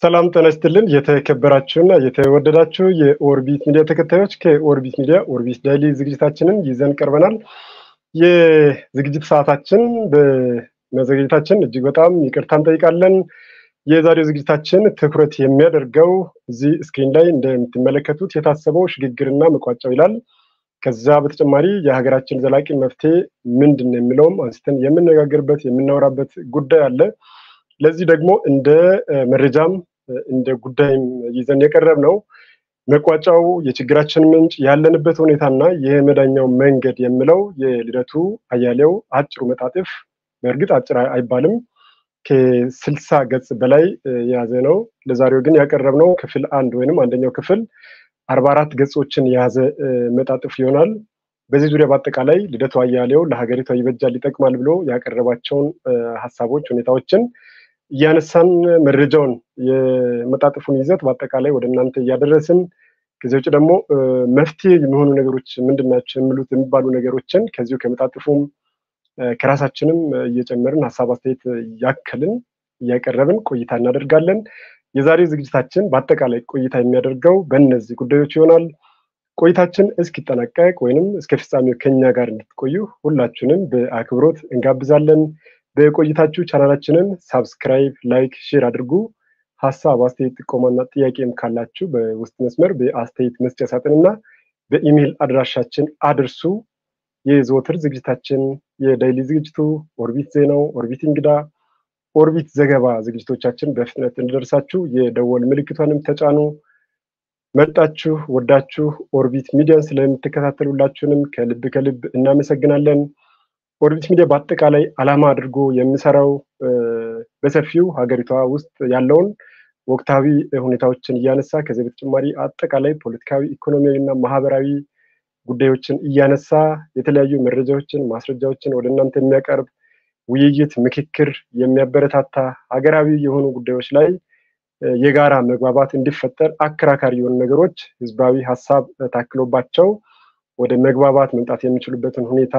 ሰላም ጤና ይስጥልን። የተከበራችሁና የተወደዳችሁ የኦርቢት ሚዲያ ተከታዮች ከኦርቢት ሚዲያ ኦርቢት ዳይሊ ዝግጅታችንን ይዘን ቀርበናል። የዝግጅት ሰዓታችን በመዘግየታችን እጅግ በጣም ይቅርታ እንጠይቃለን። የዛሬው ዝግጅታችን ትኩረት የሚያደርገው እዚህ ስክሪን ላይ እንደምትመለከቱት የታሰበው ሽግግርና መቋጫው ይላል። ከዛ በተጨማሪ የሀገራችን ዘላቂ መፍትሄ ምንድን ነው የሚለውም አንስተን የምነጋገርበት የምናወራበት ጉዳይ አለ። ለዚህ ደግሞ እንደ መረጃም እንደ ጉዳይም ይዘን የቀረብ ነው መቋጫው የችግራችን ምንጭ ያለንበት ሁኔታና የመዳኛው መንገድ የሚለው የልደቱ አያሌው አጭሩ መጣጥፍ በእርግጥ አጭር አይባልም ከስልሳ ገጽ በላይ የያዘ ነው። ለዛሬው ግን ያቀረብነው ክፍል አንድ ወይንም አንደኛው ክፍል አርባ አራት ገጾችን የያዘ መጣጥፍ ይሆናል። በዚህ ዙሪያ በአጠቃላይ ልደቱ አያሌው ለሀገሪቷ ይበጃል ይጠቅማል ብሎ ያቀረባቸውን ሀሳቦች፣ ሁኔታዎችን እያነሳን መረጃውን የመጣጥፉን ይዘት በአጠቃላይ ወደ እናንተ እያደረስን ከዚህ ውጭ ደግሞ መፍትሄ የሚሆኑ ነገሮች ምንድን ናቸው የሚሉት የሚባሉ ነገሮችን ከዚሁ ከመጣጥፉም ከራሳችንም እየጨመርን ሀሳብ አስተያየት እያከልን እያቀረብን ቆይታ እናደርጋለን። የዛሬው ዝግጅታችን በአጠቃላይ ቆይታ የሚያደርገው በእነዚህ ጉዳዮች ይሆናል። ቆይታችን እስኪጠናቀቅ ወይንም እስከ ፍጻሜው ከኛ ጋር እንድትቆዩ ሁላችሁንም በአክብሮት እንጋብዛለን። በቆይታችሁ ቻናላችንን ሳብስክራይብ፣ ላይክ፣ ሼር አድርጉ። ሀሳብ አስተያየት፣ ጥቆማና ጥያቄም ካላችሁ በውስጥ መስመር በአስተያየት መስጫ ሳጥንና በኢሜይል አድራሻችን አድርሱ። የዘወትር ዝግጅታችን የዳይሊ ዝግጅቱ ኦርቢት ዜናው፣ ኦርቢት እንግዳ፣ ኦርቢት ዘገባ ዝግጅቶቻችን በፍጥነት እንዲደርሳችሁ የደወል ምልክቷንም ተጫኑ። መርጣችሁ ወዳችሁ ኦርቢት ሚዲያን ስለምትከታተሉላችሁንም ከልብ ከልብ እናመሰግናለን። ኦርቢት ሚዲያ በአጠቃላይ ዓላማ አድርጎ የሚሰራው በሰፊው ሀገሪቷ ውስጥ ያለውን ወቅታዊ ሁኔታዎችን እያነሳ ከዚህ በተጨማሪ አጠቃላይ ፖለቲካዊ፣ ኢኮኖሚያዊ እና ማህበራዊ ጉዳዮችን እያነሳ የተለያዩ መረጃዎችን፣ ማስረጃዎችን ወደ እናንተ የሚያቀርብ ውይይት፣ ምክክር የሚያበረታታ ሀገራዊ የሆኑ ጉዳዮች ላይ የጋራ መግባባት እንዲፈጠር አከራካሪ የሆኑ ነገሮች ህዝባዊ ሀሳብ ታክሎባቸው ወደ መግባባት መምጣት የሚችሉበትን ሁኔታ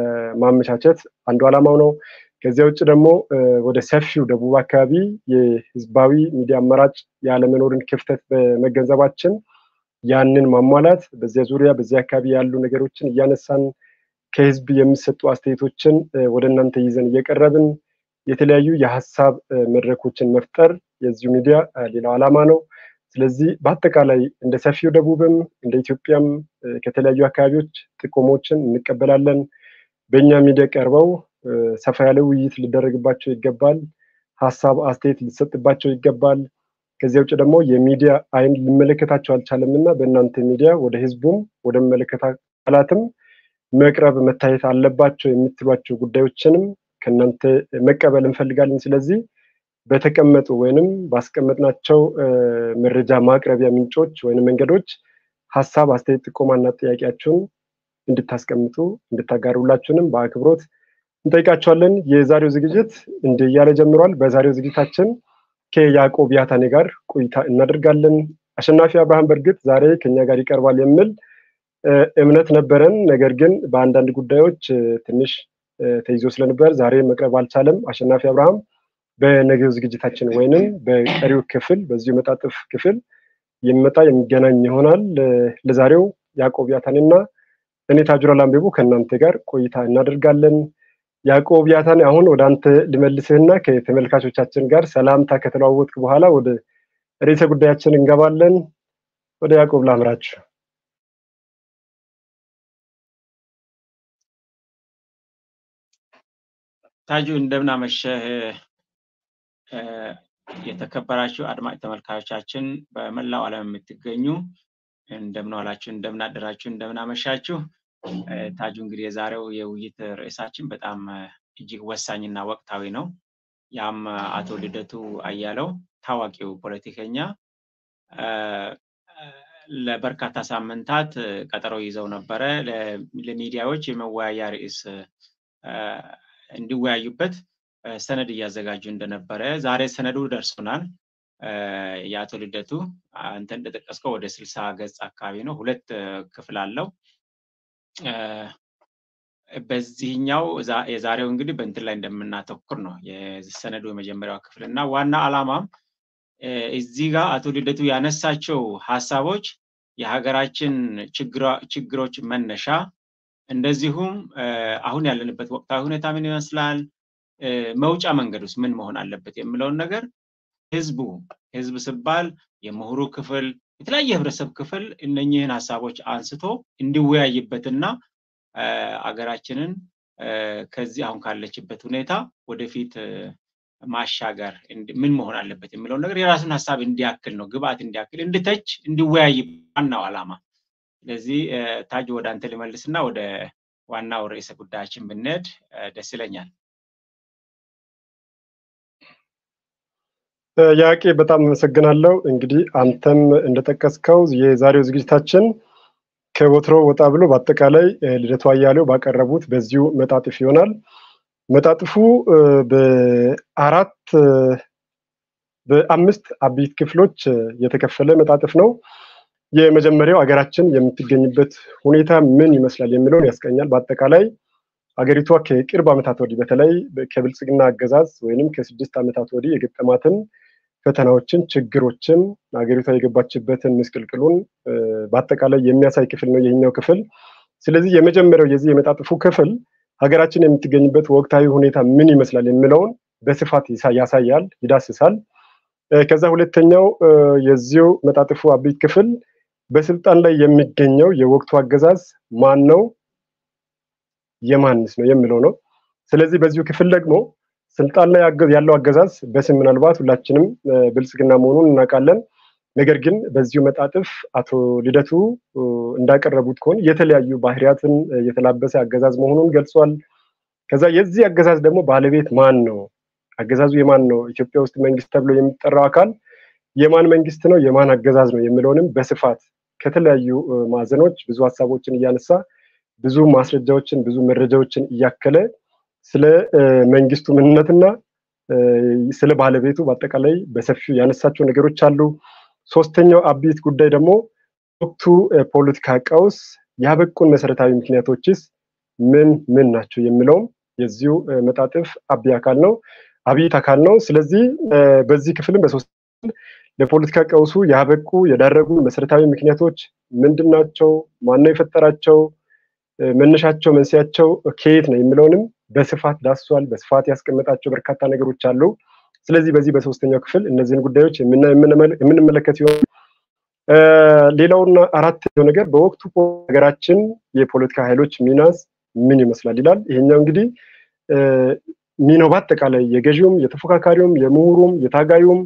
ማመቻቸት አንዱ ዓላማው ነው። ከዚያ ውጭ ደግሞ ወደ ሰፊው ደቡብ አካባቢ የህዝባዊ ሚዲያ አማራጭ ያለመኖርን ክፍተት በመገንዘባችን ያንን ማሟላት በዚያ ዙሪያ በዚያ አካባቢ ያሉ ነገሮችን እያነሳን ከህዝብ የሚሰጡ አስተያየቶችን ወደ እናንተ ይዘን እየቀረብን የተለያዩ የሀሳብ መድረኮችን መፍጠር የዚሁ ሚዲያ ሌላው ዓላማ ነው። ስለዚህ በአጠቃላይ እንደ ሰፊው ደቡብም እንደ ኢትዮጵያም ከተለያዩ አካባቢዎች ጥቆሞችን እንቀበላለን። በእኛ ሚዲያ ቀርበው ሰፋ ያለ ውይይት ሊደረግባቸው ይገባል። ሀሳብ አስተያየት ሊሰጥባቸው ይገባል። ከዚያ ውጭ ደግሞ የሚዲያ አይን ሊመለከታቸው አልቻለም እና በእናንተ ሚዲያ ወደ ህዝቡም ወደ መለከታ አካላትም መቅረብ መታየት አለባቸው የምትሏቸው ጉዳዮችንም ከእናንተ መቀበል እንፈልጋለን። ስለዚህ በተቀመጡ ወይንም ባስቀመጥናቸው መረጃ ማቅረቢያ ምንጮች ወይንም መንገዶች ሀሳብ፣ አስተያየት፣ ጥቆማና ጥያቄያችሁን እንድታስቀምጡ እንድታጋሩላችሁንም በአክብሮት እንጠይቃቸዋለን። የዛሬው ዝግጅት እንዲህ እያለ ጀምሯል። በዛሬው ዝግጅታችን ከያዕቆብ ያታኔ ጋር ቆይታ እናደርጋለን። አሸናፊ አብርሃም በእርግጥ ዛሬ ከኛ ጋር ይቀርባል የሚል እምነት ነበረን። ነገር ግን በአንዳንድ ጉዳዮች ትንሽ ተይዞ ስለነበር ዛሬ መቅረብ አልቻለም። አሸናፊ አብርሃም በነገው ዝግጅታችን ወይንም በቀሪው ክፍል በዚሁ መጣጥፍ ክፍል የሚመጣ የሚገናኝ ይሆናል። ለዛሬው ያዕቆብ ያታኔና እኔ ታጁራ ላምቤቦ ከእናንተ ጋር ቆይታ እናደርጋለን። ያዕቆብ ያታኔ አሁን ወደ አንተ ልመልስህና ከተመልካቾቻችን ጋር ሰላምታ ከተለዋወጥክ በኋላ ወደ ርዕሰ ጉዳያችን እንገባለን። ወደ ያዕቆብ ላምራችሁ። ታጁ እንደምን አመሸህ። የተከበራችሁ አድማጭ ተመልካቾቻችን በመላው ዓለም የምትገኙ እንደምን ዋላችሁ፣ እንደምን አደራችሁ፣ እንደምን አመሻችሁ። ታጁ እንግዲህ የዛሬው የውይይት ርዕሳችን በጣም እጅግ ወሳኝና ወቅታዊ ነው። ያም አቶ ልደቱ አያሌው ታዋቂው ፖለቲከኛ ለበርካታ ሳምንታት ቀጠሮ ይዘው ነበረ ለሚዲያዎች የመወያያ ርዕስ እንዲወያዩበት ሰነድ እያዘጋጁ እንደነበረ ዛሬ ሰነዱ ደርሶናል። የአቶ ልደቱ አንተ እንደጠቀስከው ወደ ስልሳ ገጽ አካባቢ ነው። ሁለት ክፍል አለው። በዚህኛው የዛሬው እንግዲህ በእንትን ላይ እንደምናተኩር ነው የሰነዱ የመጀመሪያው ክፍል እና ዋና ዓላማም እዚህ ጋር አቶ ልደቱ ያነሳቸው ሀሳቦች የሀገራችን ችግሮች መነሻ እንደዚሁም አሁን ያለንበት ወቅታዊ ሁኔታ ምን ይመስላል፣ መውጫ መንገድ ውስጥ ምን መሆን አለበት የሚለውን ነገር ህዝቡ ህዝብ ሲባል የምሁሩ ክፍል የተለያየ ህብረተሰብ ክፍል እነኚህን ሀሳቦች አንስቶ እንዲወያይበትና አገራችንን ከዚህ አሁን ካለችበት ሁኔታ ወደፊት ማሻገር ምን መሆን አለበት የሚለውን ነገር የራሱን ሀሳብ እንዲያክል ነው፣ ግብአት እንዲያክል እንድተች፣ እንዲወያይ ዋናው ዓላማ። ስለዚህ ታጅ ወደ አንተ ልመልስና ወደ ዋናው ርዕሰ ጉዳያችን ብንሄድ ደስ ይለኛል። ያቄ በጣም አመሰግናለሁ። እንግዲህ አንተም እንደጠቀስከው የዛሬው ዝግጅታችን ከወትሮ ወጣ ብሎ በአጠቃላይ ልደቱ አያሌው ባቀረቡት በዚሁ መጣጥፍ ይሆናል። መጣጥፉ በአራት በአምስት አበይት ክፍሎች የተከፈለ መጣጥፍ ነው። የመጀመሪያው ሀገራችን የምትገኝበት ሁኔታ ምን ይመስላል የሚለውን ያስቀኛል። በአጠቃላይ ሀገሪቷ ከቅርብ ዓመታት ወዲህ በተለይ ከብልጽግና አገዛዝ ወይንም ከስድስት ዓመታት ወዲህ የገጠማትን ፈተናዎችን፣ ችግሮችን ሀገሪቷ የገባችበትን ምስቅልቅሉን በአጠቃላይ የሚያሳይ ክፍል ነው ይህኛው ክፍል። ስለዚህ የመጀመሪያው የዚህ የመጣጥፉ ክፍል ሀገራችን የምትገኝበት ወቅታዊ ሁኔታ ምን ይመስላል የሚለውን በስፋት ያሳያል፣ ይዳስሳል። ከዛ ሁለተኛው የዚሁ መጣጥፉ አበይት ክፍል በስልጣን ላይ የሚገኘው የወቅቱ አገዛዝ ማን ነው፣ የማንስ ነው የሚለው ነው። ስለዚህ በዚሁ ክፍል ደግሞ ስልጣን ላይ ያለው አገዛዝ በስም ምናልባት ሁላችንም ብልጽግና መሆኑን እናውቃለን። ነገር ግን በዚሁ መጣጥፍ አቶ ልደቱ እንዳቀረቡት ከሆነ የተለያዩ ባህሪያትን የተላበሰ አገዛዝ መሆኑን ገልጿል። ከዛ የዚህ አገዛዝ ደግሞ ባለቤት ማን ነው? አገዛዙ የማን ነው? ኢትዮጵያ ውስጥ መንግስት ተብሎ የሚጠራው አካል የማን መንግስት ነው? የማን አገዛዝ ነው? የሚለውንም በስፋት ከተለያዩ ማዕዘኖች ብዙ ሀሳቦችን እያነሳ ብዙ ማስረጃዎችን ብዙ መረጃዎችን እያከለ ስለ መንግስቱ ምንነትና ስለ ባለቤቱ በአጠቃላይ በሰፊው ያነሳቸው ነገሮች አሉ። ሶስተኛው አብይት ጉዳይ ደግሞ ወቅቱ ፖለቲካ ቀውስ ያበቁን መሰረታዊ ምክንያቶችስ ምን ምን ናቸው የሚለውም የዚሁ መጣጥፍ አብይ አካል ነው አብይት አካል ነው። ስለዚህ በዚህ ክፍልም በሶስት ለፖለቲካ ቀውሱ ያበቁ የዳረጉ መሰረታዊ ምክንያቶች ምንድን ናቸው? ማነው የፈጠራቸው? መነሻቸው፣ መንስያቸው ከየት ነው የሚለውንም በስፋት ዳስሷል። በስፋት ያስቀመጣቸው በርካታ ነገሮች አሉ። ስለዚህ በዚህ በሶስተኛው ክፍል እነዚህን ጉዳዮች የምንመለከት ይሆን። ሌላውና አራተኛው ነገር በወቅቱ ሀገራችን የፖለቲካ ኃይሎች ሚናስ ምን ይመስላል ይላል። ይሄኛው እንግዲህ ሚናው በአጠቃላይ የገዢውም፣ የተፎካካሪውም፣ የምሁሩም፣ የታጋዩም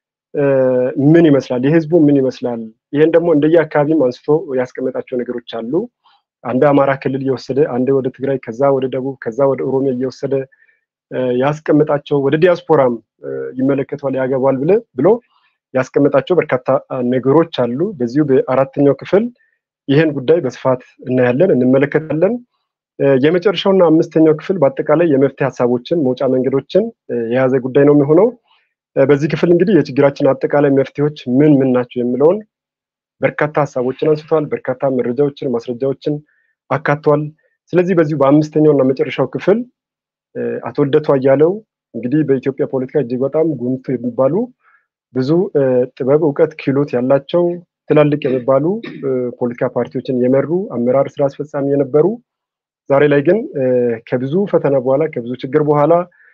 ምን ይመስላል፣ የህዝቡ ምን ይመስላል። ይሄን ደግሞ እንደየ አካባቢም አንስቶ ያስቀመጣቸው ነገሮች አሉ። አንድ አማራ ክልል እየወሰደ አንድ ወደ ትግራይ፣ ከዛ ወደ ደቡብ፣ ከዛ ወደ ኦሮሚያ እየወሰደ ያስቀመጣቸው ወደ ዲያስፖራም ይመለከተዋል ያገባል ብለ ብሎ ያስቀመጣቸው በርካታ ነገሮች አሉ። በዚሁ በአራተኛው ክፍል ይህን ጉዳይ በስፋት እናያለን፣ እንመለከታለን። የመጨረሻውና አምስተኛው ክፍል በአጠቃላይ የመፍትሄ ሀሳቦችን መውጫ መንገዶችን የያዘ ጉዳይ ነው የሚሆነው። በዚህ ክፍል እንግዲህ የችግራችን አጠቃላይ መፍትሄዎች ምን ምን ናቸው የሚለውን በርካታ ሀሳቦችን አንስቷል። በርካታ መረጃዎችን፣ ማስረጃዎችን አካቷል። ስለዚህ በዚሁ በአምስተኛው እና መጨረሻው ክፍል አቶ ልደቱ አያሌው እንግዲህ በኢትዮጵያ ፖለቲካ እጅግ በጣም ጉምቱ የሚባሉ ብዙ ጥበብ፣ እውቀት፣ ክህሎት ያላቸው ትላልቅ የሚባሉ ፖለቲካ ፓርቲዎችን የመሩ አመራር፣ ስራ አስፈጻሚ የነበሩ ዛሬ ላይ ግን ከብዙ ፈተና በኋላ ከብዙ ችግር በኋላ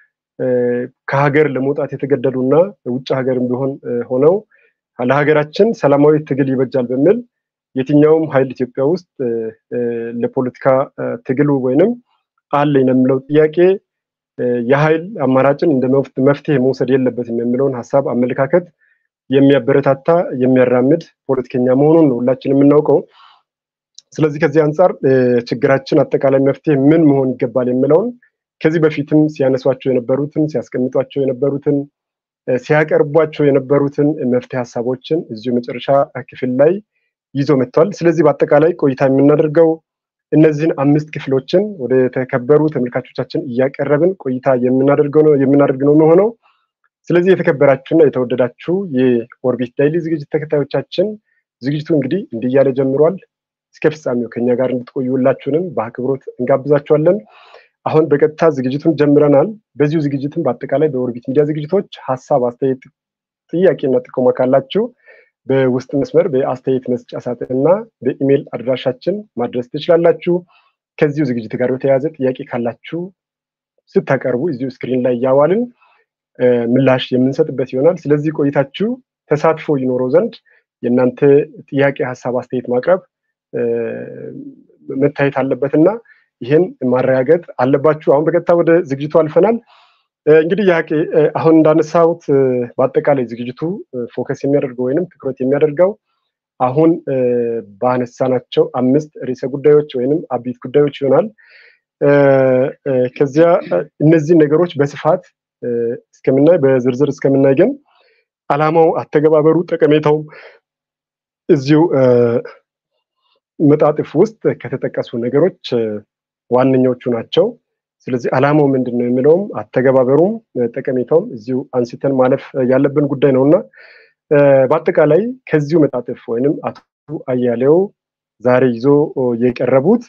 ከሀገር ለመውጣት የተገደዱ እና ውጭ ሀገርም ቢሆን ሆነው ለሀገራችን ሰላማዊ ትግል ይበጃል በሚል የትኛውም ኃይል ኢትዮጵያ ውስጥ ለፖለቲካ ትግሉ ወይንም አለኝ ለሚለው ጥያቄ የኃይል አማራጭን እንደ መፍትሄ መውሰድ የለበትም የሚለውን ሀሳብ አመለካከት የሚያበረታታ የሚያራምድ ፖለቲከኛ መሆኑን ነው ሁላችን የምናውቀው። ስለዚህ ከዚህ አንጻር ችግራችን አጠቃላይ መፍትሄ ምን መሆን ይገባል የሚለውን ከዚህ በፊትም ሲያነሷቸው የነበሩትን ሲያስቀምጧቸው የነበሩትን ሲያቀርቧቸው የነበሩትን መፍትሄ ሀሳቦችን እዚሁ መጨረሻ ክፍል ላይ ይዞ መጥቷል። ስለዚህ በአጠቃላይ ቆይታ የምናደርገው እነዚህን አምስት ክፍሎችን ወደ ተከበሩ ተመልካቾቻችን እያቀረብን ቆይታ የምናደርገው ነው የምናደርግ ነው የሚሆነው። ስለዚህ የተከበራችሁና የተወደዳችሁ የኦርቢት ዳይሊ ዝግጅት ተከታዮቻችን ዝግጅቱ እንግዲህ እንዲህ እያለ ጀምሯል። እስከ ፍጻሜው ከኛ ጋር እንድትቆዩ ሁላችሁንም በአክብሮት እንጋብዛችኋለን። አሁን በቀጥታ ዝግጅቱን ጀምረናል። በዚሁ ዝግጅትም በአጠቃላይ በኦርቢት ሚዲያ ዝግጅቶች ሀሳብ፣ አስተያየት፣ ጥያቄና ጥቆማ ካላችሁ በውስጥ መስመር በአስተያየት መስጫ ሳጥን እና በኢሜይል አድራሻችን ማድረስ ትችላላችሁ። ከዚሁ ዝግጅት ጋር በተያያዘ ጥያቄ ካላችሁ ስታቀርቡ እዚሁ ስክሪን ላይ እያዋልን ምላሽ የምንሰጥበት ይሆናል። ስለዚህ ቆይታችሁ ተሳትፎ ይኖረው ዘንድ የእናንተ ጥያቄ፣ ሀሳብ፣ አስተያየት ማቅረብ መታየት አለበት እና ይህን ማረጋገጥ አለባችሁ። አሁን በቀጥታ ወደ ዝግጅቱ አልፈናል። እንግዲህ ያቄ አሁን እንዳነሳሁት በአጠቃላይ ዝግጅቱ ፎከስ የሚያደርገው ወይንም ትኩረት የሚያደርገው አሁን ባነሳናቸው አምስት ርዕሰ ጉዳዮች ወይንም አቢት ጉዳዮች ይሆናል። ከዚያ እነዚህ ነገሮች በስፋት እስከምናይ በዝርዝር እስከምናይ ግን አላማው፣ አተገባበሩ፣ ጠቀሜታው እዚሁ መጣጥፍ ውስጥ ከተጠቀሱ ነገሮች ዋነኛዎቹ ናቸው። ስለዚህ አላማው ምንድን ነው የሚለውም አተገባበሩም ጠቀሜታውም እዚሁ አንስተን ማለፍ ያለብን ጉዳይ ነው እና በአጠቃላይ ከዚሁ መጣጥፍ ወይንም አቶ አያሌው ዛሬ ይዞ የቀረቡት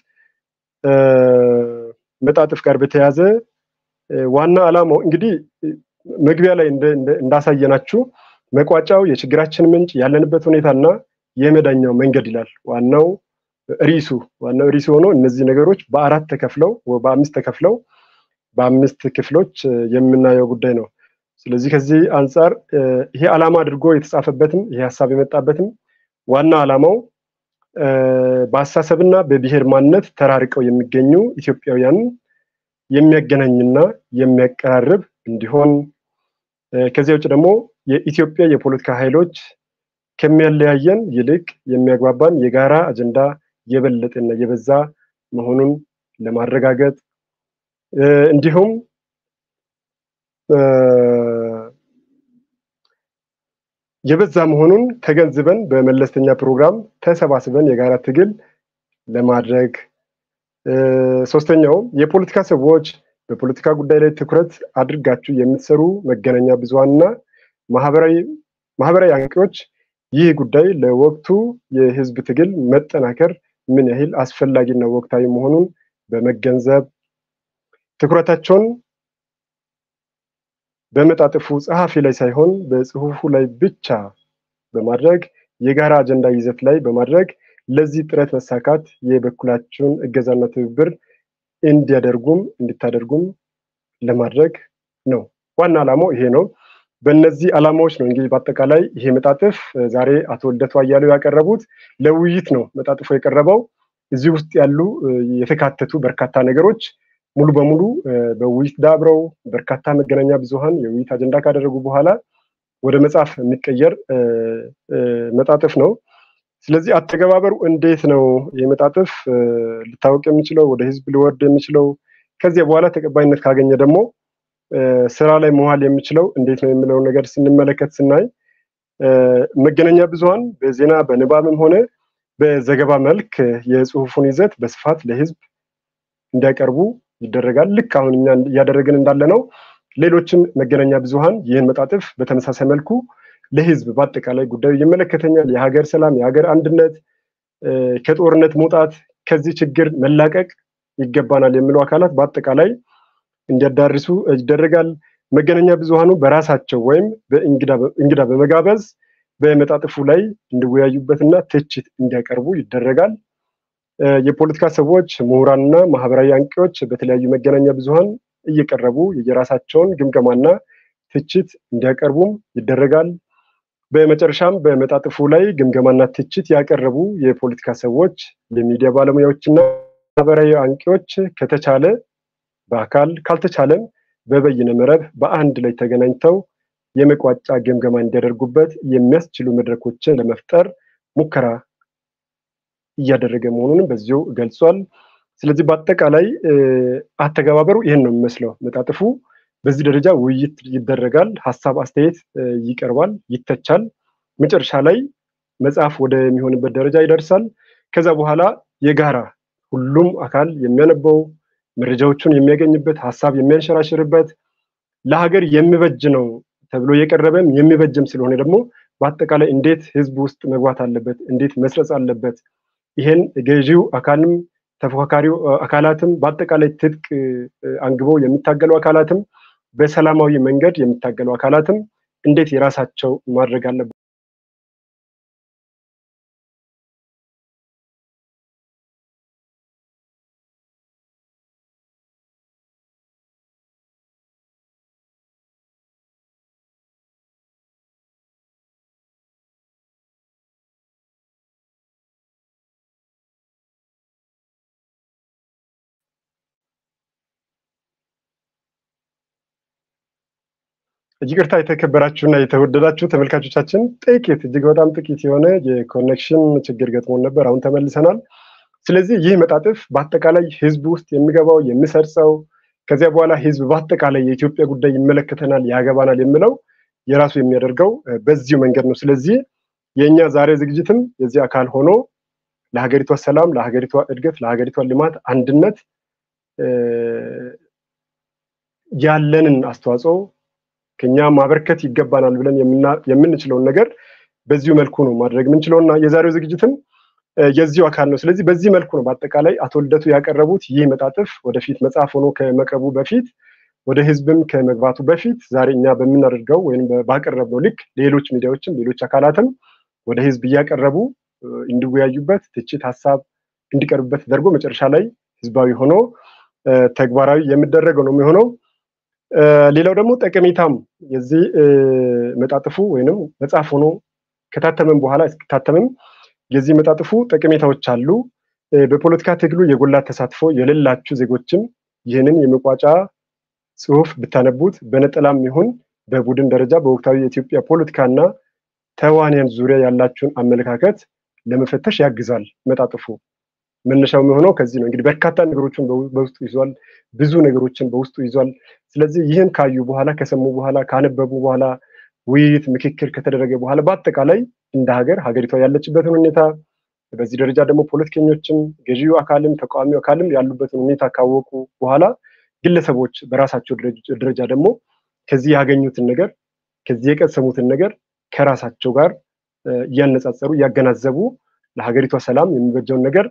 መጣጥፍ ጋር በተያያዘ ዋና አላማው እንግዲህ መግቢያ ላይ እንዳሳየናችሁ መቋጫው የችግራችን ምንጭ ያለንበት ሁኔታና የመዳኛው መንገድ ይላል። ዋናው ሪሱ ዋናው ሪሱ ሆኖ እነዚህ ነገሮች በአራት ተከፍለው በአምስት ተከፍለው በአምስት ክፍሎች የምናየው ጉዳይ ነው። ስለዚህ ከዚህ አንጻር ይሄ ዓላማ አድርጎ የተጻፈበትም ይሄ ሀሳብ የመጣበትም ዋና ዓላማው በአስተሳሰብና በብሔር ማንነት ተራርቀው የሚገኙ ኢትዮጵያውያንን የሚያገናኝና የሚያቀራርብ እንዲሆን ከዚያ ውጭ ደግሞ የኢትዮጵያ የፖለቲካ ኃይሎች ከሚያለያየን ይልቅ የሚያግባባን የጋራ አጀንዳ የበለጠና የበዛ መሆኑን ለማረጋገጥ እንዲሁም የበዛ መሆኑን ተገንዝበን በመለስተኛ ፕሮግራም ተሰባስበን የጋራ ትግል ለማድረግ ሶስተኛው የፖለቲካ ሰዎች በፖለቲካ ጉዳይ ላይ ትኩረት አድርጋችሁ የምትሰሩ መገናኛ ብዙሃንና ማህበራዊ አንቂዎች ይህ ጉዳይ ለወቅቱ የህዝብ ትግል መጠናከር ምን ያህል አስፈላጊና ወቅታዊ መሆኑን በመገንዘብ ትኩረታቸውን በመጣጥፉ ጸሐፊ ላይ ሳይሆን በጽሁፉ ላይ ብቻ በማድረግ የጋራ አጀንዳ ይዘት ላይ በማድረግ ለዚህ ጥረት መሳካት የበኩላችሁን እገዛና ትብብር እንዲያደርጉም እንዲታደርጉም ለማድረግ ነው። ዋና ዓላማው ይሄ ነው። በእነዚህ ዓላማዎች ነው እንግዲህ በአጠቃላይ ይሄ መጣጥፍ ዛሬ አቶ ልደቱ አያሌው ያቀረቡት ለውይይት ነው። መጣጥፎ የቀረበው እዚህ ውስጥ ያሉ የተካተቱ በርካታ ነገሮች ሙሉ በሙሉ በውይይት ዳብረው በርካታ መገናኛ ብዙሃን የውይይት አጀንዳ ካደረጉ በኋላ ወደ መጽሐፍ የሚቀየር መጣጥፍ ነው። ስለዚህ አተገባበሩ እንዴት ነው ይህ መጣጥፍ ሊታወቅ የሚችለው ወደ ህዝብ ሊወርድ የሚችለው ከዚያ በኋላ ተቀባይነት ካገኘ ደግሞ ስራ ላይ መዋል የሚችለው እንዴት ነው የሚለውን ነገር ስንመለከት ስናይ መገናኛ ብዙሃን በዜና በንባብም ሆነ በዘገባ መልክ የጽሁፉን ይዘት በስፋት ለህዝብ እንዲያቀርቡ ይደረጋል። ልክ አሁን እኛ እያደረግን እንዳለ ነው። ሌሎችም መገናኛ ብዙሃን ይህን መጣጥፍ በተመሳሳይ መልኩ ለህዝብ በአጠቃላይ ጉዳዩ ይመለከተኛል፣ የሀገር ሰላም፣ የሀገር አንድነት፣ ከጦርነት መውጣት፣ ከዚህ ችግር መላቀቅ ይገባናል የሚሉ አካላት በአጠቃላይ እንዲያዳርሱ ይደረጋል። መገናኛ ብዙሃኑ በራሳቸው ወይም በእንግዳ በመጋበዝ በመጣጥፉ ላይ እንዲወያዩበትና ትችት እንዲያቀርቡ ይደረጋል። የፖለቲካ ሰዎች፣ ምሁራንና ማህበራዊ አንቂዎች በተለያዩ መገናኛ ብዙሃን እየቀረቡ የየራሳቸውን ግምገማና ትችት እንዲያቀርቡም ይደረጋል። በመጨረሻም በመጣጥፉ ላይ ግምገማና ትችት ያቀረቡ የፖለቲካ ሰዎች፣ የሚዲያ ባለሙያዎችና ማህበራዊ አንቂዎች ከተቻለ በአካል ካልተቻለም በበይነ መረብ በአንድ ላይ ተገናኝተው የመቋጫ ግምገማ እንዲያደርጉበት የሚያስችሉ መድረኮችን ለመፍጠር ሙከራ እያደረገ መሆኑንም በዚሁ ገልጿል። ስለዚህ በአጠቃላይ አተገባበሩ ይህን ነው የሚመስለው። መጣጥፉ በዚህ ደረጃ ውይይት ይደረጋል፣ ሀሳብ አስተያየት ይቀርባል፣ ይተቻል። መጨረሻ ላይ መጽሐፍ ወደሚሆንበት ደረጃ ይደርሳል። ከዛ በኋላ የጋራ ሁሉም አካል የሚያነበው መረጃዎቹን የሚያገኝበት ሀሳብ የሚያንሸራሽርበት ለሀገር የሚበጅ ነው ተብሎ የቀረበም የሚበጅም ስለሆነ ደግሞ በአጠቃላይ እንዴት ህዝብ ውስጥ መግባት አለበት፣ እንዴት መስረጽ አለበት፣ ይሄን ገዢው አካልም ተፎካካሪው አካላትም በአጠቃላይ ትጥቅ አንግበው የሚታገሉ አካላትም በሰላማዊ መንገድ የሚታገሉ አካላትም እንዴት የራሳቸው ማድረግ አለባቸው? ይቅርታ የተከበራችሁና የተወደዳችሁ ተመልካቾቻችን ጥቂት እጅግ በጣም ጥቂት የሆነ የኮኔክሽን ችግር ገጥሞን ነበር። አሁን ተመልሰናል። ስለዚህ ይህ መጣጥፍ በአጠቃላይ ህዝብ ውስጥ የሚገባው የሚሰርጸው ከዚያ በኋላ ህዝብ በአጠቃላይ የኢትዮጵያ ጉዳይ ይመለከተናል፣ ያገባናል የሚለው የራሱ የሚያደርገው በዚሁ መንገድ ነው። ስለዚህ የእኛ ዛሬ ዝግጅትም የዚህ አካል ሆኖ ለሀገሪቷ ሰላም፣ ለሀገሪቷ እድገት፣ ለሀገሪቷ ልማት፣ አንድነት ያለንን አስተዋጽኦ ከኛ ማበርከት ይገባናል ብለን የምንችለውን ነገር በዚሁ መልኩ ነው ማድረግ የምንችለው እና የዛሬው ዝግጅትም የዚሁ አካል ነው። ስለዚህ በዚህ መልኩ ነው በአጠቃላይ አቶ ልደቱ ያቀረቡት ይህ መጣጥፍ ወደፊት መጽሐፍ ሆኖ ከመቅረቡ በፊት ወደ ህዝብም ከመግባቱ በፊት ዛሬ እኛ በምናደርገው ወይም ባቀረብነው ልክ ሌሎች ሚዲያዎችም ሌሎች አካላትም ወደ ህዝብ እያቀረቡ እንዲወያዩበት ትችት፣ ሀሳብ እንዲቀርብበት ተደርጎ መጨረሻ ላይ ህዝባዊ ሆኖ ተግባራዊ የሚደረገው ነው የሚሆነው። ሌላው ደግሞ ጠቀሜታም የዚህ መጣጥፉ ወይንም መጽሐፍ ሆኖ ከታተመም በኋላ እስኪታተምም የዚህ መጣጥፉ ጠቀሜታዎች አሉ። በፖለቲካ ትግሉ የጎላ ተሳትፎ የሌላችሁ ዜጎችም ይህንን የመቋጫ ጽሁፍ ብታነቡት በነጠላም ይሁን በቡድን ደረጃ በወቅታዊ የኢትዮጵያ ፖለቲካና ተዋንያን ዙሪያ ያላችሁን አመለካከት ለመፈተሽ ያግዛል። መጣጥፉ መነሻው የሚሆነው ከዚህ ነው። እንግዲህ በርካታ ነገሮችን በውስጡ ይዟል። ብዙ ነገሮችን በውስጡ ይዟል። ስለዚህ ይህን ካዩ በኋላ ከሰሙ በኋላ ካነበቡ በኋላ ውይይት፣ ምክክር ከተደረገ በኋላ በአጠቃላይ እንደ ሀገር ሀገሪቷ ያለችበትን ሁኔታ በዚህ ደረጃ ደግሞ ፖለቲከኞችም ገዢው አካልም ተቃዋሚው አካልም ያሉበትን ሁኔታ ካወቁ በኋላ ግለሰቦች በራሳቸው ደረጃ ደግሞ ከዚህ ያገኙትን ነገር ከዚህ የቀሰሙትን ነገር ከራሳቸው ጋር እያነጻጸሩ እያገናዘቡ ለሀገሪቷ ሰላም የሚበጀውን ነገር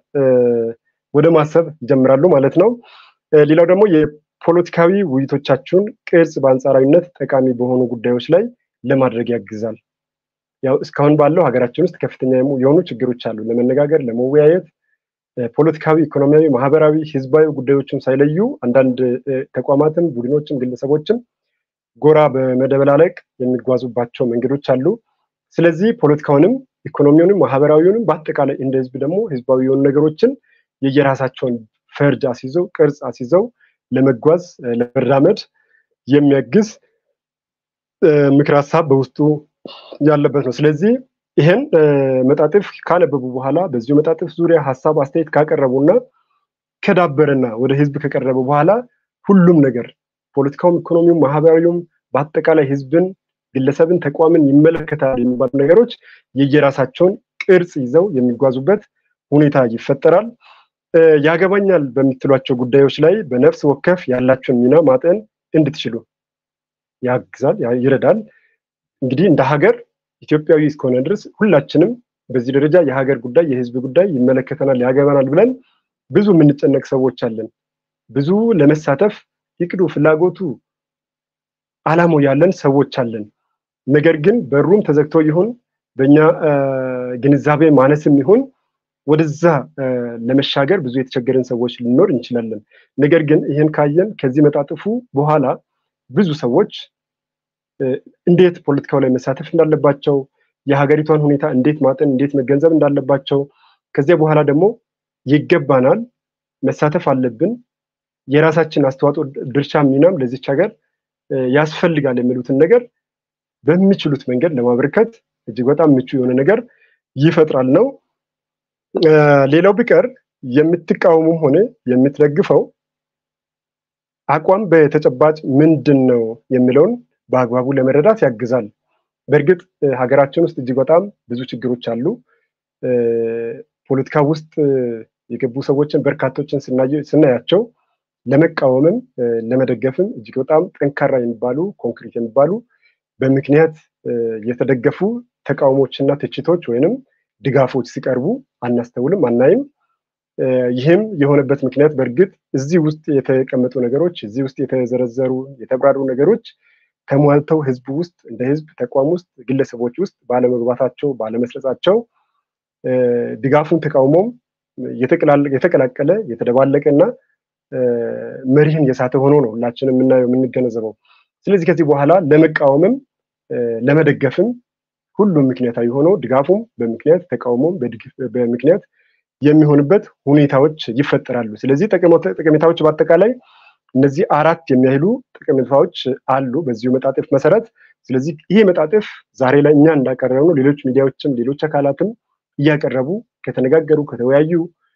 ወደ ማሰብ ይጀምራሉ ማለት ነው። ሌላው ደግሞ የፖለቲካዊ ውይይቶቻችሁን ቅርጽ በአንጻራዊነት ጠቃሚ በሆኑ ጉዳዮች ላይ ለማድረግ ያግዛል። ያው እስካሁን ባለው ሀገራችን ውስጥ ከፍተኛ የሆኑ ችግሮች አሉ። ለመነጋገር፣ ለመወያየት ፖለቲካዊ፣ ኢኮኖሚያዊ፣ ማህበራዊ፣ ህዝባዊ ጉዳዮችን ሳይለዩ አንዳንድ ተቋማትም ቡድኖችም ግለሰቦችም ጎራ በመደበላለቅ የሚጓዙባቸው መንገዶች አሉ። ስለዚህ ፖለቲካውንም ኢኮኖሚውንም ማህበራዊውንም በአጠቃላይ እንደ ህዝብ ደግሞ ህዝባዊ የሆኑ ነገሮችን የየራሳቸውን ፈርጅ አስይዘው ቅርጽ አስይዘው ለመጓዝ ለመራመድ የሚያግዝ ምክር ሀሳብ በውስጡ ያለበት ነው። ስለዚህ ይህን መጣጥፍ ካነበቡ በኋላ በዚሁ መጣጥፍ ዙሪያ ሀሳብ አስተያየት ካቀረቡና ከዳበረና ወደ ህዝብ ከቀረበ በኋላ ሁሉም ነገር ፖለቲካውም፣ ኢኮኖሚውም፣ ማህበራዊውም በአጠቃላይ ህዝብን፣ ግለሰብን፣ ተቋምን ይመለከታል የሚባሉ ነገሮች የየራሳቸውን ቅርጽ ይዘው የሚጓዙበት ሁኔታ ይፈጠራል። ያገባኛል በምትሏቸው ጉዳዮች ላይ በነፍስ ወከፍ ያላቸውን ሚና ማጠን እንድትችሉ ያግዛል፣ ይረዳል። እንግዲህ እንደ ሀገር ኢትዮጵያዊ እስከሆነ ድረስ ሁላችንም በዚህ ደረጃ የሀገር ጉዳይ የህዝብ ጉዳይ ይመለከተናል፣ ያገባናል ብለን ብዙ የምንጨነቅ ሰዎች አለን። ብዙ ለመሳተፍ ይቅዱ ፍላጎቱ አላማው ያለን ሰዎች አለን። ነገር ግን በሩም ተዘግቶ ይሁን በእኛ ግንዛቤ ማነስም ይሁን ወደዛ ለመሻገር ብዙ የተቸገረን ሰዎች ልንኖር እንችላለን። ነገር ግን ይህን ካየን ከዚህ መጣጥፉ በኋላ ብዙ ሰዎች እንዴት ፖለቲካው ላይ መሳተፍ እንዳለባቸው፣ የሀገሪቷን ሁኔታ እንዴት ማጠን፣ እንዴት መገንዘብ እንዳለባቸው፣ ከዚያ በኋላ ደግሞ ይገባናል፣ መሳተፍ አለብን፣ የራሳችን አስተዋጽኦ ድርሻ፣ ሚናም ለዚች ሀገር ያስፈልጋል የሚሉትን ነገር በሚችሉት መንገድ ለማበርከት እጅግ በጣም ምቹ የሆነ ነገር ይፈጥራል ነው። ሌላው ቢቀር የምትቃወሙም ሆነ የምትደግፈው አቋም በተጨባጭ ምንድን ነው የሚለውን በአግባቡ ለመረዳት ያግዛል። በእርግጥ ሀገራችን ውስጥ እጅግ በጣም ብዙ ችግሮች አሉ። ፖለቲካ ውስጥ የገቡ ሰዎችን በርካቶችን ስናያቸው ለመቃወምም ለመደገፍም እጅግ በጣም ጠንካራ የሚባሉ ኮንክሪት የሚባሉ በምክንያት የተደገፉ ተቃውሞችና ትችቶች ወይንም ድጋፎች ሲቀርቡ አናስተውልም፣ አናይም። ይህም የሆነበት ምክንያት በእርግጥ እዚህ ውስጥ የተቀመጡ ነገሮች እዚህ ውስጥ የተዘረዘሩ የተብራሩ ነገሮች ተሟልተው ህዝብ ውስጥ እንደ ህዝብ ተቋም ውስጥ ግለሰቦች ውስጥ ባለመግባታቸው ባለመስረጻቸው ድጋፉን ተቃውሞም የተቀላቀለ የተደባለቀ እና መሪህን የሳተ ሆኖ ነው ሁላችንም የምናየው የምንገነዘበው። ስለዚህ ከዚህ በኋላ ለመቃወምም ለመደገፍም ሁሉም ምክንያታዊ ሆኖ ድጋፉም በምክንያት ተቃውሞም በምክንያት የሚሆንበት ሁኔታዎች ይፈጠራሉ። ስለዚህ ጠቀሜታዎች በአጠቃላይ እነዚህ አራት የሚያህሉ ጠቀሜታዎች አሉ በዚሁ መጣጥፍ መሰረት። ስለዚህ ይሄ መጣጥፍ ዛሬ ላይ እኛ እንዳቀረብ ነው ሌሎች ሚዲያዎችም ሌሎች አካላትም እያቀረቡ ከተነጋገሩ ከተወያዩ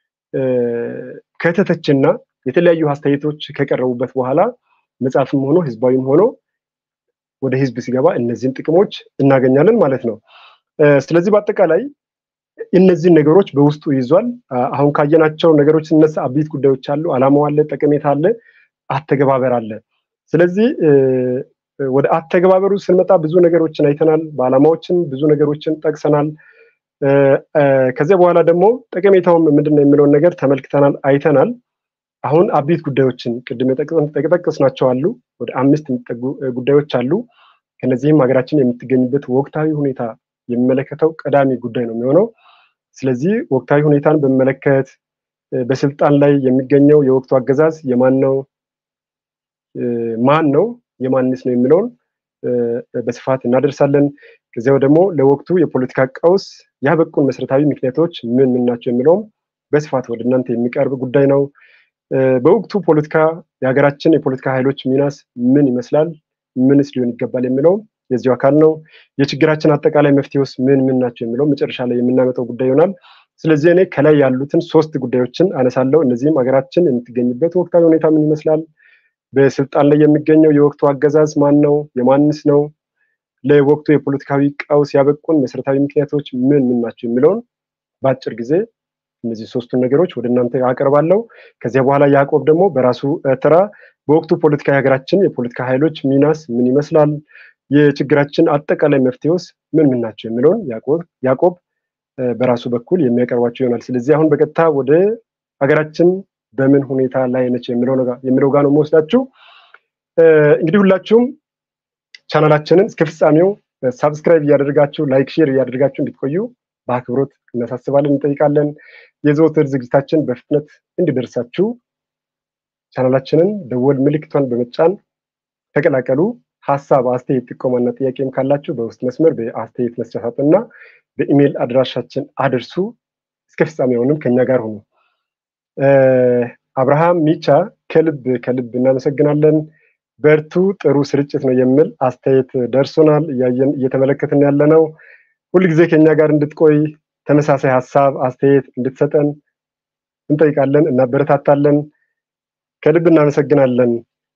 ከተተችና የተለያዩ አስተያየቶች ከቀረቡበት በኋላ መጽሐፍም ሆኖ ህዝባዊም ሆኖ ወደ ህዝብ ሲገባ እነዚህን ጥቅሞች እናገኛለን ማለት ነው። ስለዚህ በአጠቃላይ እነዚህን ነገሮች በውስጡ ይዟል። አሁን ካየናቸው ነገሮች ስነሳ አበይት ጉዳዮች አሉ፣ አላማው አለ፣ ጠቀሜታ አለ፣ አተገባበር አለ። ስለዚህ ወደ አተገባበሩ ስንመጣ ብዙ ነገሮችን አይተናል። በአላማዎችን ብዙ ነገሮችን ጠቅሰናል። ከዚያ በኋላ ደግሞ ጠቀሜታውም ምንድን ነው የሚለውን ነገር ተመልክተናል፣ አይተናል። አሁን አበይት ጉዳዮችን ቅድም የጠቀስናቸው አሉ። ወደ አምስት የሚጠጉ ጉዳዮች አሉ። ከነዚህም ሀገራችን የምትገኝበት ወቅታዊ ሁኔታ የሚመለከተው ቀዳሚ ጉዳይ ነው የሚሆነው። ስለዚህ ወቅታዊ ሁኔታን በሚመለከት በስልጣን ላይ የሚገኘው የወቅቱ አገዛዝ የማን ነው፣ ማን ነው፣ የማንስ ነው የሚለውን በስፋት እናደርሳለን። ከዚያው ደግሞ ለወቅቱ የፖለቲካ ቀውስ ያበቁን መሰረታዊ ምክንያቶች ምን ምን ናቸው የሚለውም በስፋት ወደ እናንተ የሚቀርብ ጉዳይ ነው። በወቅቱ ፖለቲካ የሀገራችን የፖለቲካ ኃይሎች ሚናስ ምን ይመስላል፣ ምንስ ሊሆን ይገባል የሚለውም የዚሁ አካል ነው። የችግራችን አጠቃላይ መፍትሄውስ ምን ምን ናቸው የሚለው መጨረሻ ላይ የምናመጣው ጉዳይ ይሆናል። ስለዚህ እኔ ከላይ ያሉትን ሶስት ጉዳዮችን አነሳለሁ። እነዚህም ሀገራችን የምትገኝበት ወቅታዊ ሁኔታ ምን ይመስላል፣ በስልጣን ላይ የሚገኘው የወቅቱ አገዛዝ ማን ነው፣ የማንስ ነው፣ ለወቅቱ የፖለቲካዊ ቀውስ ያበቁን መሰረታዊ ምክንያቶች ምን ምን ናቸው የሚለውን በአጭር ጊዜ እነዚህ ሶስቱን ነገሮች ወደ እናንተ አቀርባለሁ። ከዚያ በኋላ ያዕቆብ ደግሞ በራሱ ተራ በወቅቱ ፖለቲካ የሀገራችን የፖለቲካ ኃይሎች ሚናስ ምን ይመስላል፣ የችግራችን አጠቃላይ መፍትሄውስ ምን ምን ናቸው የሚለውን ያዕቆብ በራሱ በኩል የሚያቀርባቸው ይሆናል። ስለዚህ አሁን በቀጥታ ወደ ሀገራችን በምን ሁኔታ ላይ ነች የሚለው ጋር ነው የምወስዳችሁ። እንግዲህ ሁላችሁም ቻናላችንን እስከ ፍጻሜው ሳብስክራይብ እያደረጋችሁ ላይክ፣ ሼር እያደረጋችሁ እንድትቆዩ በአክብሮት እናሳስባለን፣ እንጠይቃለን። የዘወትር ዝግጅታችን በፍጥነት እንዲደርሳችሁ ቻናላችንን ደወል ምልክቷን በመጫን ተቀላቀሉ። ሀሳብ፣ አስተያየት፣ ጥቆማና ጥያቄም ካላችሁ በውስጥ መስመር በአስተያየት መስጫ ሳጥንና በኢሜይል አድራሻችን አድርሱ። እስከ ፍጻሜውንም ከኛ ጋር ሁኑ። አብርሃም ሚቻ ከልብ ከልብ እናመሰግናለን። በርቱ፣ ጥሩ ስርጭት ነው የሚል አስተያየት ደርሶናል። እያየን እየተመለከትን ያለ ነው። ሁልጊዜ ከኛ ጋር እንድትቆይ ተመሳሳይ ሀሳብ አስተያየት እንድትሰጠን እንጠይቃለን፣ እናበረታታለን። ከልብ እናመሰግናለን።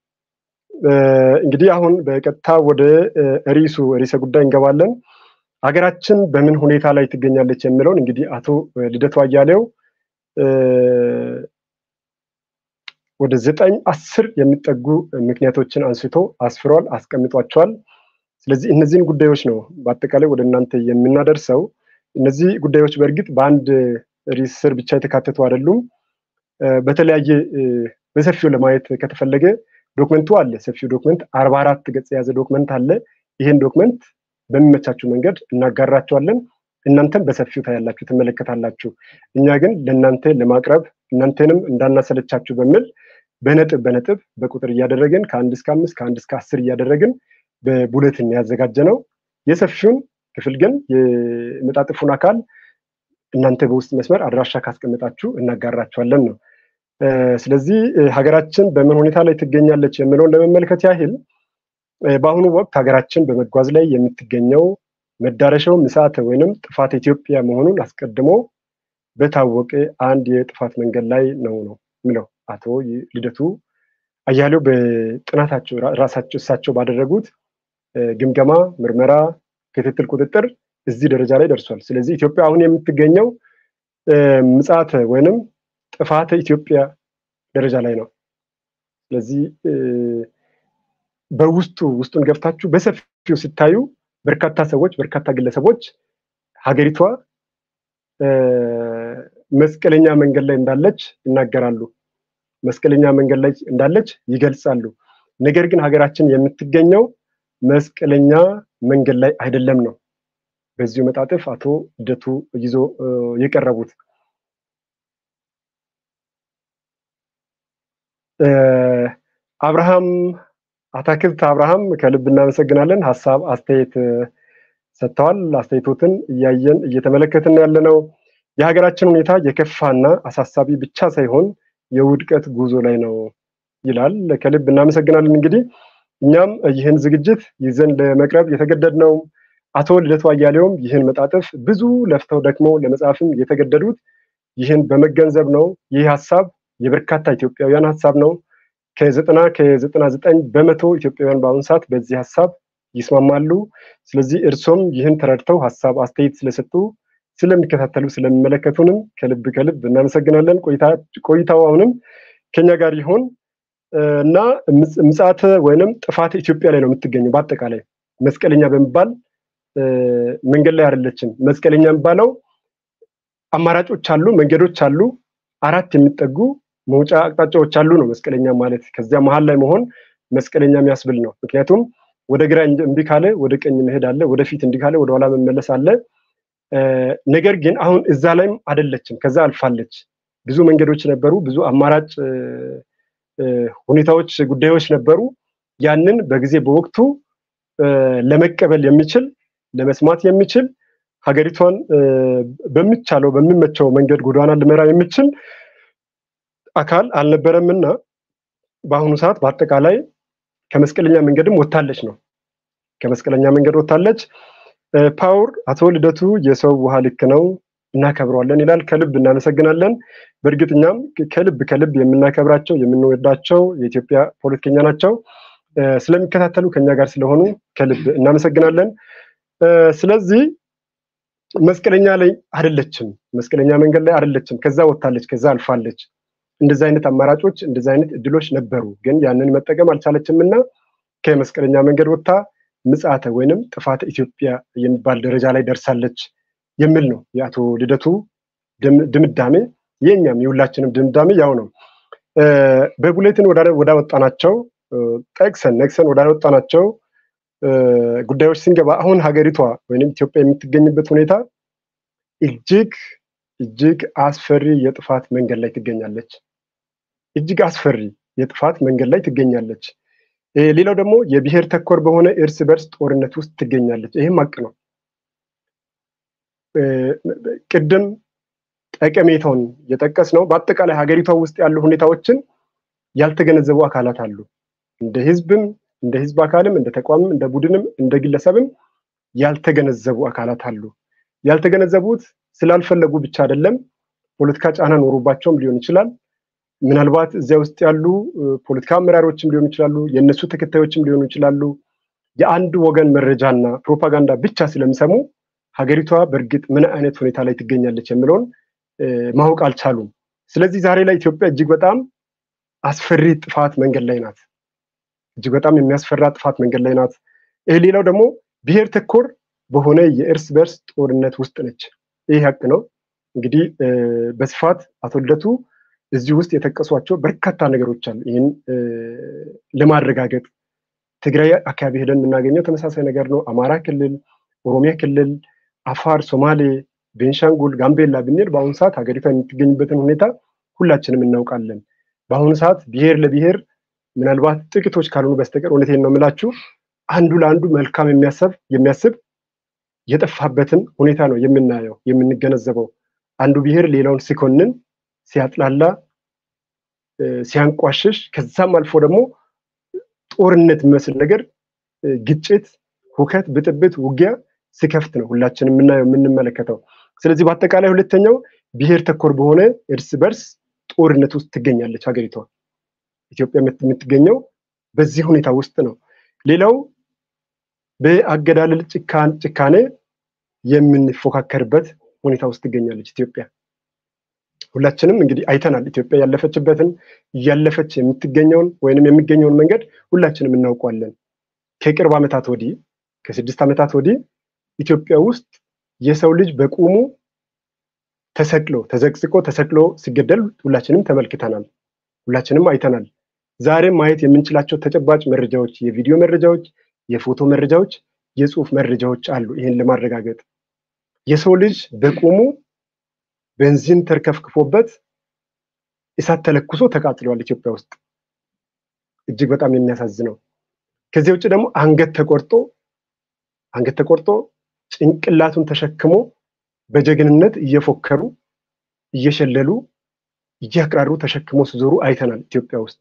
እንግዲህ አሁን በቀጥታ ወደ ርዕሱ ርዕሰ ጉዳይ እንገባለን። ሀገራችን በምን ሁኔታ ላይ ትገኛለች የሚለውን እንግዲህ አቶ ልደቱ አያሌው ወደ ዘጠኝ አስር የሚጠጉ ምክንያቶችን አንስቶ አስፍሯል፣ አስቀምጧቸዋል። ስለዚህ እነዚህን ጉዳዮች ነው በአጠቃላይ ወደ እናንተ የምናደርሰው። እነዚህ ጉዳዮች በእርግጥ በአንድ ርዕስ ስር ብቻ የተካተቱ አይደሉም። በተለያየ በሰፊው ለማየት ከተፈለገ ዶክመንቱ አለ። ሰፊው ዶክመንት አርባ አራት ገጽ የያዘ ዶክመንት አለ። ይህን ዶክመንት በሚመቻችሁ መንገድ እናጋራቸዋለን። እናንተም በሰፊው ታያላችሁ፣ ትመለከታላችሁ። እኛ ግን ለእናንተ ለማቅረብ እናንተንም እንዳናሰለቻችሁ በሚል በነጥብ በነጥብ በቁጥር እያደረግን ከአንድ እስከ አምስት ከአንድ እስከ አስር እያደረግን በቡሌትን ያዘጋጀ ነው። የሰፊውን ክፍል ግን የመጣጥፉን አካል እናንተ በውስጥ መስመር አድራሻ ካስቀመጣችሁ እናጋራቸዋለን ነው። ስለዚህ ሀገራችን በምን ሁኔታ ላይ ትገኛለች የሚለውን ለመመልከት ያህል በአሁኑ ወቅት ሀገራችን በመጓዝ ላይ የምትገኘው መዳረሻው ምጽአተ ወይንም ጥፋት ኢትዮጵያ መሆኑን አስቀድሞ በታወቀ አንድ የጥፋት መንገድ ላይ ነው ነው የሚለው አቶ ልደቱ አያሌው በጥናታቸው ራሳቸው እሳቸው ባደረጉት ግምገማ፣ ምርመራ፣ ክትትል፣ ቁጥጥር እዚህ ደረጃ ላይ ደርሷል። ስለዚህ ኢትዮጵያ አሁን የምትገኘው ምጽአተ ወይንም ጥፋተ ኢትዮጵያ ደረጃ ላይ ነው። ስለዚህ በውስጡ ውስጡን ገብታችሁ በሰፊው ስታዩ በርካታ ሰዎች በርካታ ግለሰቦች ሀገሪቷ መስቀለኛ መንገድ ላይ እንዳለች ይናገራሉ። መስቀለኛ መንገድ ላይ እንዳለች ይገልጻሉ። ነገር ግን ሀገራችን የምትገኘው መስቀለኛ መንገድ ላይ አይደለም ነው በዚሁ መጣጥፍ አቶ ልደቱ ይዞ የቀረቡት። አብርሃም አታክልት አብርሃም ከልብ እናመሰግናለን። ሀሳብ አስተያየት ሰጥተዋል። አስተያየቶትን እያየን እየተመለከትን ያለ ነው። የሀገራችን ሁኔታ የከፋና አሳሳቢ ብቻ ሳይሆን የውድቀት ጉዞ ላይ ነው ይላል። ከልብ እናመሰግናለን። እንግዲህ እኛም ይህን ዝግጅት ይዘን ለመቅረብ የተገደድነው አቶ ልደቱ አያሌውም ይህን መጣጥፍ ብዙ ለፍተው ደክመው ለመጻፍም የተገደዱት ይህን በመገንዘብ ነው። ይህ ሀሳብ የበርካታ ኢትዮጵያውያን ሀሳብ ነው። ከዘጠና ከዘጠና ዘጠኝ በመቶ ኢትዮጵያውያን በአሁኑ ሰዓት በዚህ ሀሳብ ይስማማሉ። ስለዚህ እርሶም ይህን ተረድተው ሀሳብ አስተያየት ስለሰጡ ስለሚከታተሉ ስለሚመለከቱንም ከልብ ከልብ እናመሰግናለን። ቆይታው አሁንም ከኛ ጋር ይሆን እና ምጽአተ ወይንም ጥፋት ኢትዮጵያ ላይ ነው የምትገኘው። በአጠቃላይ መስቀለኛ በሚባል መንገድ ላይ አይደለችም። መስቀለኛ የሚባለው አማራጮች አሉ፣ መንገዶች አሉ፣ አራት የሚጠጉ መውጫ አቅጣጫዎች አሉ ነው መስቀለኛ ማለት። ከዚያ መሀል ላይ መሆን መስቀለኛ የሚያስብል ነው። ምክንያቱም ወደ ግራ እምቢ ካለ ወደ ቀኝ መሄድ አለ፣ ወደፊት እንዲህ ካለ ወደኋላ መመለስ አለ። ነገር ግን አሁን እዛ ላይም አይደለችም፣ ከዛ አልፋለች። ብዙ መንገዶች ነበሩ፣ ብዙ አማራጭ ሁኔታዎች፣ ጉዳዮች ነበሩ። ያንን በጊዜ በወቅቱ ለመቀበል የሚችል ለመስማት የሚችል ሀገሪቷን በሚቻለው በሚመቸው መንገድ ጎዳና ልመራ የሚችል አካል አልነበረምና በአሁኑ ሰዓት በአጠቃላይ ከመስቀለኛ መንገድም ወታለች ነው። ከመስቀለኛ መንገድ ወታለች። ፓወር አቶ ልደቱ የሰው ውሃ ልክ ነው እናከብረዋለን ይላል። ከልብ እናመሰግናለን። በእርግጥ እኛም ከልብ ከልብ የምናከብራቸው የምንወዳቸው የኢትዮጵያ ፖለቲከኛ ናቸው። ስለሚከታተሉ ከኛ ጋር ስለሆኑ ከልብ እናመሰግናለን። ስለዚህ መስቀለኛ ላይ አይደለችም፣ መስቀለኛ መንገድ ላይ አይደለችም። ከዛ ወጥታለች፣ ከዛ አልፋለች። እንደዚህ አይነት አማራጮች እንደዚህ አይነት እድሎች ነበሩ፣ ግን ያንን መጠቀም አልቻለችም እና ከመስቀለኛ መንገድ ወጥታ ምጽአተ ወይንም ጥፋተ ኢትዮጵያ የሚባል ደረጃ ላይ ደርሳለች የሚል ነው የአቶ ልደቱ ድምዳሜ። የእኛም የሁላችንም ድምዳሜ ያው ነው። በቡሌትን ወዳወጣናቸው ጠቅሰን ነቅሰን ወዳወጣናቸው ጉዳዮች ስንገባ አሁን ሀገሪቷ ወይም ኢትዮጵያ የምትገኝበት ሁኔታ እጅግ እጅግ አስፈሪ የጥፋት መንገድ ላይ ትገኛለች። እጅግ አስፈሪ የጥፋት መንገድ ላይ ትገኛለች። ሌላው ደግሞ የብሔር ተኮር በሆነ እርስ በርስ ጦርነት ውስጥ ትገኛለች። ይህም ሀቅ ነው። ቅድም ጠቀሜታውን የጠቀስ ነው። በአጠቃላይ ሀገሪቷ ውስጥ ያሉ ሁኔታዎችን ያልተገነዘቡ አካላት አሉ። እንደ ህዝብም እንደ ህዝብ አካልም እንደ ተቋምም እንደ ቡድንም እንደ ግለሰብም ያልተገነዘቡ አካላት አሉ። ያልተገነዘቡት ስላልፈለጉ ብቻ አይደለም፣ ፖለቲካ ጫና ኖሮባቸውም ሊሆን ይችላል። ምናልባት እዚያ ውስጥ ያሉ ፖለቲካ አመራሮችም ሊሆኑ ይችላሉ፣ የእነሱ ተከታዮችም ሊሆኑ ይችላሉ። የአንድ ወገን መረጃና ፕሮፓጋንዳ ብቻ ስለሚሰሙ ሀገሪቷ በእርግጥ ምን አይነት ሁኔታ ላይ ትገኛለች የሚለውን ማወቅ አልቻሉም። ስለዚህ ዛሬ ላይ ኢትዮጵያ እጅግ በጣም አስፈሪ ጥፋት መንገድ ላይ ናት። እጅግ በጣም የሚያስፈራ ጥፋት መንገድ ላይ ናት። ይህ ሌላው ደግሞ ብሔር ተኮር በሆነ የእርስ በርስ ጦርነት ውስጥ ነች። ይህ ሀቅ ነው። እንግዲህ በስፋት አቶ ልደቱ እዚህ ውስጥ የጠቀሷቸው በርካታ ነገሮች አሉ። ይህን ለማረጋገጥ ትግራይ አካባቢ ሄደን የምናገኘው ተመሳሳይ ነገር ነው። አማራ ክልል፣ ኦሮሚያ ክልል፣ አፋር፣ ሶማሌ፣ ቤንሻንጉል፣ ጋምቤላ ብንል በአሁኑ ሰዓት ሀገሪቷ የምትገኝበትን ሁኔታ ሁላችንም እናውቃለን። በአሁኑ ሰዓት ብሔር ለብሔር ምናልባት ጥቂቶች ካልሆኑ በስተቀር እውነቴን ነው የምላችሁ አንዱ ለአንዱ መልካም የሚያሰብ የሚያስብ የጠፋበትን ሁኔታ ነው የምናየው የምንገነዘበው። አንዱ ብሔር ሌላውን ሲኮንን፣ ሲያጥላላ፣ ሲያንቋሽሽ ከዛም አልፎ ደግሞ ጦርነት የሚመስል ነገር ግጭት፣ ሁከት፣ ብጥብጥ፣ ውጊያ ሲከፍት ነው ሁላችን የምናየው የምንመለከተው። ስለዚህ በአጠቃላይ ሁለተኛው ብሔር ተኮር በሆነ እርስ በርስ ጦርነት ውስጥ ትገኛለች ሀገሪቷ። ኢትዮጵያ የምትገኘው በዚህ ሁኔታ ውስጥ ነው። ሌላው በአገዳደል ጭካኔ የምንፎካከርበት ሁኔታ ውስጥ ትገኛለች ኢትዮጵያ። ሁላችንም እንግዲህ አይተናል። ኢትዮጵያ ያለፈችበትን እያለፈች የምትገኘውን ወይንም የሚገኘውን መንገድ ሁላችንም እናውቋለን። ከቅርብ ዓመታት ወዲህ ከስድስት ዓመታት ወዲህ ኢትዮጵያ ውስጥ የሰው ልጅ በቁሙ ተሰቅሎ ተዘቅዝቆ ተሰቅሎ ሲገደል ሁላችንም ተመልክተናል። ሁላችንም አይተናል። ዛሬም ማየት የምንችላቸው ተጨባጭ መረጃዎች፣ የቪዲዮ መረጃዎች፣ የፎቶ መረጃዎች፣ የጽሁፍ መረጃዎች አሉ። ይህን ለማረጋገጥ የሰው ልጅ በቁሙ ቤንዚን ተርከፍክፎበት እሳት ተለኩሶ ተቃጥሏል ኢትዮጵያ ውስጥ እጅግ በጣም የሚያሳዝነው። ከዚህ ውጭ ደግሞ አንገት ተቆርጦ አንገት ተቆርጦ ጭንቅላቱን ተሸክሞ በጀግንነት እየፎከሩ እየሸለሉ እያቅራሩ ተሸክሞ ሲዞሩ አይተናል ኢትዮጵያ ውስጥ።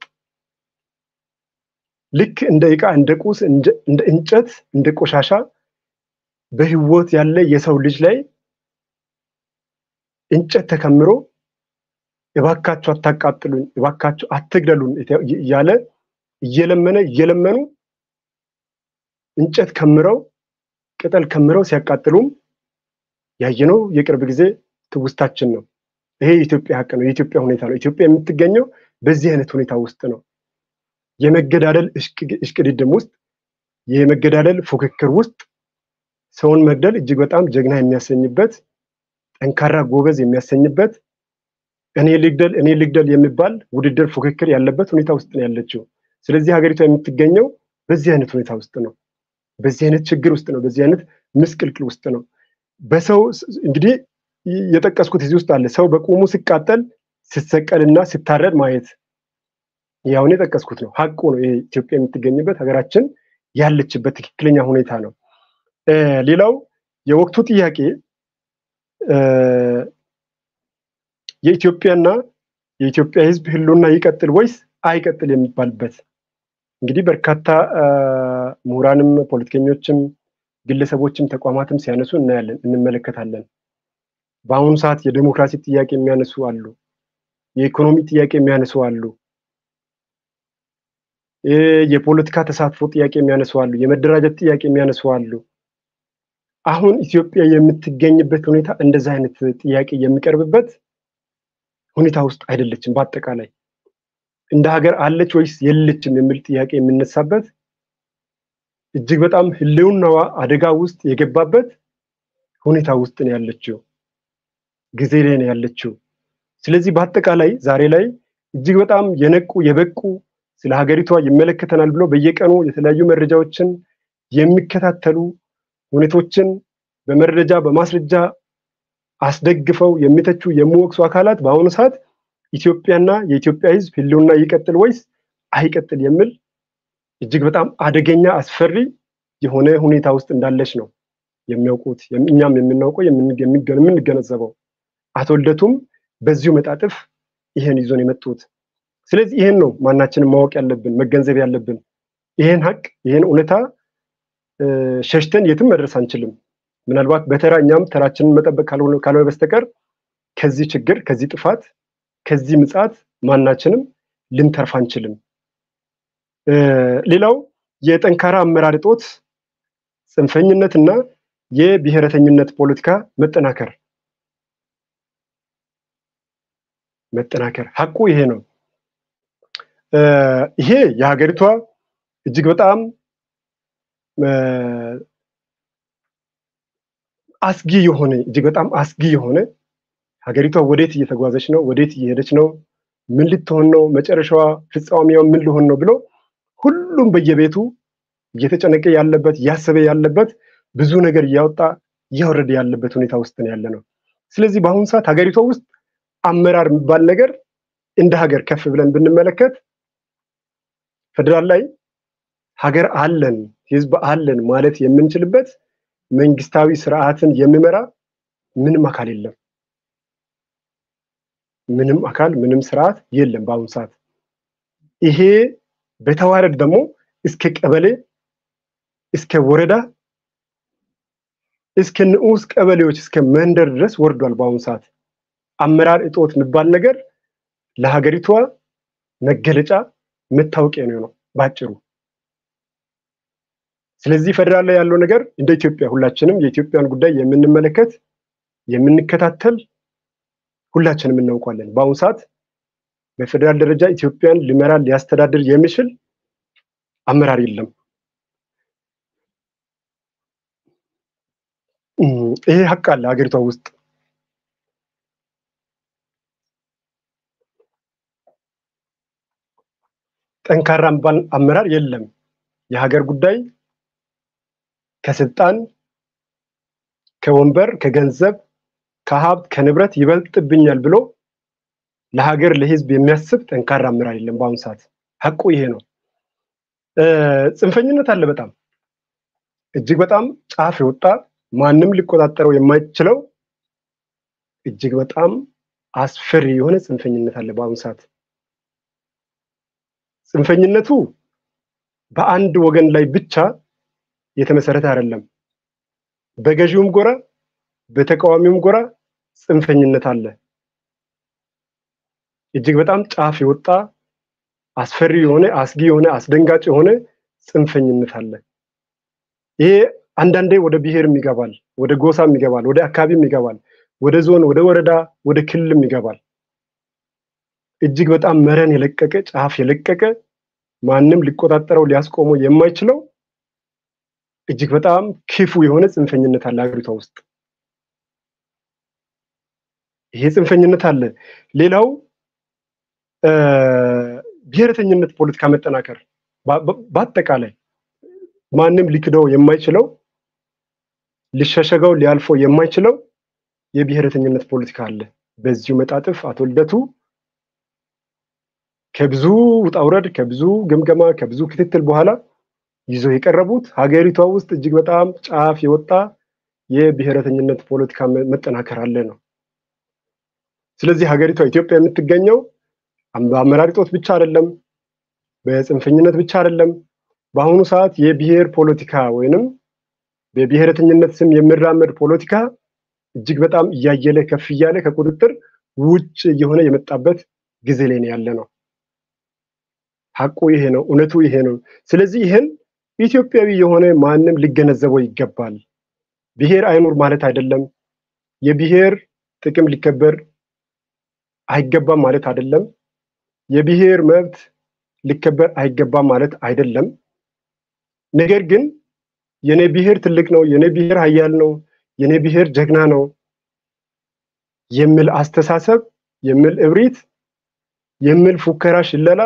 ልክ እንደ ዕቃ፣ እንደ ቁስ፣ እንደ እንጨት፣ እንደ ቆሻሻ በህይወት ያለ የሰው ልጅ ላይ እንጨት ተከምሮ እባካችሁ አታቃጥሉኝ፣ እባካችሁ አትግደሉን እያለ እየለመነ እየለመኑ እንጨት ከምረው ቅጠል ከምረው ሲያቃጥሉም ያየነው የቅርብ ጊዜ ትውስታችን ነው። ይሄ የኢትዮጵያ ሀቅ ነው፣ የኢትዮጵያ ሁኔታ ነው። ኢትዮጵያ የምትገኘው በዚህ አይነት ሁኔታ ውስጥ ነው። የመገዳደል እሽቅድድም ውስጥ የመገዳደል ፉክክር ውስጥ ሰውን መግደል እጅግ በጣም ጀግና የሚያሰኝበት ጠንካራ ጎበዝ የሚያሰኝበት እኔ ልግደል እኔ ልግደል የሚባል ውድድር ፉክክር ያለበት ሁኔታ ውስጥ ነው ያለችው። ስለዚህ ሀገሪቷ የምትገኘው በዚህ አይነት ሁኔታ ውስጥ ነው። በዚህ አይነት ችግር ውስጥ ነው። በዚህ አይነት ምስቅልቅል ውስጥ ነው። በሰው እንግዲህ የጠቀስኩት እዚህ ውስጥ አለ። ሰው በቁሙ ሲቃጠል ሲሰቀልና ሲታረድ ማየት ያሁን የጠቀስኩት ነው። ሀቁ ነው። ይሄ ኢትዮጵያ የምትገኝበት ሀገራችን ያለችበት ትክክለኛ ሁኔታ ነው። ሌላው የወቅቱ ጥያቄ የኢትዮጵያና የኢትዮጵያ ሕዝብ ህልውና ይቀጥል ወይስ አይቀጥል የሚባልበት እንግዲህ በርካታ ምሁራንም ፖለቲከኞችም ግለሰቦችም ተቋማትም ሲያነሱ እናያለን፣ እንመለከታለን። በአሁኑ ሰዓት የዴሞክራሲ ጥያቄ የሚያነሱ አሉ፣ የኢኮኖሚ ጥያቄ የሚያነሱ አሉ፣ የፖለቲካ ተሳትፎ ጥያቄ የሚያነሱ አሉ፣ የመደራጀት ጥያቄ የሚያነሱ አሉ። አሁን ኢትዮጵያ የምትገኝበት ሁኔታ እንደዚህ አይነት ጥያቄ የሚቀርብበት ሁኔታ ውስጥ አይደለችም። በአጠቃላይ እንደ ሀገር አለች ወይስ የለችም የሚል ጥያቄ የሚነሳበት እጅግ በጣም ህልውናዋ አደጋ ውስጥ የገባበት ሁኔታ ውስጥ ነው ያለችው፣ ጊዜ ላይ ነው ያለችው። ስለዚህ በአጠቃላይ ዛሬ ላይ እጅግ በጣም የነቁ የበቁ ስለ ሀገሪቷ ይመለከተናል ብሎ በየቀኑ የተለያዩ መረጃዎችን የሚከታተሉ ሁኔቶችን በመረጃ በማስረጃ አስደግፈው የሚተቹ የሚወቅሱ አካላት በአሁኑ ሰዓት ኢትዮጵያና የኢትዮጵያ ሕዝብ ህልውና ይቀጥል ወይስ አይቀጥል የሚል እጅግ በጣም አደገኛ አስፈሪ የሆነ ሁኔታ ውስጥ እንዳለች ነው የሚያውቁት፣ እኛም የምናውቀው የምንገነዘበው። አቶ ልደቱም በዚሁ መጣጥፍ ይሄን ይዞን የመጡት። ስለዚህ ይሄን ነው ማናችንም ማወቅ ያለብን መገንዘብ ያለብን። ይሄን ሀቅ ይሄን እውነታ ሸሽተን የትም መድረስ አንችልም። ምናልባት በተራ እኛም ተራችንን መጠበቅ ካልሆነ በስተቀር ከዚህ ችግር፣ ከዚህ ጥፋት፣ ከዚህ ምጽአት ማናችንም ልንተርፍ አንችልም። ሌላው የጠንካራ አመራር እጦት፣ ጽንፈኝነትና የብሔረተኝነት ፖለቲካ መጠናከር መጠናከር ሀቁ ይሄ ነው። ይሄ የሀገሪቷ እጅግ በጣም አስጊ የሆነ እጅግ በጣም አስጊ የሆነ ሀገሪቷ ወዴት እየተጓዘች ነው? ወዴት እየሄደች ነው? ምን ልትሆን ነው? መጨረሻዋ ፍጻሜዋ ምን ሊሆን ነው ብሎ ሁሉም በየቤቱ እየተጨነቀ ያለበት እያሰበ ያለበት ብዙ ነገር እያወጣ እያወረደ ያለበት ሁኔታ ውስጥ ነው ያለ ነው። ስለዚህ በአሁኑ ሰዓት ሀገሪቷ ውስጥ አመራር የሚባል ነገር እንደ ሀገር ከፍ ብለን ብንመለከት ፌደራል ላይ ሀገር አለን ህዝብ አለን ማለት የምንችልበት መንግስታዊ ስርዓትን የሚመራ ምንም አካል የለም። ምንም አካል ምንም ስርዓት የለም በአሁኑ ሰዓት። ይሄ በተዋረድ ደግሞ እስከ ቀበሌ እስከ ወረዳ እስከ ንዑስ ቀበሌዎች እስከ መንደር ድረስ ወርዷል። በአሁኑ ሰዓት አመራር እጦት የሚባል ነገር ለሀገሪቷ መገለጫ መታወቂያ ነው ነው ባጭሩ። ስለዚህ ፌደራል ላይ ያለው ነገር እንደ ኢትዮጵያ ሁላችንም የኢትዮጵያን ጉዳይ የምንመለከት የምንከታተል ሁላችንም እናውቋለን። በአሁኑ ሰዓት በፌደራል ደረጃ ኢትዮጵያን ሊመራ ሊያስተዳድር የሚችል አመራር የለም። ይሄ ሀቅ አለ ሀገሪቷ ውስጥ። ጠንካራ የሚባል አመራር የለም። የሀገር ጉዳይ ከስልጣን፣ ከወንበር፣ ከገንዘብ፣ ከሀብት፣ ከንብረት ይበልጥብኛል ብሎ ለሀገር ለህዝብ የሚያስብ ጠንካራ አመራር የለም በአሁኑ ሰዓት። ሀቁ ይሄ ነው። ጽንፈኝነት አለ። በጣም እጅግ በጣም ጫፍ የወጣ ማንም ሊቆጣጠረው የማይችለው እጅግ በጣም አስፈሪ የሆነ ጽንፈኝነት አለ በአሁኑ ሰዓት። ጽንፈኝነቱ በአንድ ወገን ላይ ብቻ የተመሰረተ አይደለም። በገዢውም ጎራ በተቃዋሚውም ጎራ ጽንፈኝነት አለ። እጅግ በጣም ጫፍ የወጣ አስፈሪ የሆነ አስጊ የሆነ አስደንጋጭ የሆነ ጽንፈኝነት አለ። ይሄ አንዳንዴ ወደ ብሔርም ይገባል፣ ወደ ጎሳም ይገባል፣ ወደ አካባቢም ይገባል፣ ወደ ዞን፣ ወደ ወረዳ፣ ወደ ክልልም ይገባል። እጅግ በጣም መረን የለቀቀ ጫፍ የለቀቀ ማንም ሊቆጣጠረው ሊያስቆመው የማይችለው እጅግ በጣም ክፉ የሆነ ጽንፈኝነት አለ ሀገሪቷ ውስጥ። ይሄ ጽንፈኝነት አለ። ሌላው ብሔረተኝነት ፖለቲካ መጠናከር በአጠቃላይ ማንም ሊክደው የማይችለው ሊሸሸገው ሊያልፈው የማይችለው የብሔረተኝነት ፖለቲካ አለ። በዚሁ መጣጥፍ አቶ ልደቱ ከብዙ ውጣውረድ ከብዙ ግምገማ ከብዙ ክትትል በኋላ ይዘው የቀረቡት ሀገሪቷ ውስጥ እጅግ በጣም ጫፍ የወጣ የብሔረተኝነት ፖለቲካ መጠናከር አለ ነው። ስለዚህ ሀገሪቷ ኢትዮጵያ የምትገኘው በአመራር እጦት ብቻ አይደለም፣ በጽንፈኝነት ብቻ አይደለም። በአሁኑ ሰዓት የብሔር ፖለቲካ ወይንም በብሔረተኝነት ስም የሚራመድ ፖለቲካ እጅግ በጣም እያየለ ከፍ እያለ ከቁጥጥር ውጭ እየሆነ የመጣበት ጊዜ ላይ ነው ያለ ነው። ሀቁ ይሄ ነው፣ እውነቱ ይሄ ነው። ስለዚህ ይህን ኢትዮጵያዊ የሆነ ማንም ሊገነዘበው ይገባል። ብሔር አይኑር ማለት አይደለም። የብሔር ጥቅም ሊከበር አይገባም ማለት አይደለም። የብሔር መብት ሊከበር አይገባም ማለት አይደለም። ነገር ግን የኔ ብሔር ትልቅ ነው፣ የኔ ብሔር ኃያል ነው፣ የኔ ብሔር ጀግና ነው የሚል አስተሳሰብ የሚል እብሪት የሚል ፉከራ፣ ሽለላ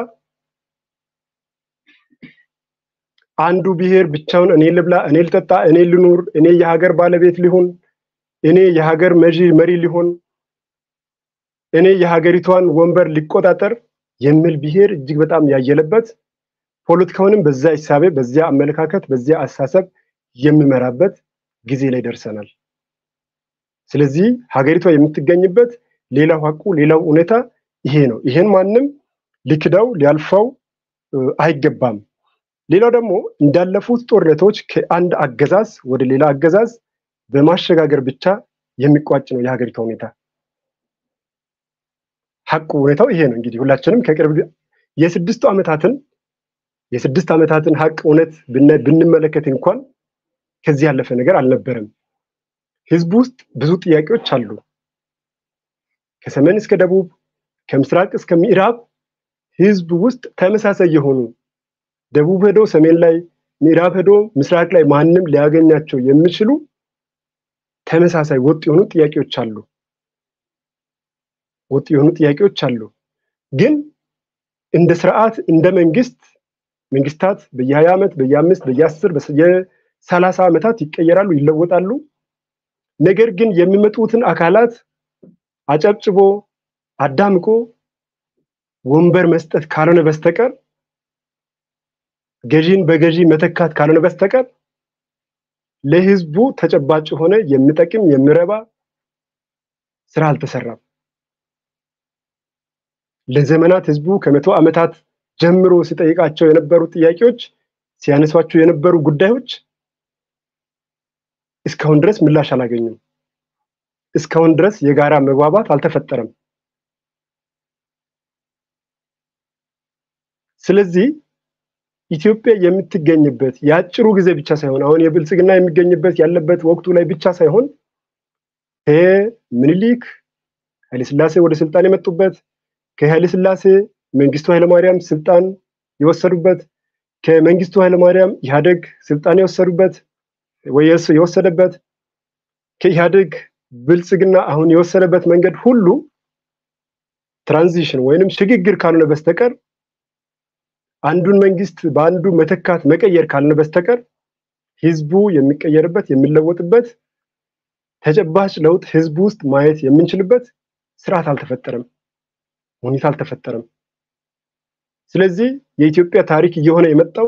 አንዱ ብሔር ብቻውን እኔ ልብላ፣ እኔ ልጠጣ፣ እኔ ልኑር፣ እኔ የሀገር ባለቤት ሊሆን፣ እኔ የሀገር መሪ ሊሆን፣ እኔ የሀገሪቷን ወንበር ሊቆጣጠር የሚል ብሔር እጅግ በጣም ያየለበት ፖለቲካውንም በዛ ሂሳቤ በዚያ አመለካከት በዚያ አስተሳሰብ የሚመራበት ጊዜ ላይ ደርሰናል። ስለዚህ ሀገሪቷ የምትገኝበት ሌላው ሀቁ ሌላው እውነታ ይሄ ነው። ይሄን ማንም ሊክዳው ሊያልፈው አይገባም። ሌላው ደግሞ እንዳለፉት ጦርነቶች ከአንድ አገዛዝ ወደ ሌላ አገዛዝ በማሸጋገር ብቻ የሚቋጭ ነው የሀገሪቷ ሁኔታ። ሀቁ ሁኔታው ይሄ ነው። እንግዲህ ሁላችንም ከቅርብ የስድስቱ ዓመታትን የስድስት ዓመታትን ሀቅ እውነት ብንመለከት እንኳን ከዚህ ያለፈ ነገር አልነበረም። ህዝቡ ውስጥ ብዙ ጥያቄዎች አሉ። ከሰሜን እስከ ደቡብ፣ ከምስራቅ እስከ ምዕራብ ህዝብ ውስጥ ተመሳሳይ የሆኑ ደቡብ ሄዶ ሰሜን ላይ፣ ምዕራብ ሄዶ ምስራቅ ላይ ማንም ሊያገኛቸው የሚችሉ ተመሳሳይ ወጥ የሆኑ ጥያቄዎች አሉ። ወጥ የሆኑ ጥያቄዎች አሉ። ግን እንደ ስርዓት እንደ መንግስት መንግስታት በየሀያ ዓመት በየአምስት በየአስር በየሰላሳ ዓመታት ይቀየራሉ፣ ይለወጣሉ። ነገር ግን የሚመጡትን አካላት አጨብጭቦ አዳምቆ ወንበር መስጠት ካልሆነ በስተቀር ገዢን በገዢ መተካት ካልሆነ በስተቀር ለህዝቡ ተጨባጭ የሆነ የሚጠቅም የሚረባ ስራ አልተሰራም። ለዘመናት ህዝቡ ከመቶ ዓመታት ጀምሮ ሲጠይቃቸው የነበሩ ጥያቄዎች ሲያነሷቸው የነበሩ ጉዳዮች እስካሁን ድረስ ምላሽ አላገኙም። እስካሁን ድረስ የጋራ መግባባት አልተፈጠረም። ስለዚህ ኢትዮጵያ የምትገኝበት የአጭሩ ጊዜ ብቻ ሳይሆን አሁን የብልጽግና የሚገኝበት ያለበት ወቅቱ ላይ ብቻ ሳይሆን ከምኒልክ ኃይለስላሴ ወደ ስልጣን የመጡበት ከኃይለስላሴ መንግስቱ ኃይለማርያም ስልጣን የወሰዱበት ከመንግስቱ ኃይለማርያም ኢህአደግ ስልጣን የወሰዱበት ወይ የወሰደበት ከኢህአደግ ብልጽግና አሁን የወሰደበት መንገድ ሁሉ ትራንዚሽን ወይንም ሽግግር ካልሆነ በስተቀር አንዱን መንግስት በአንዱ መተካት መቀየር ካልሆነ በስተቀር ህዝቡ የሚቀየርበት የሚለወጥበት ተጨባጭ ለውጥ ህዝቡ ውስጥ ማየት የምንችልበት ስርዓት አልተፈጠረም፣ ሁኔታ አልተፈጠረም። ስለዚህ የኢትዮጵያ ታሪክ እየሆነ የመጣው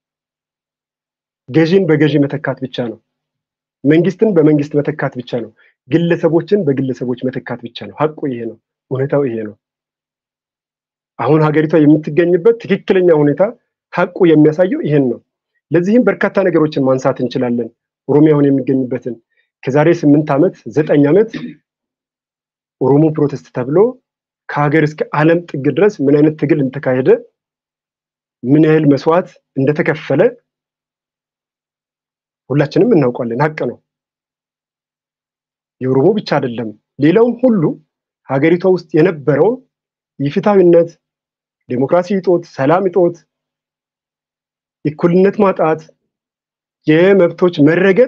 ገዢን በገዢ መተካት ብቻ ነው። መንግስትን በመንግስት መተካት ብቻ ነው። ግለሰቦችን በግለሰቦች መተካት ብቻ ነው። ሀቁ ይሄ ነው። እውነታው ይሄ ነው። አሁን ሀገሪቷ የምትገኝበት ትክክለኛ ሁኔታ ሀቁ የሚያሳየው ይሄን ነው። ለዚህም በርካታ ነገሮችን ማንሳት እንችላለን። ኦሮሚያ አሁን የሚገኝበትን ከዛሬ ስምንት ዓመት ዘጠኝ ዓመት ኦሮሞ ፕሮቴስት ተብሎ ከሀገር እስከ ዓለም ጥግ ድረስ ምን አይነት ትግል እንደተካሄደ ምን ያህል መስዋዕት እንደተከፈለ ሁላችንም እናውቃለን። ሀቅ ነው። የኦሮሞ ብቻ አይደለም፣ ሌላውም ሁሉ ሀገሪቷ ውስጥ የነበረውን የፍትሃዊነት፣ ዴሞክራሲ እጦት፣ ሰላም እጦት፣ እኩልነት ማጣት፣ የመብቶች መረገጥ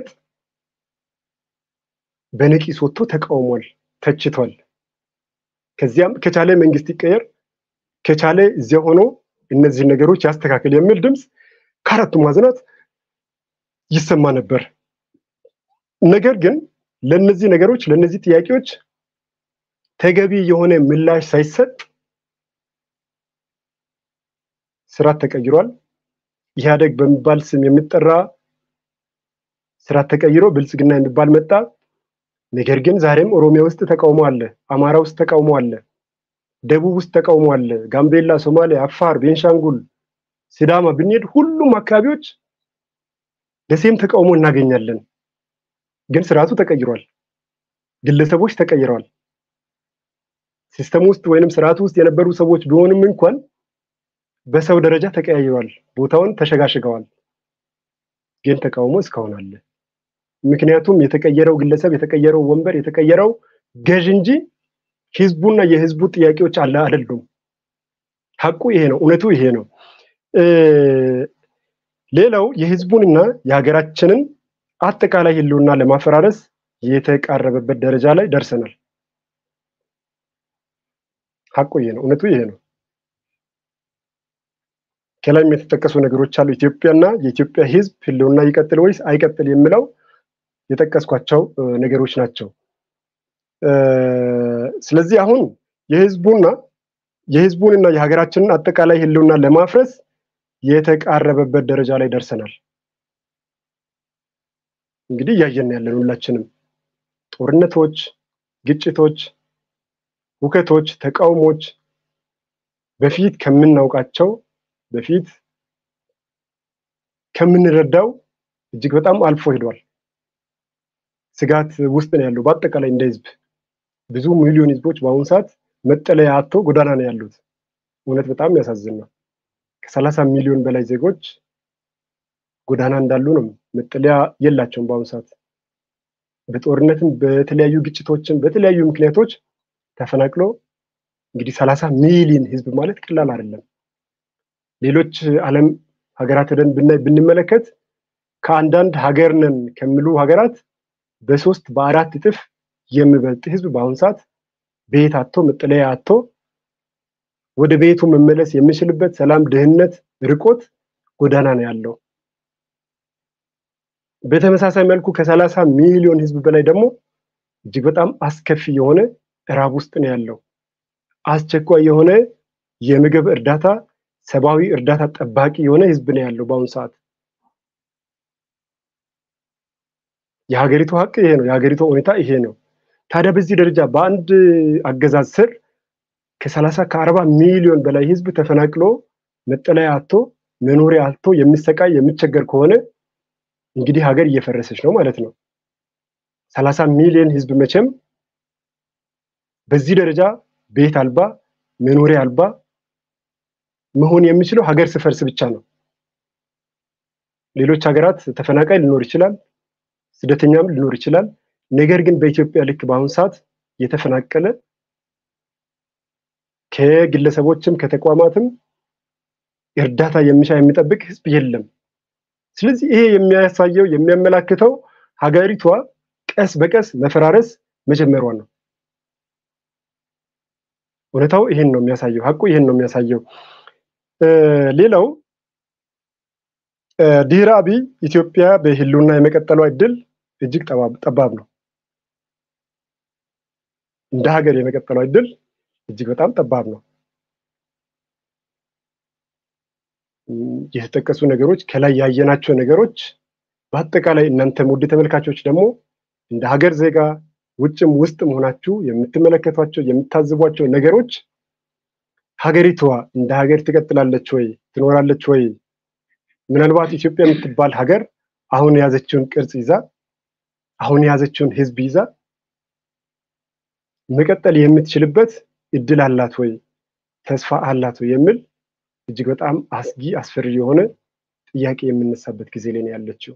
በነቂስ ወጥቶ ተቃውሟል፣ ተችቷል። ከዚያም ከቻለ መንግስት ይቀየር፣ ከቻለ እዚያ ሆኖ እነዚህን ነገሮች ያስተካክል የሚል ድምፅ ከአራቱ ማዕዘናት ይሰማ ነበር። ነገር ግን ለነዚህ ነገሮች ለነዚህ ጥያቄዎች ተገቢ የሆነ ምላሽ ሳይሰጥ ስርዓት ተቀይሯል። ኢህአደግ በሚባል ስም የሚጠራ ስርዓት ተቀይሮ ብልጽግና የሚባል መጣ። ነገር ግን ዛሬም ኦሮሚያ ውስጥ ተቃውሞ አለ፣ አማራ ውስጥ ተቃውሞ አለ፣ ደቡብ ውስጥ ተቃውሞ አለ፣ ጋምቤላ፣ ሶማሌ፣ አፋር፣ ቤንሻንጉል፣ ሲዳማ ብንሄድ ሁሉም አካባቢዎች ደሴም ተቃውሞ እናገኛለን። ግን ስርዓቱ ተቀይሯል። ግለሰቦች ተቀይረዋል። ሲስተም ውስጥ ወይንም ስርዓቱ ውስጥ የነበሩ ሰዎች ቢሆንም እንኳን በሰው ደረጃ ተቀያይሯል። ቦታውን ተሸጋሽገዋል። ግን ተቃውሞ እስካሁን አለ። ምክንያቱም የተቀየረው ግለሰብ፣ የተቀየረው ወንበር፣ የተቀየረው ገዥ እንጂ ህዝቡና የህዝቡ ጥያቄዎች አለ አይደሉም። ሀቁ ይሄ ነው። እውነቱ ይሄ ነው። ሌላው የህዝቡንና የሀገራችንን አጠቃላይ ህልውና ለማፈራረስ የተቃረበበት ደረጃ ላይ ደርሰናል። ሀቁ ይሄ ነው። እውነቱ ይሄ ነው። ከላይም የተጠቀሱ ነገሮች አሉ። ኢትዮጵያና የኢትዮጵያ ህዝብ ህልውና ይቀጥል ወይስ አይቀጥል የሚለው የጠቀስኳቸው ነገሮች ናቸው። ስለዚህ አሁን የህዝቡና የህዝቡንና የሀገራችንን አጠቃላይ ህልውና ለማፍረስ የተቃረበበት ደረጃ ላይ ደርሰናል። እንግዲህ እያየን ያለን ሁላችንም ጦርነቶች፣ ግጭቶች፣ ሁከቶች፣ ተቃውሞች በፊት ከምናውቃቸው በፊት ከምንረዳው እጅግ በጣም አልፎ ሄዷል። ስጋት ውስጥ ነው ያለው። በአጠቃላይ እንደ ህዝብ ብዙ ሚሊዮን ህዝቦች በአሁኑ ሰዓት መጠለያ አጥቶ ጎዳና ነው ያሉት። እውነት በጣም ያሳዝን ነው። ከሰላሳ ሚሊዮን በላይ ዜጎች ጎዳና እንዳሉ ነው። መጠለያ የላቸውም በአሁኑ ሰዓት በጦርነትም በተለያዩ ግጭቶችም በተለያዩ ምክንያቶች ተፈናቅሎ እንግዲህ ሰላሳ ሚሊዮን ህዝብ ማለት ቀላል አይደለም። ሌሎች ዓለም ሀገራት ሄደን ብናይ ብንመለከት ከአንዳንድ ሀገር ነን ከሚሉ ሀገራት በሶስት በአራት እጥፍ የሚበልጥ ህዝብ በአሁኑ ሰዓት ቤት አጥቶ መጠለያ አጥቶ ወደ ቤቱ መመለስ የሚችልበት ሰላም፣ ድህነት ርቆት ጎዳና ነው ያለው። በተመሳሳይ መልኩ ከሰላሳ ሚሊዮን ህዝብ በላይ ደግሞ እጅግ በጣም አስከፊ የሆነ እራብ ውስጥ ነው ያለው። አስቸኳይ የሆነ የምግብ እርዳታ፣ ሰብአዊ እርዳታ ጠባቂ የሆነ ህዝብ ነው ያለው በአሁኑ ሰዓት። የሀገሪቱ ሀቅ ይሄ ነው። የሀገሪቱ ሁኔታ ይሄ ነው። ታዲያ በዚህ ደረጃ በአንድ አገዛዝ ስር ከሰላሳ ከአርባ ሚሊዮን በላይ ህዝብ ተፈናቅሎ መጠለያ አጥቶ መኖሪያ አጥቶ የሚሰቃይ የሚቸገር ከሆነ እንግዲህ ሀገር እየፈረሰች ነው ማለት ነው። ሰላሳ ሚሊዮን ህዝብ መቼም በዚህ ደረጃ ቤት አልባ መኖሪያ አልባ መሆን የሚችለው ሀገር ስፈርስ ብቻ ነው። ሌሎች ሀገራት ተፈናቃይ ሊኖር ይችላል፣ ስደተኛም ሊኖር ይችላል። ነገር ግን በኢትዮጵያ ልክ በአሁኑ ሰዓት የተፈናቀለ ከግለሰቦችም ከተቋማትም እርዳታ የሚሻ የሚጠብቅ ህዝብ የለም። ስለዚህ ይሄ የሚያሳየው የሚያመላክተው ሀገሪቷ ቀስ በቀስ መፈራረስ መጀመሯን ነው። እውነታው ይሄን ነው የሚያሳየው። ሀቁ ይሄን ነው የሚያሳየው። ሌላው ድህረ አብይ ኢትዮጵያ በህልውና የመቀጠሏ እድል እጅግ ጠባብ ነው። እንደ ሀገር የመቀጠሏ እድል እጅግ በጣም ጠባብ ነው። የተጠቀሱ ነገሮች ከላይ ያየናቸው ነገሮች በአጠቃላይ እናንተም ውድ ተመልካቾች ደግሞ እንደ ሀገር ዜጋ ውጭም ውስጥ መሆናችሁ የምትመለከቷቸው የምታዝቧቸው ነገሮች ሀገሪቷ እንደ ሀገር ትቀጥላለች ወይ ትኖራለች ወይ? ምናልባት ኢትዮጵያ የምትባል ሀገር አሁን የያዘችውን ቅርጽ ይዛ አሁን የያዘችውን ህዝብ ይዛ መቀጠል የምትችልበት እድል አላት ወይ? ተስፋ አላት ወይ? የሚል እጅግ በጣም አስጊ አስፈሪ የሆነ ጥያቄ የምነሳበት ጊዜ ላይ ነው ያለችው።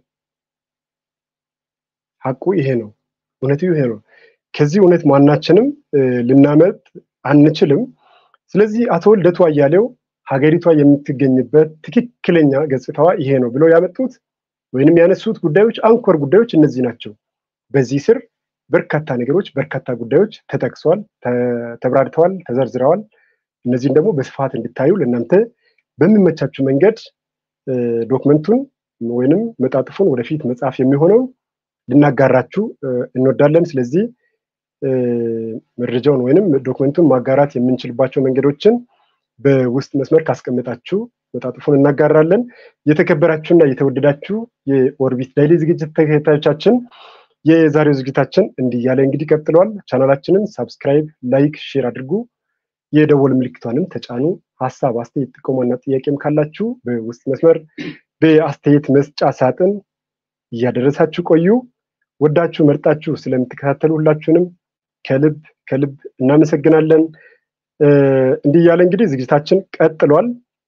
ሀቁ ይሄ ነው። እውነቱ ይሄ ነው። ከዚህ እውነት ማናችንም ልናመጥ አንችልም። ስለዚህ አቶ ልደቱ አያሌው ሀገሪቷ የምትገኝበት ትክክለኛ ገጽታዋ ይሄ ነው ብለው ያመጡት ወይንም ያነሱት ጉዳዮች አንኮር ጉዳዮች እነዚህ ናቸው። በዚህ ስር በርካታ ነገሮች በርካታ ጉዳዮች ተጠቅሰዋል፣ ተብራርተዋል፣ ተዘርዝረዋል። እነዚህን ደግሞ በስፋት እንድታዩ ለእናንተ በሚመቻችሁ መንገድ ዶክመንቱን ወይንም መጣጥፉን ወደፊት መጽሐፍ የሚሆነውን ልናጋራችሁ እንወዳለን። ስለዚህ መረጃውን ወይንም ዶክመንቱን ማጋራት የምንችልባቸው መንገዶችን በውስጥ መስመር ካስቀመጣችሁ መጣጥፉን እናጋራለን። የተከበራችሁና የተወደዳችሁ የኦርቢት ዳይሊ ዝግጅት ተከታዮቻችን የዛሬው ዝግጅታችን እንዲህ እያለ እንግዲህ ቀጥለዋል። ቻናላችንን ሳብስክራይብ፣ ላይክ፣ ሼር አድርጉ። የደወል ምልክቷንም ተጫኑ። ሀሳብ፣ አስተያየት፣ ጥቆማና ጥያቄም ካላችሁ በውስጥ መስመር በአስተያየት መስጫ ሳጥን እያደረሳችሁ ቆዩ። ወዳችሁ መርጣችሁ ስለምትከታተሉ ሁላችሁንም ከልብ ከልብ እናመሰግናለን። እንዲህ እያለ እንግዲህ ዝግጅታችን ቀጥሏል።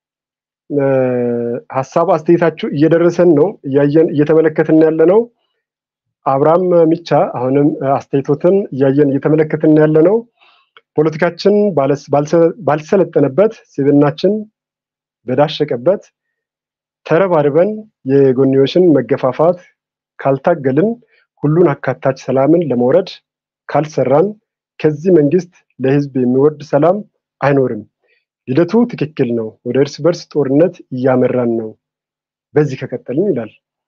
ሀሳብ አስተያየታችሁ እየደረሰን ነው፣ እያየን እየተመለከትን ያለ ነው። አብርሃም ሚቻ አሁንም አስተያየቶትን እያየን እየተመለከትን ያለ ነው። ፖለቲካችን ባልሰለጠነበት፣ ስብናችን በዳሸቀበት ተረባርበን የጎንዮሽን መገፋፋት ካልታገልን፣ ሁሉን አካታች ሰላምን ለመውረድ ካልሰራን ከዚህ መንግስት ለህዝብ የሚወርድ ሰላም አይኖርም። ሂደቱ ትክክል ነው። ወደ እርስ በርስ ጦርነት እያመራን ነው። በዚህ ከቀጠልን ይላል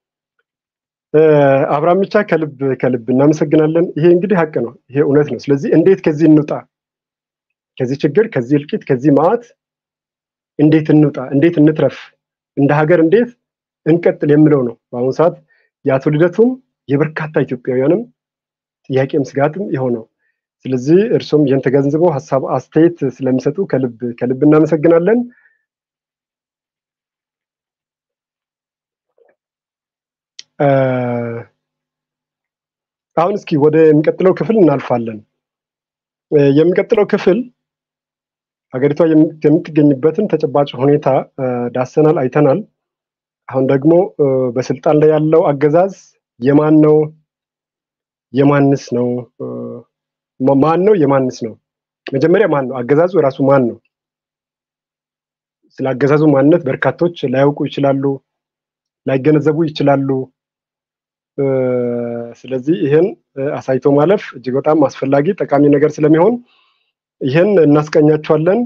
አብርሃም ብቻ ከልብ ከልብ እናመሰግናለን። ይሄ እንግዲህ ሀቅ ነው። ይሄ እውነት ነው። ስለዚህ እንዴት ከዚህ እንውጣ? ከዚህ ችግር፣ ከዚህ እልቂት፣ ከዚህ መዓት እንዴት እንውጣ? እንዴት እንትረፍ? እንደ ሀገር እንዴት እንቀጥል የሚለው ነው በአሁኑ ሰዓት የአቶ ልደቱም የበርካታ ኢትዮጵያውያንም ጥያቄም ስጋትም የሆነው። ስለዚህ እርሶም ይህን ተገንዝበው ሀሳብ አስተያየት ስለሚሰጡ ከልብ ከልብ እናመሰግናለን። አሁን እስኪ ወደ የሚቀጥለው ክፍል እናልፋለን። የሚቀጥለው ክፍል ሀገሪቷ የምትገኝበትን ተጨባጭ ሁኔታ ዳሰናል፣ አይተናል። አሁን ደግሞ በስልጣን ላይ ያለው አገዛዝ የማን ነው? የማንስ ነው? ማን ነው? የማንስ ነው? መጀመሪያ ማን ነው? አገዛዙ ራሱ ማን ነው? ስለ አገዛዙ ማንነት በርካቶች ላያውቁ ይችላሉ፣ ላይገነዘቡ ይችላሉ። ስለዚህ ይህን አሳይቶ ማለፍ እጅግ በጣም አስፈላጊ ጠቃሚ ነገር ስለሚሆን ይህን እናስቀኛቸዋለን።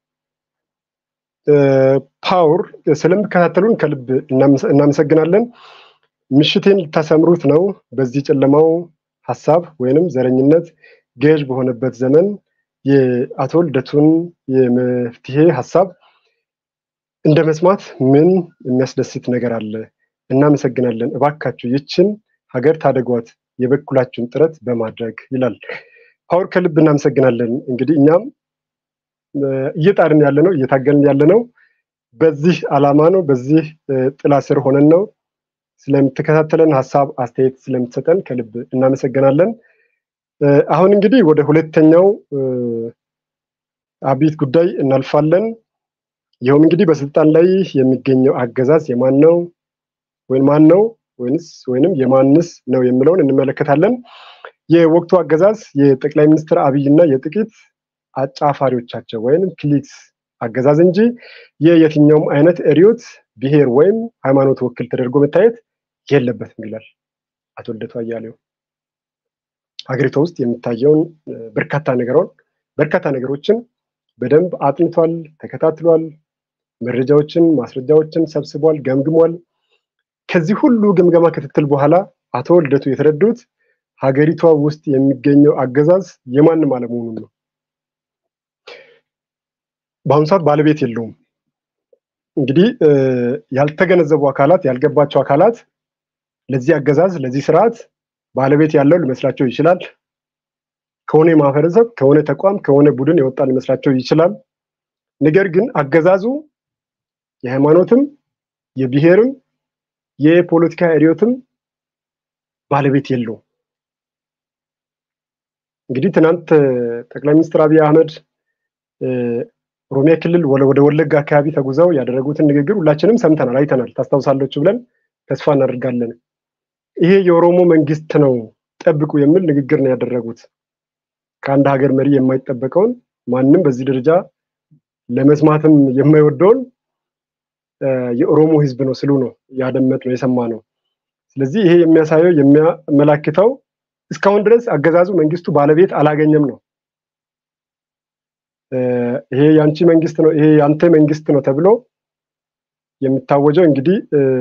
ፓወር ስለምከታተሉን ከልብ እናመሰግናለን። ምሽቴን ልታሰምሩት ነው። በዚህ ጨለማው ሀሳብ ወይንም ዘረኝነት ገዥ በሆነበት ዘመን የአቶ ልደቱን የመፍትሄ ሀሳብ እንደ መስማት ምን የሚያስደስት ነገር አለ? እናመሰግናለን። እባካችሁ ይችን ሀገር ታደጓት የበኩላችሁን ጥረት በማድረግ ይላል ፓወር። ከልብ እናመሰግናለን። እንግዲህ እኛም እየጣርን ያለ ነው እየታገልን ያለ ነው በዚህ ዓላማ ነው። በዚህ ጥላ ስር ሆነን ነው። ስለምትከታተለን ሀሳብ አስተያየት ስለምትሰጠን ከልብ እናመሰግናለን። አሁን እንግዲህ ወደ ሁለተኛው አብይት ጉዳይ እናልፋለን። ይኸውም እንግዲህ በስልጣን ላይ የሚገኘው አገዛዝ የማን ነው ወይም ማን ነው ወይንስ ወይንም የማንስ ነው የሚለውን እንመለከታለን። የወቅቱ አገዛዝ የጠቅላይ ሚኒስትር አብይና የጥቂት አጫፋሪዎቻቸው ወይም ክሊክስ አገዛዝ እንጂ የየትኛውም አይነት ርዕዮት፣ ብሔር ወይም ሃይማኖት ወክል ተደርጎ መታየት የለበትም ይላል አቶ ልደቱ አያሌው። ሀገሪቷ ውስጥ የሚታየውን በርካታ ነገሮን በርካታ ነገሮችን በደንብ አጥንቷል፣ ተከታትሏል፣ መረጃዎችን ማስረጃዎችን ሰብስቧል፣ ገምግሟል። ከዚህ ሁሉ ግምገማ ክትትል በኋላ አቶ ልደቱ የተረዱት ሀገሪቷ ውስጥ የሚገኘው አገዛዝ የማንም አለመሆኑን ነው። በአሁኑ ሰዓት ባለቤት የለውም። እንግዲህ ያልተገነዘቡ አካላት ያልገባቸው አካላት ለዚህ አገዛዝ ለዚህ ስርዓት ባለቤት ያለው ሊመስላቸው ይችላል። ከሆነ ማህበረሰብ ከሆነ ተቋም ከሆነ ቡድን የወጣ ሊመስላቸው ይችላል። ነገር ግን አገዛዙ የሃይማኖትም የብሔርም የፖለቲካ ርዕዮትም ባለቤት የለውም። እንግዲህ ትናንት ጠቅላይ ሚኒስትር አብይ አህመድ ኦሮሚያ ክልል ወደ ወለጋ አካባቢ ተጉዘው ያደረጉትን ንግግር ሁላችንም ሰምተናል፣ አይተናል። ታስታውሳለች ብለን ተስፋ እናደርጋለን። ይሄ የኦሮሞ መንግስት ነው ጠብቁ የሚል ንግግር ነው ያደረጉት። ከአንድ ሀገር መሪ የማይጠበቀውን ማንም በዚህ ደረጃ ለመስማትም የማይወደውን የኦሮሞ ህዝብ ነው ስሉ ነው ያደመጥ ነው የሰማ ነው። ስለዚህ ይሄ የሚያሳየው የሚያመላክተው እስካሁን ድረስ አገዛዙ መንግስቱ ባለቤት አላገኘም ነው። ይሄ የአንቺ መንግስት ነው፣ ይሄ የአንተ መንግስት ነው ተብሎ የሚታወጀው እንግዲህ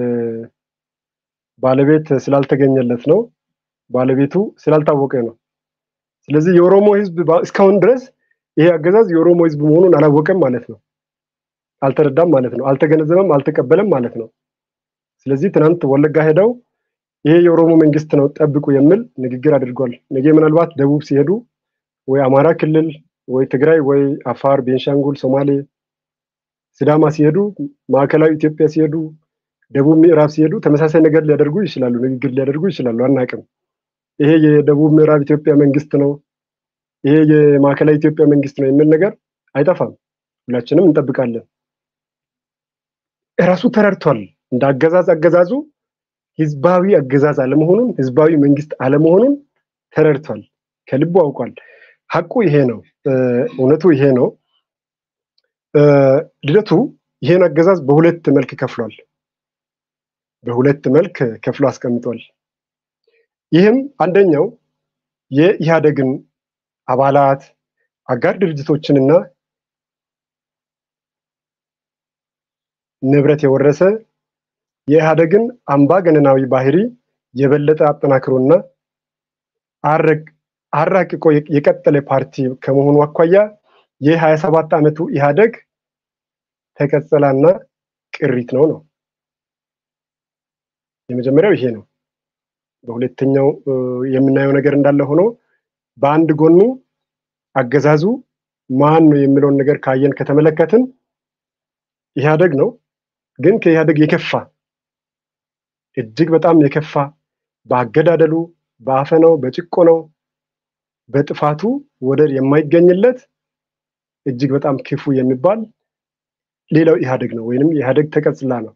ባለቤት ስላልተገኘለት ነው፣ ባለቤቱ ስላልታወቀ ነው። ስለዚህ የኦሮሞ ህዝብ እስካሁን ድረስ ይሄ አገዛዝ የኦሮሞ ህዝብ መሆኑን አላወቀም ማለት ነው። አልተረዳም ማለት ነው። አልተገነዘበም፣ አልተቀበለም ማለት ነው። ስለዚህ ትናንት ወለጋ ሄደው ይሄ የኦሮሞ መንግስት ነው ጠብቁ የሚል ንግግር አድርጓል። ነገ ምናልባት ደቡብ ሲሄዱ ወይ አማራ ክልል ወይ ትግራይ ወይ አፋር፣ ቤንሻንጉል፣ ሶማሌ፣ ሲዳማ ሲሄዱ፣ ማዕከላዊ ኢትዮጵያ ሲሄዱ፣ ደቡብ ምዕራብ ሲሄዱ ተመሳሳይ ነገር ሊያደርጉ ይችላሉ፣ ንግግር ሊያደርጉ ይችላሉ። አናቅም። ይሄ የደቡብ ምዕራብ ኢትዮጵያ መንግስት ነው፣ ይሄ የማዕከላዊ ኢትዮጵያ መንግስት ነው የሚል ነገር አይጠፋም። ሁላችንም እንጠብቃለን። እራሱ ተረድቷል። እንደ አገዛዝ አገዛዙ ህዝባዊ አገዛዝ አለመሆኑን ህዝባዊ መንግስት አለመሆኑን ተረድቷል። ከልቡ አውቋል። ሀቁ ይሄ ነው። እውነቱ ይሄ ነው። ልደቱ ይሄን አገዛዝ በሁለት መልክ ከፍሏል። በሁለት መልክ ከፍሎ አስቀምጧል። ይህም አንደኛው የኢህአደግን አባላት አጋር ድርጅቶችንና ንብረት የወረሰ የኢህአደግን አምባገነናዊ ባህሪ የበለጠ አጠናክሮና አራቅቆ የቀጠለ ፓርቲ ከመሆኑ አኳያ የሀያ ሰባት ዓመቱ ኢህአደግ ተቀጸላና ቅሪት ነው ነው የመጀመሪያው ይሄ ነው። በሁለተኛው የምናየው ነገር እንዳለ ሆኖ በአንድ ጎኑ አገዛዙ ማን ነው የሚለውን ነገር ካየን ከተመለከትን ኢህአደግ ነው። ግን ከኢህአደግ የከፋ እጅግ በጣም የከፋ በአገዳደሉ፣ በአፈናው፣ በጭቆናው፣ በጥፋቱ ወደር የማይገኝለት እጅግ በጣም ክፉ የሚባል ሌላው ኢህአደግ ነው ወይንም ኢህአደግ ተቀጽላ ነው።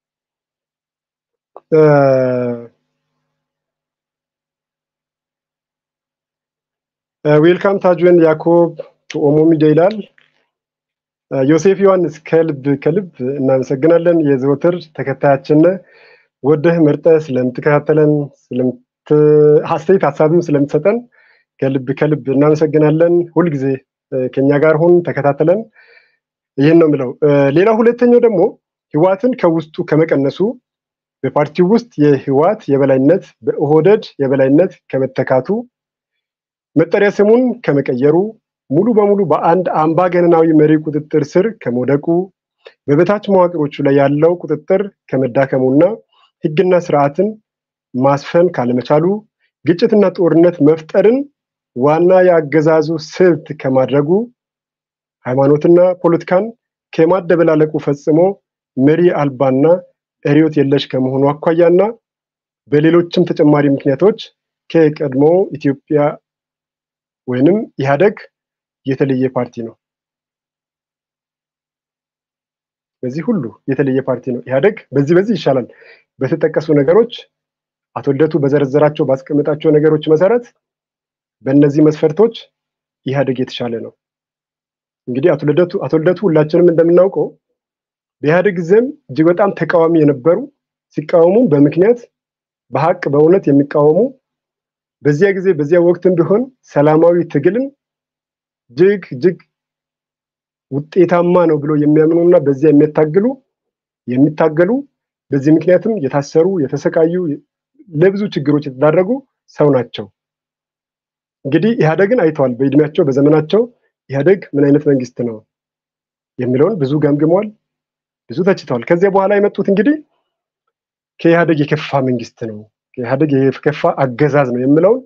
ዌልካም ታጁን ያኮብ ኦሞ ሚዲያ ይላል። ዮሴፍ ዮሐንስ ከልብ ከልብ እናመሰግናለን። የዘወትር ተከታያችን ወደህ መርጠህ ስለምትከታተለን አስተያየት ሀሳብም ስለምትሰጠን ከልብ ከልብ እናመሰግናለን። ሁልጊዜ ከኛ ጋር ሁን፣ ተከታተለን። ይህን ነው የምለው። ሌላው ሁለተኛው ደግሞ ህዋትን ከውስጡ ከመቀነሱ በፓርቲው ውስጥ የህዋት የበላይነት በኦህደድ የበላይነት ከመተካቱ መጠሪያ ስሙን ከመቀየሩ ሙሉ በሙሉ በአንድ አምባገነናዊ መሪ ቁጥጥር ስር ከመውደቁ በበታች መዋቅሮቹ ላይ ያለው ቁጥጥር ከመዳከሙና ህግና ስርዓትን ማስፈን ካለመቻሉ ግጭትና ጦርነት መፍጠርን ዋና የአገዛዙ ስልት ከማድረጉ ሃይማኖትና ፖለቲካን ከማደበላለቁ ፈጽሞ መሪ አልባና ርዕዮት የለሽ ከመሆኑ አኳያና በሌሎችም ተጨማሪ ምክንያቶች ከቀድሞ ኢትዮጵያ ወይንም ኢህአደግ የተለየ ፓርቲ ነው። በዚህ ሁሉ የተለየ ፓርቲ ነው ኢህአደግ። በዚህ በዚህ ይሻላል። በተጠቀሱ ነገሮች አቶ ልደቱ በዘረዘራቸው ባስቀመጣቸው ነገሮች መሰረት በእነዚህ መስፈርቶች ኢህአደግ የተሻለ ነው። እንግዲህ አቶ ልደቱ አቶ ልደቱ ሁላችንም እንደምናውቀው በኢህአደግ ጊዜም እጅግ በጣም ተቃዋሚ የነበሩ ሲቃወሙ በምክንያት በሀቅ በእውነት የሚቃወሙ በዚያ ጊዜ በዚያ ወቅትም ቢሆን ሰላማዊ ትግልን እጅግ እጅግ ውጤታማ ነው ብሎ የሚያምኑና በዚያ የሚያታግሉ የሚታገሉ በዚህ ምክንያትም የታሰሩ የተሰቃዩ ለብዙ ችግሮች የተዳረጉ ሰው ናቸው። እንግዲህ ኢህአደግን አይተዋል። በእድሜያቸው በዘመናቸው ኢህአደግ ምን አይነት መንግስት ነው የሚለውን ብዙ ገምግመዋል፣ ብዙ ተችተዋል። ከዚያ በኋላ የመጡት እንግዲህ ከኢህአደግ የከፋ መንግስት ነው፣ ከኢህአደግ የከፋ አገዛዝ ነው የሚለውን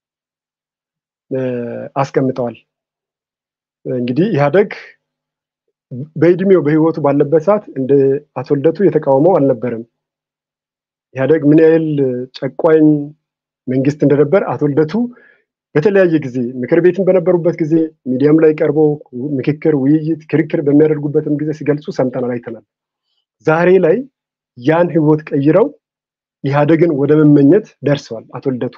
አስቀምጠዋል። እንግዲህ ኢህአደግ በእድሜው በህይወቱ ባለበት ሰዓት እንደ አቶ ልደቱ የተቃወመው አልነበረም። ኢህአደግ ምን ያህል ጨቋኝ መንግስት እንደነበር አቶ ልደቱ በተለያየ ጊዜ ምክር ቤትን በነበሩበት ጊዜ ሚዲያም ላይ ቀርበው ምክክር፣ ውይይት፣ ክርክር በሚያደርጉበትም ጊዜ ሲገልጹ ሰምተናል፣ አይተናል። ዛሬ ላይ ያን ህይወት ቀይረው ኢህአደግን ወደ መመኘት ደርሰዋል። አቶ ልደቱ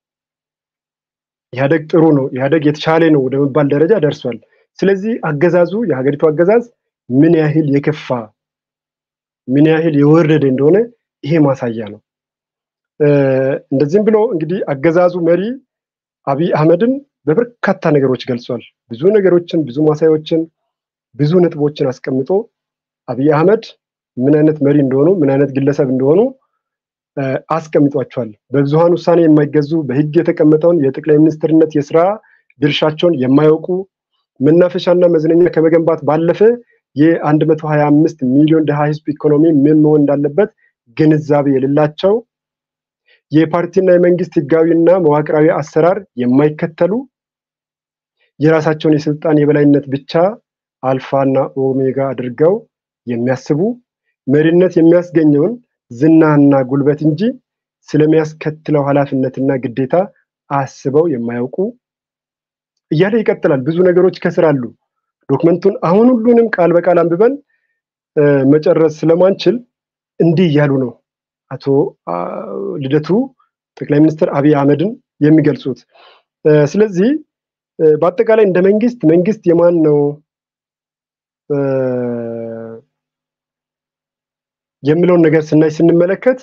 ኢህአደግ ጥሩ ነው፣ ኢህአደግ የተሻለ ነው ወደ መባል ደረጃ ደርሷል። ስለዚህ አገዛዙ የሀገሪቱ አገዛዝ ምን ያህል የከፋ ምን ያህል የወረደ እንደሆነ ይሄ ማሳያ ነው። እንደዚህም ብሎ እንግዲህ አገዛዙ መሪ አብይ አህመድን በበርካታ ነገሮች ገልጿል። ብዙ ነገሮችን፣ ብዙ ማሳያዎችን፣ ብዙ ነጥቦችን አስቀምጦ አብይ አህመድ ምን አይነት መሪ እንደሆኑ ምን አይነት ግለሰብ እንደሆኑ አስቀምጧቸዋል። በብዙሃን ውሳኔ የማይገዙ በህግ የተቀመጠውን የጠቅላይ ሚኒስትርነት የስራ ድርሻቸውን የማያውቁ መናፈሻና መዝናኛ ከመገንባት ባለፈ የአንድ መቶ ሀያ አምስት ሚሊዮን ድሃ ህዝብ ኢኮኖሚ ምን መሆን እንዳለበት ግንዛቤ የሌላቸው የፓርቲና የመንግስት ህጋዊና መዋቅራዊ አሰራር የማይከተሉ የራሳቸውን የስልጣን የበላይነት ብቻ አልፋና ኦሜጋ አድርገው የሚያስቡ መሪነት የሚያስገኘውን ዝናና ጉልበት እንጂ ስለሚያስከትለው ኃላፊነትና ግዴታ አስበው የማያውቁ እያለ ይቀጥላል። ብዙ ነገሮች ከስር አሉ። ዶክመንቱን አሁን ሁሉንም ቃል በቃል አንብበን መጨረስ ስለማንችል እንዲህ እያሉ ነው አቶ ልደቱ ጠቅላይ ሚኒስትር አብይ አህመድን የሚገልጹት። ስለዚህ በአጠቃላይ እንደ መንግስት መንግስት የማን ነው የሚለውን ነገር ስናይ ስንመለከት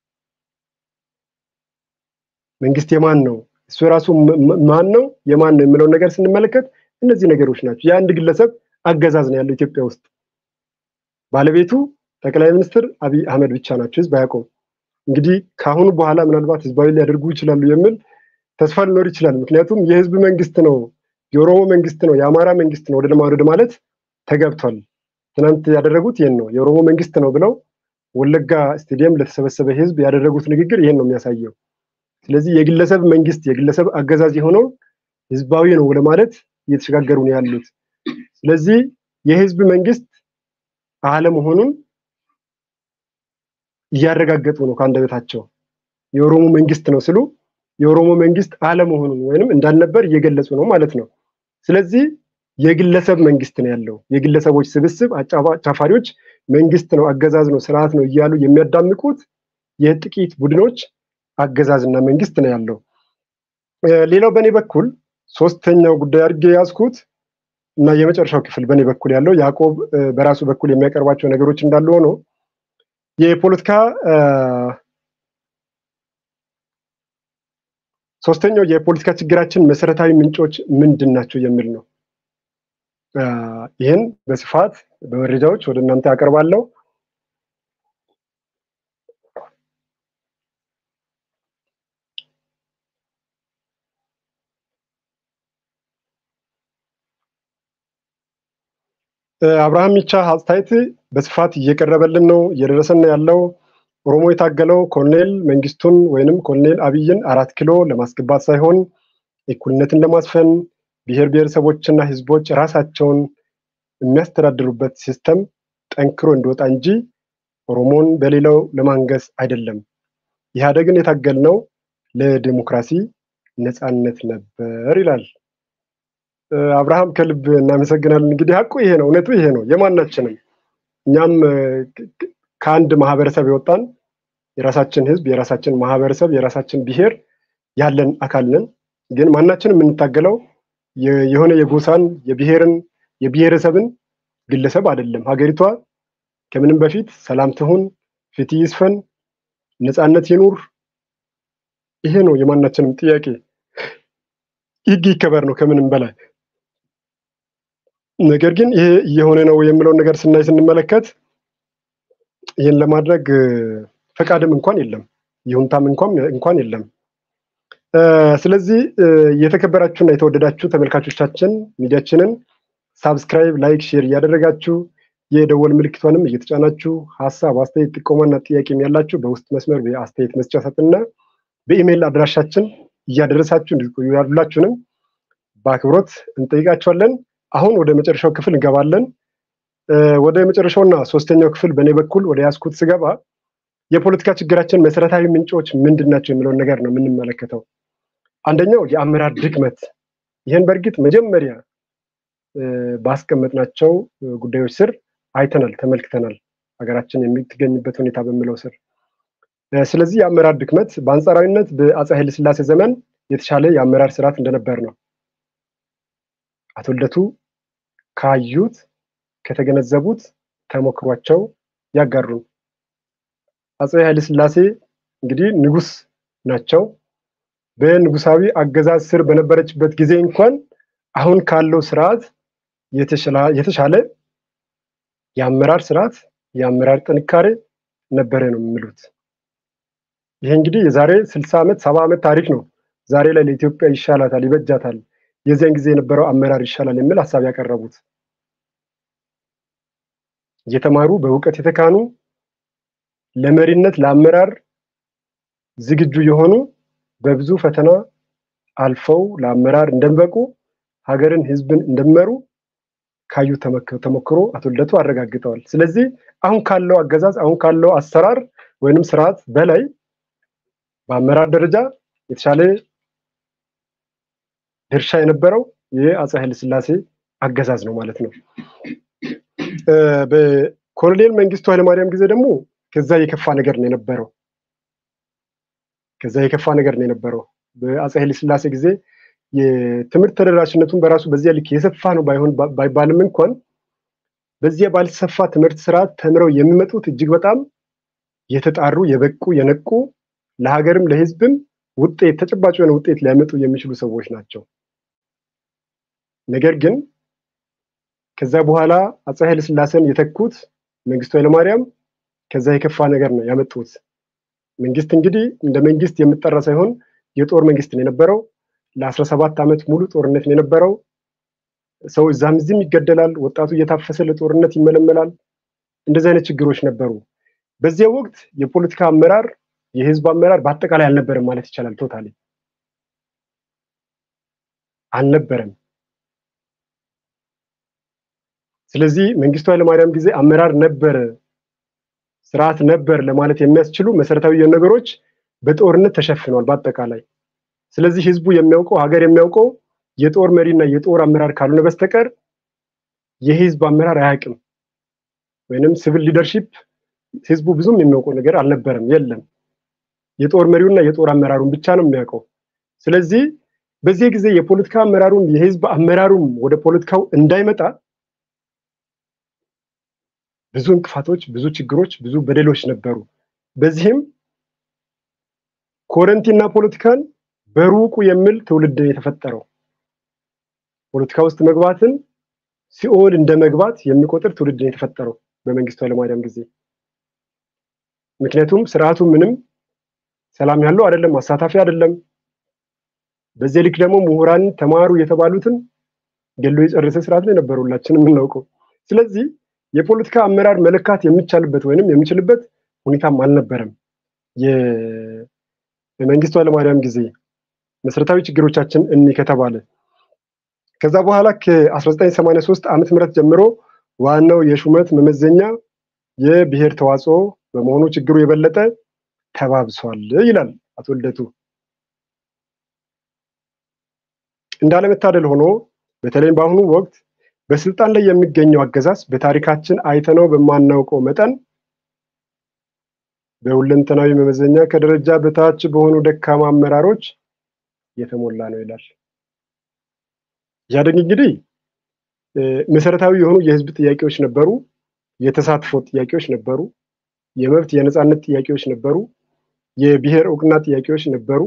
መንግስት የማን ነው እሱ የራሱ ማን ነው የማን ነው የሚለውን ነገር ስንመለከት እነዚህ ነገሮች ናቸው። የአንድ ግለሰብ አገዛዝ ነው ያለው ኢትዮጵያ ውስጥ። ባለቤቱ ጠቅላይ ሚኒስትር አብይ አህመድ ብቻ ናቸው። ህዝብ አያውቀውም። እንግዲህ ከአሁኑ በኋላ ምናልባት ህዝባዊ ሊያደርጉ ይችላሉ የሚል ተስፋ ሊኖር ይችላል። ምክንያቱም የህዝብ መንግስት ነው፣ የኦሮሞ መንግስት ነው፣ የአማራ መንግስት ነው ወደ ወደ ማለት ተገብቷል። ትናንት ያደረጉት ይህን ነው። የኦሮሞ መንግስት ነው ብለው ወለጋ ስቴዲየም ለተሰበሰበ ህዝብ ያደረጉት ንግግር ይህን ነው የሚያሳየው። ስለዚህ የግለሰብ መንግስት የግለሰብ አገዛዝ የሆነው ህዝባዊ ነው ለማለት እየተሸጋገሩ ነው ያሉት። ስለዚህ የህዝብ መንግስት አለመሆኑን እያረጋገጡ ነው ከአንደበታቸው። የኦሮሞ መንግስት ነው ስሉ የኦሮሞ መንግስት አለመሆኑን ወይንም እንዳልነበር እየገለጹ ነው ማለት ነው። ስለዚህ የግለሰብ መንግስት ነው ያለው። የግለሰቦች ስብስብ አጫፋሪዎች መንግስት ነው፣ አገዛዝ ነው፣ ስርዓት ነው እያሉ የሚያዳምቁት የጥቂት ቡድኖች አገዛዝና መንግስት ነው ያለው። ሌላው በእኔ በኩል ሶስተኛው ጉዳይ አድርጌ ያዝኩት እና የመጨረሻው ክፍል በእኔ በኩል ያለው ያዕቆብ በራሱ በኩል የሚያቀርባቸው ነገሮች እንዳሉ ሆኖ የፖለቲካ ሶስተኛው የፖለቲካ ችግራችን መሰረታዊ ምንጮች ምንድን ናቸው የሚል ነው። ይህን በስፋት በመረጃዎች ወደ እናንተ ያቀርባለሁ። አብርሃም ሚቻ አስተያየት በስፋት እየቀረበልን ነው፣ እየደረሰን ያለው ኦሮሞ የታገለው ኮሎኔል መንግስቱን ወይንም ኮሎኔል አብይን አራት ኪሎ ለማስገባት ሳይሆን እኩልነትን ለማስፈን ብሔር ብሔረሰቦችና ህዝቦች ራሳቸውን የሚያስተዳድሩበት ሲስተም ጠንክሮ እንዲወጣ እንጂ ኦሮሞን በሌላው ለማንገስ አይደለም። ኢህአዴግን የታገልነው ለዲሞክራሲ ነፃነት ነበር ይላል። አብርሃም ከልብ እናመሰግናለን። እንግዲህ ሀቁ ይሄ ነው፣ እውነቱ ይሄ ነው። የማናችንም እኛም ከአንድ ማህበረሰብ የወጣን የራሳችን ህዝብ፣ የራሳችን ማህበረሰብ፣ የራሳችን ብሔር ያለን አካል ነን። ግን ማናችንም የምንታገለው የሆነ የጎሳን የብሔርን የብሔረሰብን ግለሰብ አይደለም። ሀገሪቷ ከምንም በፊት ሰላም ትሁን፣ ፍትህ ይስፈን፣ ነፃነት ይኑር። ይሄ ነው የማናችንም ጥያቄ። ህግ ይከበር ነው ከምንም በላይ። ነገር ግን ይሄ እየሆነ ነው የምለውን ነገር ስናይ ስንመለከት ይህን ለማድረግ ፈቃድም እንኳን የለም፣ ይሁንታም እንኳን እንኳን የለም። ስለዚህ የተከበራችሁና የተወደዳችሁ ተመልካቾቻችን ሚዲያችንን ሳብስክራይብ፣ ላይክ፣ ሼር እያደረጋችሁ የደወል ምልክቷንም እየተጫናችሁ ሀሳብ፣ አስተያየት፣ ጥቆማና ጥያቄም ያላችሁ በውስጥ መስመር በአስተያየት መስጫ ሳጥንና በኢሜይል አድራሻችን እያደረሳችሁ እንድትቆዩ ያሉላችሁንም በአክብሮት እንጠይቃቸዋለን። አሁን ወደ መጨረሻው ክፍል እንገባለን። ወደ መጨረሻውና ሶስተኛው ክፍል በእኔ በኩል ወደ ያስኩት ስገባ የፖለቲካ ችግራችን መሰረታዊ ምንጮች ምንድን ናቸው የሚለውን ነገር ነው የምንመለከተው። አንደኛው የአመራር ድክመት። ይህን በእርግጥ መጀመሪያ ባስቀመጥናቸው ጉዳዮች ስር አይተናል፣ ተመልክተናል። ሀገራችን የምትገኝበት ሁኔታ በሚለው ስር ስለዚህ የአመራር ድክመት በአንጻራዊነት በአፄ ኃይለሥላሴ ዘመን የተሻለ የአመራር ስርዓት እንደነበር ነው አቶ ልደቱ ካዩት ከተገነዘቡት ተሞክሯቸው ያጋሩን። አፄ ኃይለሥላሴ እንግዲህ ንጉስ ናቸው። በንጉሳዊ አገዛዝ ስር በነበረችበት ጊዜ እንኳን አሁን ካለው ስርዓት የተሻለ የአመራር ስርዓት የአመራር ጥንካሬ ነበረ ነው የሚሉት። ይሄ እንግዲህ የዛሬ ስልሳ ዓመት ሰባ ዓመት ታሪክ ነው። ዛሬ ላይ ለኢትዮጵያ ይሻላታል፣ ይበጃታል፣ የዚያን ጊዜ የነበረው አመራር ይሻላል የሚል ሀሳብ ያቀረቡት እየተማሩ በእውቀት የተካኑ ለመሪነት ለአመራር ዝግጁ የሆኑ በብዙ ፈተና አልፈው ለአመራር እንደሚበቁ ሀገርን፣ ህዝብን እንደሚመሩ ካዩ ተሞክሮ አቶ ልደቱ አረጋግጠዋል። ስለዚህ አሁን ካለው አገዛዝ አሁን ካለው አሰራር ወይንም ስርዓት በላይ በአመራር ደረጃ የተሻለ ድርሻ የነበረው የአፄ ኃይለሥላሴ አገዛዝ ነው ማለት ነው። በኮሎኔል መንግስቱ ኃይለማርያም ጊዜ ደግሞ ከዛ የከፋ ነገር ነው የነበረው። ከዛ የከፋ ነገር ነው የነበረው። በአፄ ኃይለሥላሴ ጊዜ የትምህርት ተደራሽነቱን በራሱ በዚያ ልክ የሰፋ ነው ባይሆን ባይባልም እንኳን በዚያ ባልሰፋ ትምህርት ስርዓት ተምረው የሚመጡት እጅግ በጣም የተጣሩ የበቁ የነቁ ለሀገርም ለህዝብም ውጤት ተጨባጭ የሆነ ውጤት ሊያመጡ የሚችሉ ሰዎች ናቸው። ነገር ግን ከዛ በኋላ አፄ ኃይለሥላሴን የተኩት መንግስቱ ኃይለማርያም ከዛ የከፋ ነገር ነው ያመጡት። መንግስት እንግዲህ እንደ መንግስት የምጠራ ሳይሆን የጦር መንግስት ነው የነበረው። ለአስራ ሰባት ዓመት ሙሉ ጦርነት ነው የነበረው። ሰው እዛም እዚህም ይገደላል። ወጣቱ እየታፈሰ ለጦርነት ይመለመላል። እንደዚህ አይነት ችግሮች ነበሩ። በዚያ ወቅት የፖለቲካ አመራር የህዝብ አመራር በአጠቃላይ አልነበረም ማለት ይቻላል። ቶታሊ አልነበረም። ስለዚህ መንግስቱ ኃይለማርያም ጊዜ አመራር ነበረ፣ ስርዓት ነበር ለማለት የሚያስችሉ መሰረታዊ ነገሮች በጦርነት ተሸፍኗል በአጠቃላይ። ስለዚህ ህዝቡ የሚያውቀው ሀገር የሚያውቀው የጦር መሪና የጦር አመራር ካልሆነ በስተቀር የህዝብ አመራር አያውቅም። ወይንም ሲቪል ሊደርሺፕ ህዝቡ ብዙም የሚያውቀው ነገር አልነበረም፣ የለም። የጦር መሪውና የጦር አመራሩን ብቻ ነው የሚያውቀው። ስለዚህ በዚህ ጊዜ የፖለቲካ አመራሩም የህዝብ አመራሩም ወደ ፖለቲካው እንዳይመጣ ብዙ እንቅፋቶች፣ ብዙ ችግሮች፣ ብዙ በደሎች ነበሩ። በዚህም ኮረንቲና ፖለቲካን በሩቁ የሚል ትውልድ የተፈጠረው ፖለቲካ ውስጥ መግባትን ሲኦል እንደ መግባት የሚቆጥር ትውልድ የተፈጠረው በመንግስቱ ኃይለማርያም ጊዜ። ምክንያቱም ስርዓቱ ምንም ሰላም ያለው አይደለም፣ አሳታፊ አይደለም። በዚህ ልክ ደግሞ ምሁራን ተማሩ የተባሉትን ገሎ የጨረሰ ስርዓት ላይ ነበር ሁላችን የምናውቀው። ስለዚህ የፖለቲካ አመራር መለካት የሚቻልበት ወይንም የሚችልበት ሁኔታም አልነበረም። የመንግስቱ ኃይለማርያም ጊዜ መሰረታዊ ችግሮቻችን እኒ ከተባለ ከዛ በኋላ ከ1983 ዓመተ ምህረት ጀምሮ ዋናው የሹመት መመዘኛ የብሔር ተዋጽኦ በመሆኑ ችግሩ የበለጠ ተባብሷል ይላል አቶ ልደቱ። እንዳለመታደል ሆኖ በተለይም በአሁኑ ወቅት በስልጣን ላይ የሚገኘው አገዛዝ በታሪካችን አይተነው በማናውቀው መጠን በሁለንተናዊ መመዘኛ ከደረጃ በታች በሆኑ ደካማ አመራሮች የተሞላ ነው ይላል። ኢህአዴግ እንግዲህ መሰረታዊ የሆኑ የህዝብ ጥያቄዎች ነበሩ፣ የተሳትፎ ጥያቄዎች ነበሩ፣ የመብት የነፃነት ጥያቄዎች ነበሩ፣ የብሔር እውቅና ጥያቄዎች ነበሩ።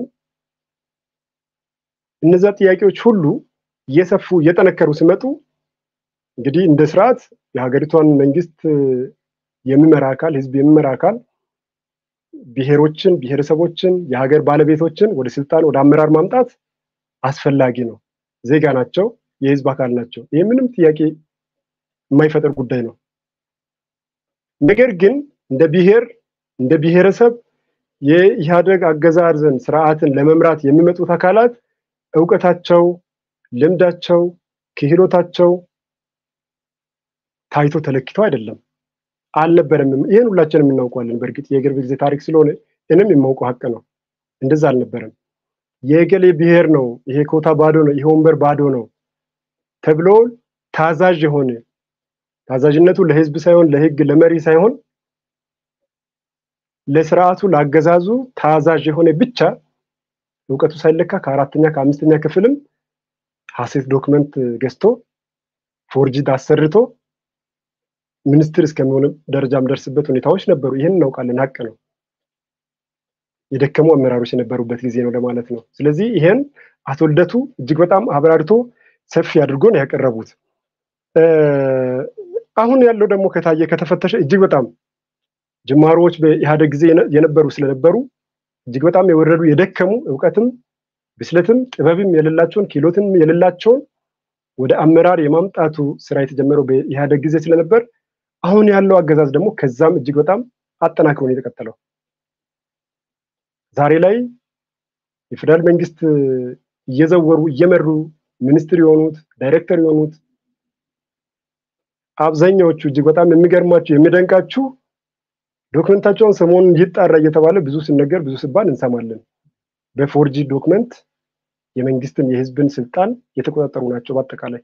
እነዛ ጥያቄዎች ሁሉ እየሰፉ እየጠነከሩ ሲመጡ እንግዲህ እንደ ስርዓት የሀገሪቷን መንግስት የሚመራ አካል ህዝብ የሚመራ አካል ብሔሮችን፣ ብሔረሰቦችን፣ የሀገር ባለቤቶችን ወደ ስልጣን ወደ አመራር ማምጣት አስፈላጊ ነው። ዜጋ ናቸው፣ የህዝብ አካል ናቸው። ይህ ምንም ጥያቄ የማይፈጥር ጉዳይ ነው። ነገር ግን እንደ ብሔር እንደ ብሔረሰብ የኢህአደግ አገዛዝን ስርዓትን ለመምራት የሚመጡት አካላት እውቀታቸው፣ ልምዳቸው፣ ክህሎታቸው ታይቶ ተለክቶ አይደለም አልነበረም። ይህን ሁላችንም እናውቀዋለን። በእርግጥ የቅርብ ጊዜ ታሪክ ስለሆነ እኔም የማውቀው ሀቅ ነው። እንደዛ አልነበረም። የገሌ ብሔር ነው፣ ይሄ ኮታ ባዶ ነው፣ ይሄ ወንበር ባዶ ነው ተብሎ ታዛዥ የሆነ ታዛዥነቱ ለህዝብ ሳይሆን ለህግ ለመሪ ሳይሆን ለስርዓቱ ለአገዛዙ ታዛዥ የሆነ ብቻ እውቀቱ ሳይለካ ከአራተኛ ከአምስተኛ ክፍልም ሀሴት ዶክመንት ገዝቶ ፎርጂድ አሰርቶ ሚኒስትር እስከሚሆን ደረጃ የምደርስበት ሁኔታዎች ነበሩ። ይህን እናውቃለን፣ ሀቅ ነው። የደከሙ አመራሮች የነበሩበት ጊዜ ነው ለማለት ነው። ስለዚህ ይሄን አቶ ልደቱ እጅግ በጣም አብራርቶ ሰፊ አድርጎ ነው ያቀረቡት። አሁን ያለው ደግሞ ከታየ ከተፈተሸ እጅግ በጣም ጅማሮዎች በኢህአደግ ጊዜ የነበሩ ስለነበሩ እጅግ በጣም የወረዱ የደከሙ እውቀትም ብስለትም ጥበብም የሌላቸውን ክህሎትም የሌላቸውን ወደ አመራር የማምጣቱ ስራ የተጀመረው በኢህአደግ ጊዜ ስለነበር አሁን ያለው አገዛዝ ደግሞ ከዛም እጅግ በጣም አጠናክሮ ነው የተቀጠለው። ዛሬ ላይ የፌዴራል መንግስት እየዘወሩ እየመሩ ሚኒስትር የሆኑት ዳይሬክተር የሆኑት አብዛኛዎቹ እጅግ በጣም የሚገርማችሁ የሚደንቃችሁ ዶክመንታቸውን ሰሞኑን ይጣራ እየተባለ ብዙ ሲነገር ብዙ ሲባል እንሰማለን። በፎርጂ ዶክመንት የመንግስትን የህዝብን ስልጣን የተቆጣጠሩ ናቸው። በአጠቃላይ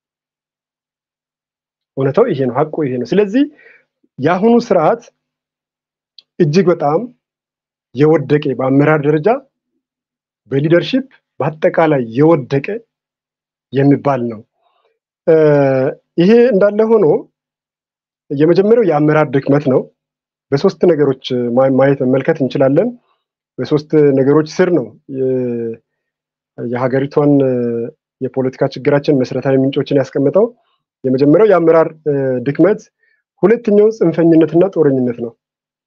እውነታው ይሄ ነው፣ ሀቁ ይሄ ነው። ስለዚህ የአሁኑ ስርዓት እጅግ በጣም የወደቀ በአመራር ደረጃ በሊደርሺፕ በአጠቃላይ የወደቀ የሚባል ነው። ይሄ እንዳለ ሆኖ የመጀመሪያው የአመራር ድክመት ነው። በሶስት ነገሮች ማየት መመልከት እንችላለን። በሶስት ነገሮች ስር ነው የሀገሪቷን የፖለቲካ ችግራችን መሰረታዊ ምንጮችን ያስቀምጠው። የመጀመሪያው የአመራር ድክመት፣ ሁለተኛው ጽንፈኝነትና ጦረኝነት ነው።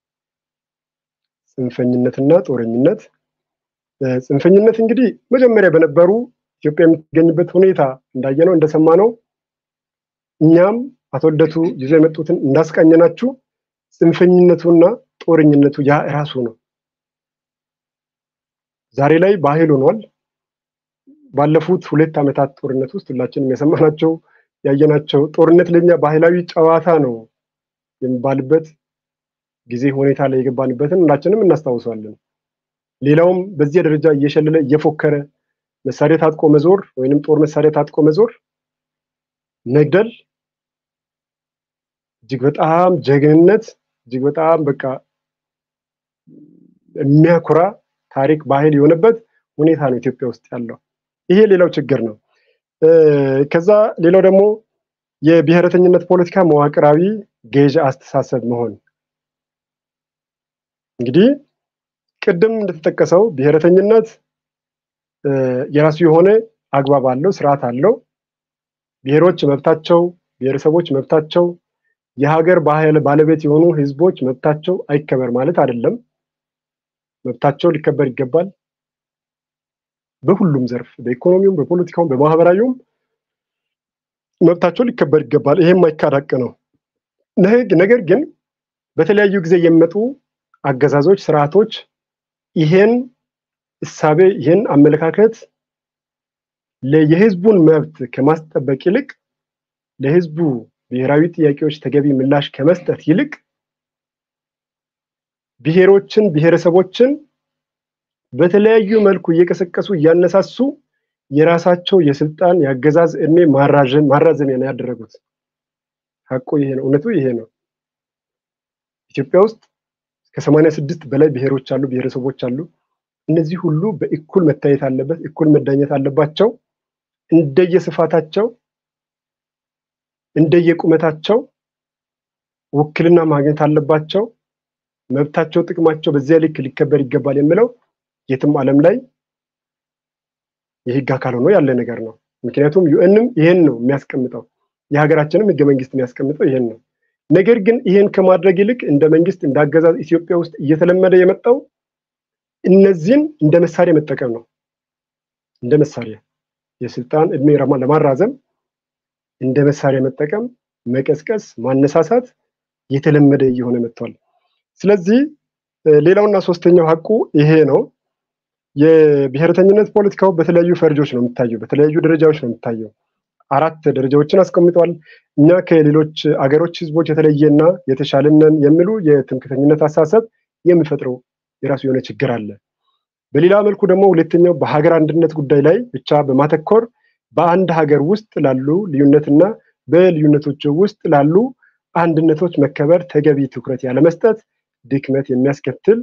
ጽንፈኝነትና ጦረኝነት። ጽንፈኝነት እንግዲህ መጀመሪያ በነበሩ ኢትዮጵያ የምትገኝበት ሁኔታ እንዳየነው እንደሰማነው እኛም አቶ ልደቱ ይዞ የመጡትን እንዳስቃኘናችሁ ጽንፈኝነቱና ጦረኝነቱ ያ ራሱ ነው። ዛሬ ላይ ባህል ሆኗል። ባለፉት ሁለት ዓመታት ጦርነት ውስጥ ሁላችንም የሰማናቸው ያየናቸው ጦርነት ለኛ ባህላዊ ጨዋታ ነው የሚባልበት ጊዜ ሁኔታ ላይ የገባንበትን ሁላችንም እናስታውሰዋለን። ሌላውም በዚህ ደረጃ እየሸለለ እየፎከረ መሳሪያ ታጥቆ መዞር ወይንም ጦር መሳሪያ ታጥቆ መዞር መግደል እጅግ በጣም ጀግንነት እጅግ በጣም በቃ የሚያኮራ ታሪክ ባህል የሆነበት ሁኔታ ነው ኢትዮጵያ ውስጥ ያለው። ይሄ ሌላው ችግር ነው። ከዛ ሌላው ደግሞ የብሔረተኝነት ፖለቲካ መዋቅራዊ ገዥ አስተሳሰብ መሆን እንግዲህ ቅድም እንደተጠቀሰው ብሔረተኝነት የራሱ የሆነ አግባብ አለው፣ ስርዓት አለው። ብሔሮች መብታቸው፣ ብሔረሰቦች መብታቸው፣ የሀገር ባህል ባለቤት የሆኑ ህዝቦች መብታቸው አይከበር ማለት አይደለም። መብታቸው ሊከበር ይገባል። በሁሉም ዘርፍ በኢኮኖሚውም፣ በፖለቲካውም፣ በማህበራዊውም መብታቸው ሊከበር ይገባል። ይሄም የማይካድ ሀቅ ነው። ነገር ግን በተለያዩ ጊዜ የሚመጡ አገዛዞች፣ ስርዓቶች ይሄን እሳቤ ይህን አመለካከት የህዝቡን መብት ከማስጠበቅ ይልቅ ለህዝቡ ብሔራዊ ጥያቄዎች ተገቢ ምላሽ ከመስጠት ይልቅ ብሔሮችን፣ ብሔረሰቦችን በተለያዩ መልኩ እየቀሰቀሱ እያነሳሱ የራሳቸው የስልጣን የአገዛዝ እድሜ ማራዘሚያ ነው ያደረጉት። ሀቁ ይሄ ነው። እውነቱ ይሄ ነው። ኢትዮጵያ ውስጥ ከሰማንያ ስድስት በላይ ብሔሮች አሉ፣ ብሔረሰቦች አሉ። እነዚህ ሁሉ በእኩል መታየት አለበት፣ እኩል መዳኘት አለባቸው። እንደየስፋታቸው እንደየቁመታቸው ውክልና ማግኘት አለባቸው። መብታቸው፣ ጥቅማቸው በዚያ ልክ ሊከበር ይገባል የሚለው የትም ዓለም ላይ የህግ አካል ሆኖ ያለ ነገር ነው። ምክንያቱም ዩኤንም ይሄን ነው የሚያስቀምጠው፣ የሀገራችንም ህገ መንግስት የሚያስቀምጠው ይሄን ነው። ነገር ግን ይህን ከማድረግ ይልቅ እንደ መንግስት እንደ አገዛዝ ኢትዮጵያ ውስጥ እየተለመደ የመጣው እነዚህን እንደ መሳሪያ መጠቀም ነው። እንደ መሳሪያ የስልጣን እድሜ ለማራዘም እንደ መሳሪያ መጠቀም፣ መቀስቀስ፣ ማነሳሳት የተለመደ እየሆነ መጥቷል። ስለዚህ ሌላውና ሶስተኛው ሀቁ ይሄ ነው። የብሔረተኝነት ፖለቲካው በተለያዩ ፈርጆች ነው የሚታየው፣ በተለያዩ ደረጃዎች ነው የሚታየው። አራት ደረጃዎችን አስቀምጠዋል። እኛ ከሌሎች አገሮች ህዝቦች የተለየና የተሻልነን የሚሉ የትምክተኝነት አሳሰብ የሚፈጥረው የራሱ የሆነ ችግር አለ። በሌላ መልኩ ደግሞ ሁለተኛው በሀገር አንድነት ጉዳይ ላይ ብቻ በማተኮር በአንድ ሀገር ውስጥ ላሉ ልዩነትና በልዩነቶች ውስጥ ላሉ አንድነቶች መከበር ተገቢ ትኩረት ያለመስጠት ድክመት የሚያስከትል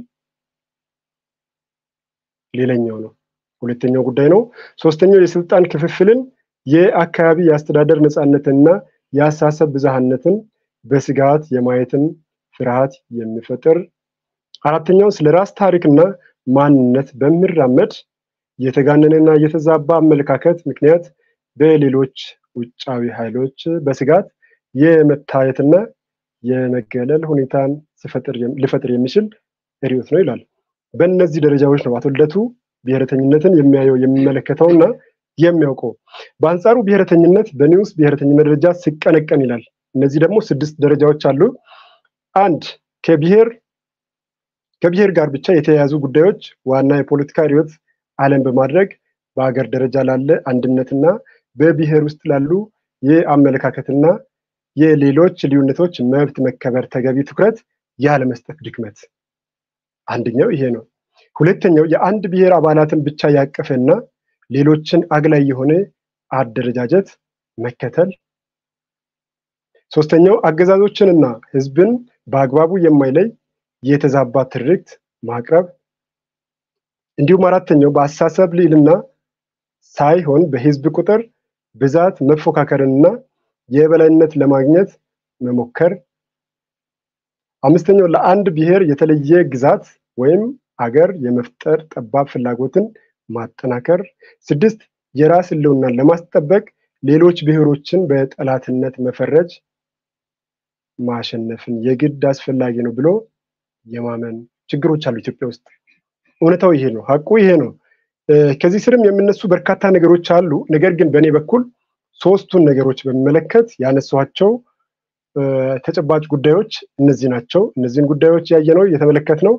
ሌላኛው ነው። ሁለተኛው ጉዳይ ነው። ሶስተኛው የስልጣን ክፍፍልን የአካባቢ የአስተዳደር ነፃነትንና የአሳሰብ ብዝሃነትን በስጋት የማየትን ፍርሃት የሚፈጥር አራተኛው ስለ ራስ ታሪክና ማንነት በሚራመድ የተጋነነና የተዛባ አመለካከት ምክንያት በሌሎች ውጫዊ ኃይሎች በስጋት የመታየትና የመገለል ሁኔታን ሊፈጥር የሚችል ርዕዮት ነው ይላል። በእነዚህ ደረጃዎች ነው አቶ ልደቱ ብሔረተኝነትን የሚያየው የሚመለከተውና የሚያውቀው። በአንጻሩ ብሔረተኝነት በኒውስ ብሔረተኝነት ደረጃ ሲቀነቀን ይላል። እነዚህ ደግሞ ስድስት ደረጃዎች አሉ። አንድ ከብሔር ከብሔር ጋር ብቻ የተያያዙ ጉዳዮች ዋና የፖለቲካ ርዕዮት ዓለም በማድረግ በሀገር ደረጃ ላለ አንድነትና በብሔር ውስጥ ላሉ የአመለካከትና የሌሎች ልዩነቶች መብት መከበር ተገቢ ትኩረት ያለመስጠት ድክመት አንደኛው ይሄ ነው። ሁለተኛው የአንድ ብሔር አባላትን ብቻ ያቀፈና ሌሎችን አግላይ የሆነ አደረጃጀት መከተል። ሶስተኛው አገዛዞችንና ህዝብን በአግባቡ የማይለይ የተዛባ ትርክት ማቅረብ። እንዲሁም አራተኛው በአስተሳሰብ ልዕልና ሳይሆን በህዝብ ቁጥር ብዛት መፎካከርንና የበላይነት ለማግኘት መሞከር። አምስተኛው ለአንድ ብሔር የተለየ ግዛት ወይም አገር የመፍጠር ጠባብ ፍላጎትን ማጠናከር። ስድስት የራስ ህልውናን ለማስጠበቅ ሌሎች ብሔሮችን በጠላትነት መፈረጅ ማሸነፍን የግድ አስፈላጊ ነው ብሎ የማመን ችግሮች አሉ ኢትዮጵያ ውስጥ። እውነታው ይሄ ነው፣ ሀቁ ይሄ ነው። ከዚህ ስርም የሚነሱ በርካታ ነገሮች አሉ። ነገር ግን በእኔ በኩል ሶስቱን ነገሮች በሚመለከት ያነሷቸው ተጨባጭ ጉዳዮች እነዚህ ናቸው። እነዚህን ጉዳዮች ያየነው የተመለከትነው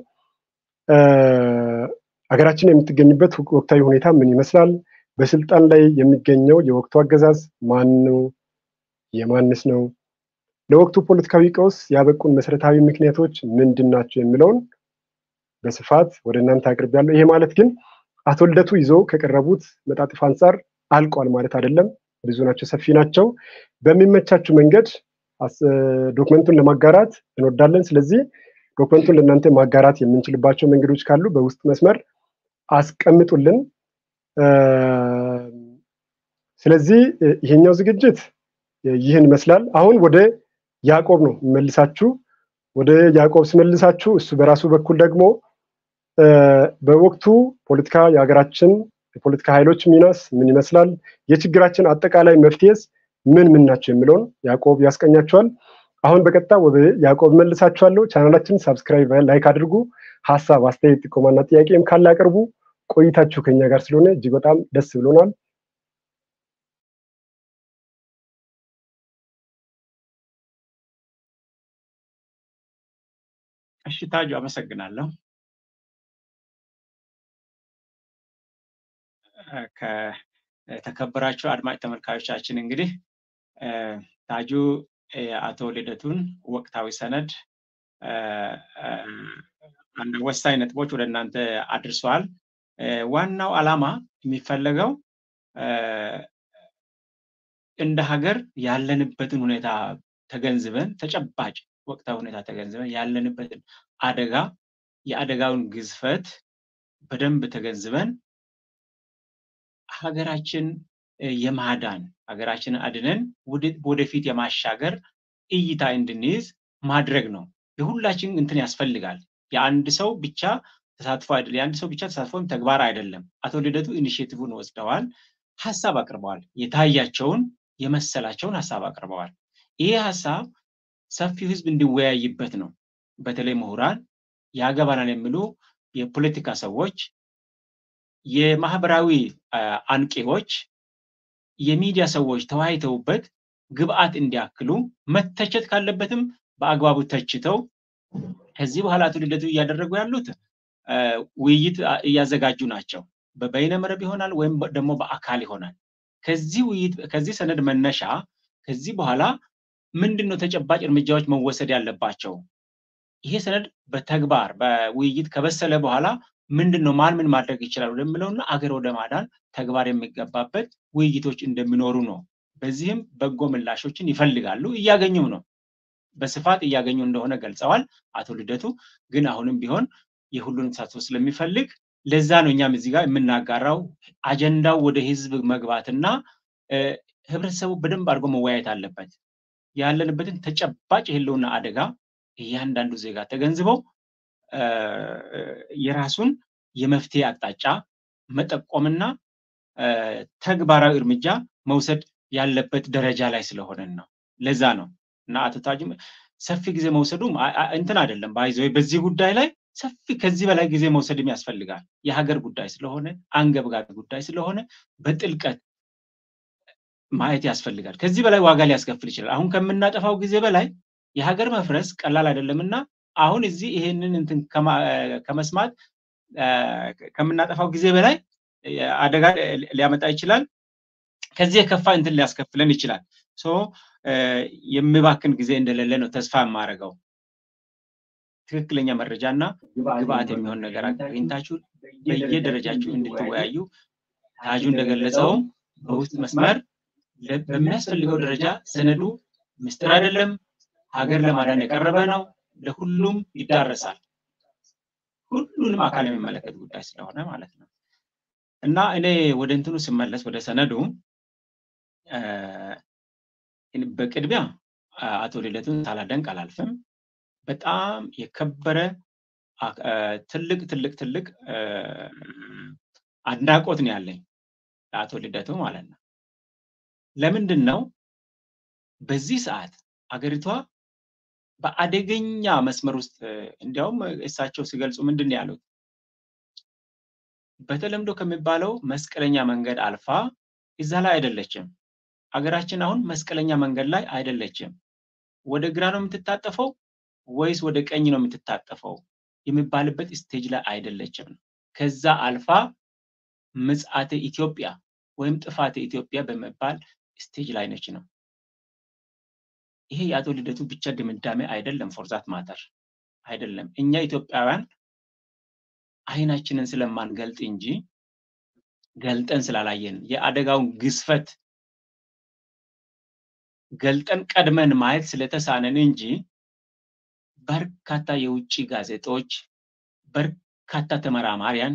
ሀገራችን የምትገኝበት ወቅታዊ ሁኔታ ምን ይመስላል፣ በስልጣን ላይ የሚገኘው የወቅቱ አገዛዝ ማን ነው፣ የማንስ ነው፣ ለወቅቱ ፖለቲካዊ ቀውስ ያበቁን መሰረታዊ ምክንያቶች ምንድን ናቸው የሚለውን በስፋት ወደ እናንተ አቅርቤያለሁ። ይሄ ማለት ግን አቶ ልደቱ ይዞ ከቀረቡት መጣጥፍ አንጻር አልቋል ማለት አይደለም። ብዙ ናቸው፣ ሰፊ ናቸው። በሚመቻችሁ መንገድ ዶክመንቱን ለማጋራት እንወዳለን። ስለዚህ ዶክመንቱን ለእናንተ ማጋራት የምንችልባቸው መንገዶች ካሉ በውስጥ መስመር አስቀምጡልን። ስለዚህ ይሄኛው ዝግጅት ይህን ይመስላል። አሁን ወደ ያዕቆብ ነው መልሳችሁ ወደ ያዕቆብ ስመልሳችሁ እሱ በራሱ በኩል ደግሞ በወቅቱ ፖለቲካ የሀገራችን የፖለቲካ ኃይሎች ሚናስ ምን ይመስላል፣ የችግራችን አጠቃላይ መፍትሄስ ምን ምን ናቸው የሚለውን ያዕቆብ ያስቀኛቸዋል። አሁን በቀጥታ ወደ ያዕቆብ መልሳችኋለሁ። ቻናላችን ሳብስክራይብ፣ ላይክ አድርጉ። ሀሳብ፣ አስተያየት፣ ጥቆማና ጥያቄም ካለ አቅርቡ። ቆይታችሁ ከኛ ጋር ስለሆነ እጅግ በጣም ደስ ብሎናል። እሺ ታጁ አመሰግናለሁ። ከተከበራችሁ አድማጭ ተመልካዮቻችን እንግዲህ ታጁ የአቶ ልደቱን ወቅታዊ ሰነድ አንድ ወሳኝ ነጥቦች ወደ እናንተ አድርሰዋል። ዋናው ዓላማ የሚፈለገው እንደ ሀገር ያለንበትን ሁኔታ ተገንዝበን ተጨባጭ ወቅታዊ ሁኔታ ተገንዝበን ያለንበትን አደጋ የአደጋውን ግዝፈት በደንብ ተገንዝበን ሀገራችን የማዳን ሀገራችንን አድነን ወደፊት የማሻገር እይታ እንድንይዝ ማድረግ ነው። የሁላችን እንትን ያስፈልጋል። የአንድ ሰው ብቻ ተሳትፎ አይደለም። የአንድ ሰው ብቻ ተሳትፎም ተግባር አይደለም። አቶ ልደቱ ኢኒሽቲቭን ወስደዋል፣ ሀሳብ አቅርበዋል። የታያቸውን የመሰላቸውን ሀሳብ አቅርበዋል። ይሄ ሀሳብ ሰፊው ህዝብ እንዲወያይበት ነው። በተለይ ምሁራን፣ ያገባናል የሚሉ የፖለቲካ ሰዎች፣ የማህበራዊ አንቂዎች፣ የሚዲያ ሰዎች ተወያይተውበት ግብአት እንዲያክሉ መተቸት ካለበትም በአግባቡ ተችተው ከዚህ በኋላ አቶ ልደቱ እያደረጉ ያሉት ውይይት እያዘጋጁ ናቸው። በበይነ መረብ ይሆናል ወይም ደግሞ በአካል ይሆናል። ከዚህ ውይይት ከዚህ ሰነድ መነሻ ከዚህ በኋላ ምንድን ነው ተጨባጭ እርምጃዎች መወሰድ ያለባቸው? ይሄ ሰነድ በተግባር በውይይት ከበሰለ በኋላ ምንድን ነው ማን ምን ማድረግ ይችላል ወደሚለውና አገር ወደ ማዳን ተግባር የሚገባበት ውይይቶች እንደሚኖሩ ነው። በዚህም በጎ ምላሾችን ይፈልጋሉ፣ እያገኙም ነው። በስፋት እያገኙ እንደሆነ ገልጸዋል አቶ ልደቱ። ግን አሁንም ቢሆን የሁሉንም ተሳትፎ ስለሚፈልግ ለዛ ነው እኛም እዚህ ጋር የምናጋራው አጀንዳው ወደ ህዝብ መግባትና ህብረተሰቡ በደንብ አድርጎ መወያየት አለበት። ያለንበትን ተጨባጭ የህልውና አደጋ እያንዳንዱ ዜጋ ተገንዝበው የራሱን የመፍትሄ አቅጣጫ መጠቆምና ተግባራዊ እርምጃ መውሰድ ያለበት ደረጃ ላይ ስለሆነን ነው። ለዛ ነው እና አቶ ታጁም ሰፊ ጊዜ መውሰዱም እንትን አይደለም ባይዘ በዚህ ጉዳይ ላይ ሰፊ ከዚህ በላይ ጊዜ መውሰድም ያስፈልጋል። የሀገር ጉዳይ ስለሆነ አንገብጋቢ ጉዳይ ስለሆነ በጥልቀት ማየት ያስፈልጋል። ከዚህ በላይ ዋጋ ሊያስከፍል ይችላል። አሁን ከምናጠፋው ጊዜ በላይ የሀገር መፍረስ ቀላል አይደለም እና አሁን እዚህ ይሄንን እንትን ከመስማት ከምናጠፋው ጊዜ በላይ አደጋ ሊያመጣ ይችላል። ከዚህ የከፋ እንትን ሊያስከፍለን ይችላል። ሶ የሚባክን ጊዜ እንደሌለ ነው ተስፋ የማደርገው። ትክክለኛ መረጃና ግብአት የሚሆን ነገር አግኝታችሁ በየደረጃችሁ እንድትወያዩ ታጁ እንደገለጸውም በውስጥ መስመር በሚያስፈልገው ደረጃ ሰነዱ ምስጢር አይደለም፣ ሀገር ለማዳን የቀረበ ነው፣ ለሁሉም ይዳረሳል። ሁሉንም አካል የሚመለከት ጉዳይ ስለሆነ ማለት ነው እና እኔ ወደ እንትኑ ስመለስ ወደ ሰነዱ በቅድሚያ አቶ ልደቱን ሳላደንቅ አላልፍም። በጣም የከበረ ትልቅ ትልቅ ትልቅ አድናቆት ነው ያለኝ ለአቶ ልደቱ ማለት ነው። ለምንድን ነው በዚህ ሰዓት አገሪቷ በአደገኛ መስመር ውስጥ እንዲያውም እሳቸው ሲገልጹ ምንድን ነው ያሉት? በተለምዶ ከሚባለው መስቀለኛ መንገድ አልፋ እዛ ላይ አይደለችም። አገራችን አሁን መስቀለኛ መንገድ ላይ አይደለችም። ወደ ግራ ነው የምትታጠፈው ወይስ ወደ ቀኝ ነው የምትታጠፈው የሚባልበት ስቴጅ ላይ አይደለችም። ከዛ አልፋ ምጽአተ ኢትዮጵያ ወይም ጥፋተ ኢትዮጵያ በመባል ስቴጅ ላይ ነች ነው። ይሄ የአቶ ልደቱ ብቻ ድምዳሜ አይደለም። ፎርዛት ማተር አይደለም። እኛ ኢትዮጵያውያን አይናችንን ስለማንገልጥ እንጂ ገልጠን ስላላየን የአደጋውን ግዝፈት ገልጠን ቀድመን ማየት ስለተሳነን እንጂ በርካታ የውጭ ጋዜጦች፣ በርካታ ተመራማሪያን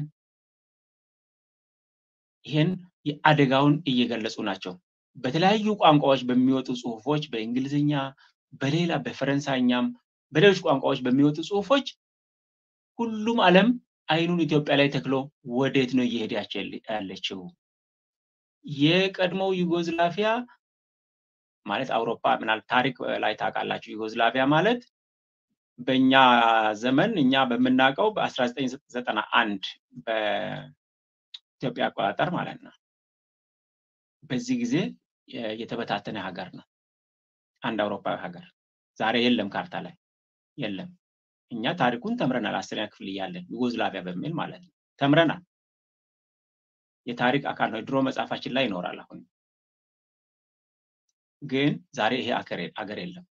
ይህን የአደጋውን እየገለጹ ናቸው። በተለያዩ ቋንቋዎች በሚወጡ ጽሁፎች በእንግሊዝኛ፣ በሌላ በፈረንሳይኛም በሌሎች ቋንቋዎች በሚወጡ ጽሁፎች ሁሉም ዓለም አይኑን ኢትዮጵያ ላይ ተክሎ ወዴት ነው እየሄደች ያለችው? የቀድሞው ዩጎዝላቪያ ማለት አውሮፓ ምናልባት ታሪክ ላይ ታውቃላችሁ። ዩጎዝላቪያ ማለት በእኛ ዘመን እኛ በምናውቀው በ1991 በኢትዮጵያ አቆጣጠር ማለት ነው። በዚህ ጊዜ የተበታተነ ሀገር ነው። አንድ አውሮፓዊ ሀገር ዛሬ የለም፣ ካርታ ላይ የለም። እኛ ታሪኩን ተምረናል፣ አስረኛ ክፍል እያለን ዩጎዝላቪያ በሚል ማለት ነው ተምረናል። የታሪክ አካል ነው። ድሮ መጽሐፋችን ላይ ይኖራል። አሁን ግን ዛሬ ይሄ አገር የለም።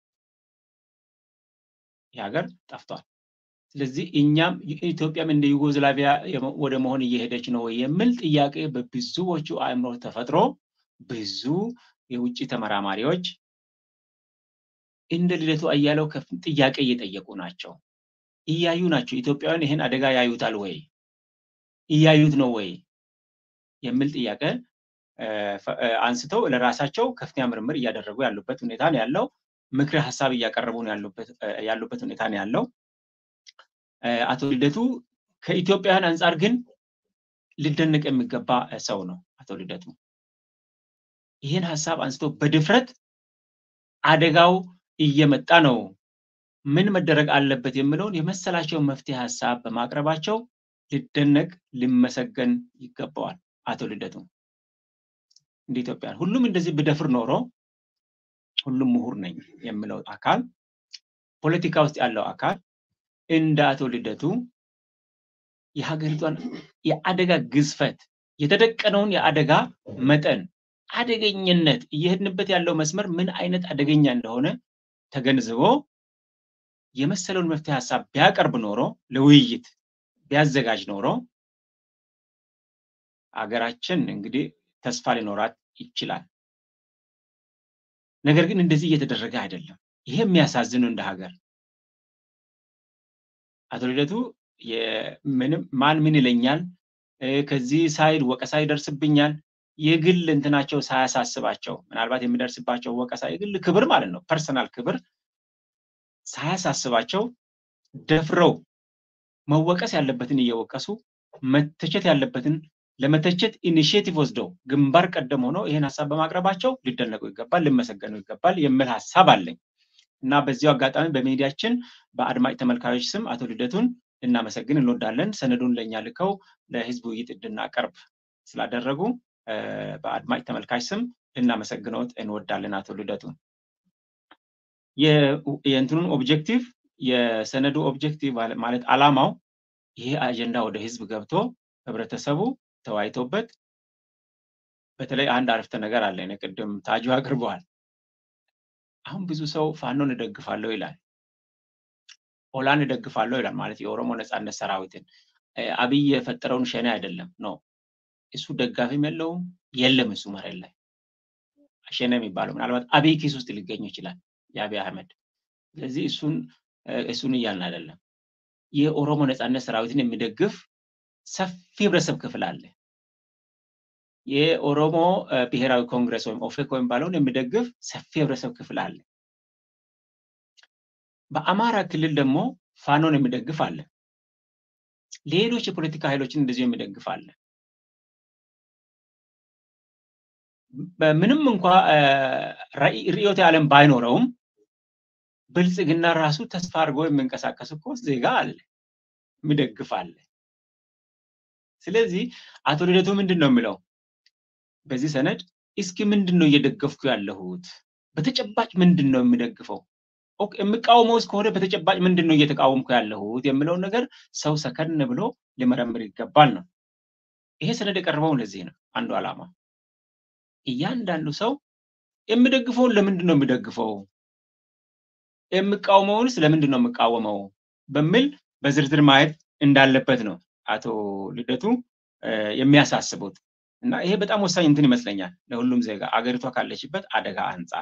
ይህ ሀገር ጠፍቷል። ስለዚህ እኛም ኢትዮጵያም እንደ ዩጎዝላቪያ ወደ መሆን እየሄደች ነው የሚል ጥያቄ በብዙዎቹ አእምሮ ተፈጥሮ ብዙ የውጭ ተመራማሪዎች እንደ ልደቱ አያሌው ጥያቄ እየጠየቁ ናቸው። እያዩ ናቸው። ኢትዮጵያውያን ይህን አደጋ ያዩታል ወይ? እያዩት ነው ወይ የሚል ጥያቄ አንስተው ለራሳቸው ከፍተኛ ምርምር እያደረጉ ያሉበት ሁኔታ ነው ያለው። ምክረ ሀሳብ እያቀረቡ ነው ያሉበት ሁኔታ ነው ያለው። አቶ ልደቱ ከኢትዮጵያውያን አንጻር ግን ሊደነቅ የሚገባ ሰው ነው። አቶ ልደቱ ይህን ሀሳብ አንስቶ በድፍረት አደጋው እየመጣ ነው። ምን መደረግ አለበት የሚለውን የመሰላቸውን መፍትሄ ሀሳብ በማቅረባቸው ሊደነቅ ሊመሰገን ይገባዋል። አቶ ልደቱ እንደ ኢትዮጵያ ሁሉም እንደዚህ ብደፍር ኖሮ ሁሉም ምሁር ነኝ የሚለው አካል ፖለቲካ ውስጥ ያለው አካል እንደ አቶ ልደቱ የሀገሪቷን የአደጋ ግዝፈት የተደቀነውን የአደጋ መጠን አደገኝነት እየሄድንበት ያለው መስመር ምን አይነት አደገኛ እንደሆነ ተገንዝቦ የመሰለውን መፍትሄ ሀሳብ ቢያቀርብ ኖሮ ለውይይት ቢያዘጋጅ ኖሮ አገራችን እንግዲህ ተስፋ ሊኖራት ይችላል። ነገር ግን እንደዚህ እየተደረገ አይደለም። ይሄ የሚያሳዝን ነው እንደ ሀገር። አቶ ልደቱ ምንም ማን ምን ይለኛል፣ ከዚህ ሳይድ ወቀሳ ይደርስብኛል፣ የግል እንትናቸው ሳያሳስባቸው ምናልባት የሚደርስባቸው ወቀሳ የግል ክብር ማለት ነው፣ ፐርሰናል ክብር ሳያሳስባቸው ደፍረው መወቀስ ያለበትን እየወቀሱ መተቸት ያለበትን ለመተቸት ኢኒሽቲቭ ወስደው ግንባር ቀደም ሆነው ይህን ሀሳብ በማቅረባቸው ሊደነቁ ይገባል፣ ሊመሰገኑ ይገባል የሚል ሀሳብ አለኝ እና በዚሁ አጋጣሚ በሚዲያችን በአድማጭ ተመልካዮች ስም አቶ ልደቱን ልናመሰግን እንወዳለን። ሰነዱን ለእኛ ልከው ለህዝብ ውይይት እንድናቀርብ ስላደረጉ በአድማጭ ተመልካች ስም ልናመሰግነውት እንወዳለን አቶ ልደቱን። የእንትኑን ኦብጀክቲቭ የሰነዱ ኦብጀክቲቭ ማለት አላማው ይሄ አጀንዳ ወደ ህዝብ ገብቶ ህብረተሰቡ ተወያይቶበት በተለይ አንድ አረፍተ ነገር አለ ቅድም ታጁ አቅርበዋል። አሁን ብዙ ሰው ፋኖን እደግፋለሁ ይላል፣ ኦላን እደግፋለሁ ይላል። ማለት የኦሮሞ ነፃነት ሰራዊትን አብይ የፈጠረውን ሸኔ አይደለም ነው እሱ ደጋፊም የለውም የለም እሱ መሬት ላይ ሸኔ የሚባለው ምናልባት አብይ ኪስ ውስጥ ሊገኝ ይችላል የአብይ አህመድ። ስለዚህ እሱን እሱን እያልን አይደለም። የኦሮሞ ነፃነት ሰራዊትን የሚደግፍ ሰፊ ህብረተሰብ ክፍል አለ። የኦሮሞ ብሔራዊ ኮንግረስ ወይም ኦፌኮ የሚባለውን የሚደግፍ ሰፊ ህብረተሰብ ክፍል አለ። በአማራ ክልል ደግሞ ፋኖን የሚደግፍ አለ። ሌሎች የፖለቲካ ኃይሎችን እንደዚሁ የሚደግፍ አለ። ምንም እንኳ ርዕዮተ ዓለም ባይኖረውም ብልጽግና ራሱ ተስፋ አድርጎ የሚንቀሳቀስ እኮ ዜጋ አለ፣ የሚደግፍ አለ። ስለዚህ አቶ ልደቱ ምንድን ነው የሚለው በዚህ ሰነድ እስኪ ምንድን ነው እየደገፍኩ ያለሁት? በተጨባጭ ምንድን ነው የሚደግፈው? የምቃወመው እስከሆነ በተጨባጭ ምንድን ነው እየተቃወምኩ ያለሁት የሚለውን ነገር ሰው ሰከን ብሎ ሊመረምር ይገባል ነው። ይሄ ሰነድ የቀረበው ለዚህ ነው። አንዱ ዓላማ እያንዳንዱ ሰው የሚደግፈውን ለምንድን ነው የሚደግፈው፣ የሚቃወመውንስ ለምንድን ነው የሚቃወመው በሚል በዝርዝር ማየት እንዳለበት ነው አቶ ልደቱ የሚያሳስቡት እና ይሄ በጣም ወሳኝ እንትን ይመስለኛል ለሁሉም ዜጋ አገሪቷ ካለችበት አደጋ አንጻር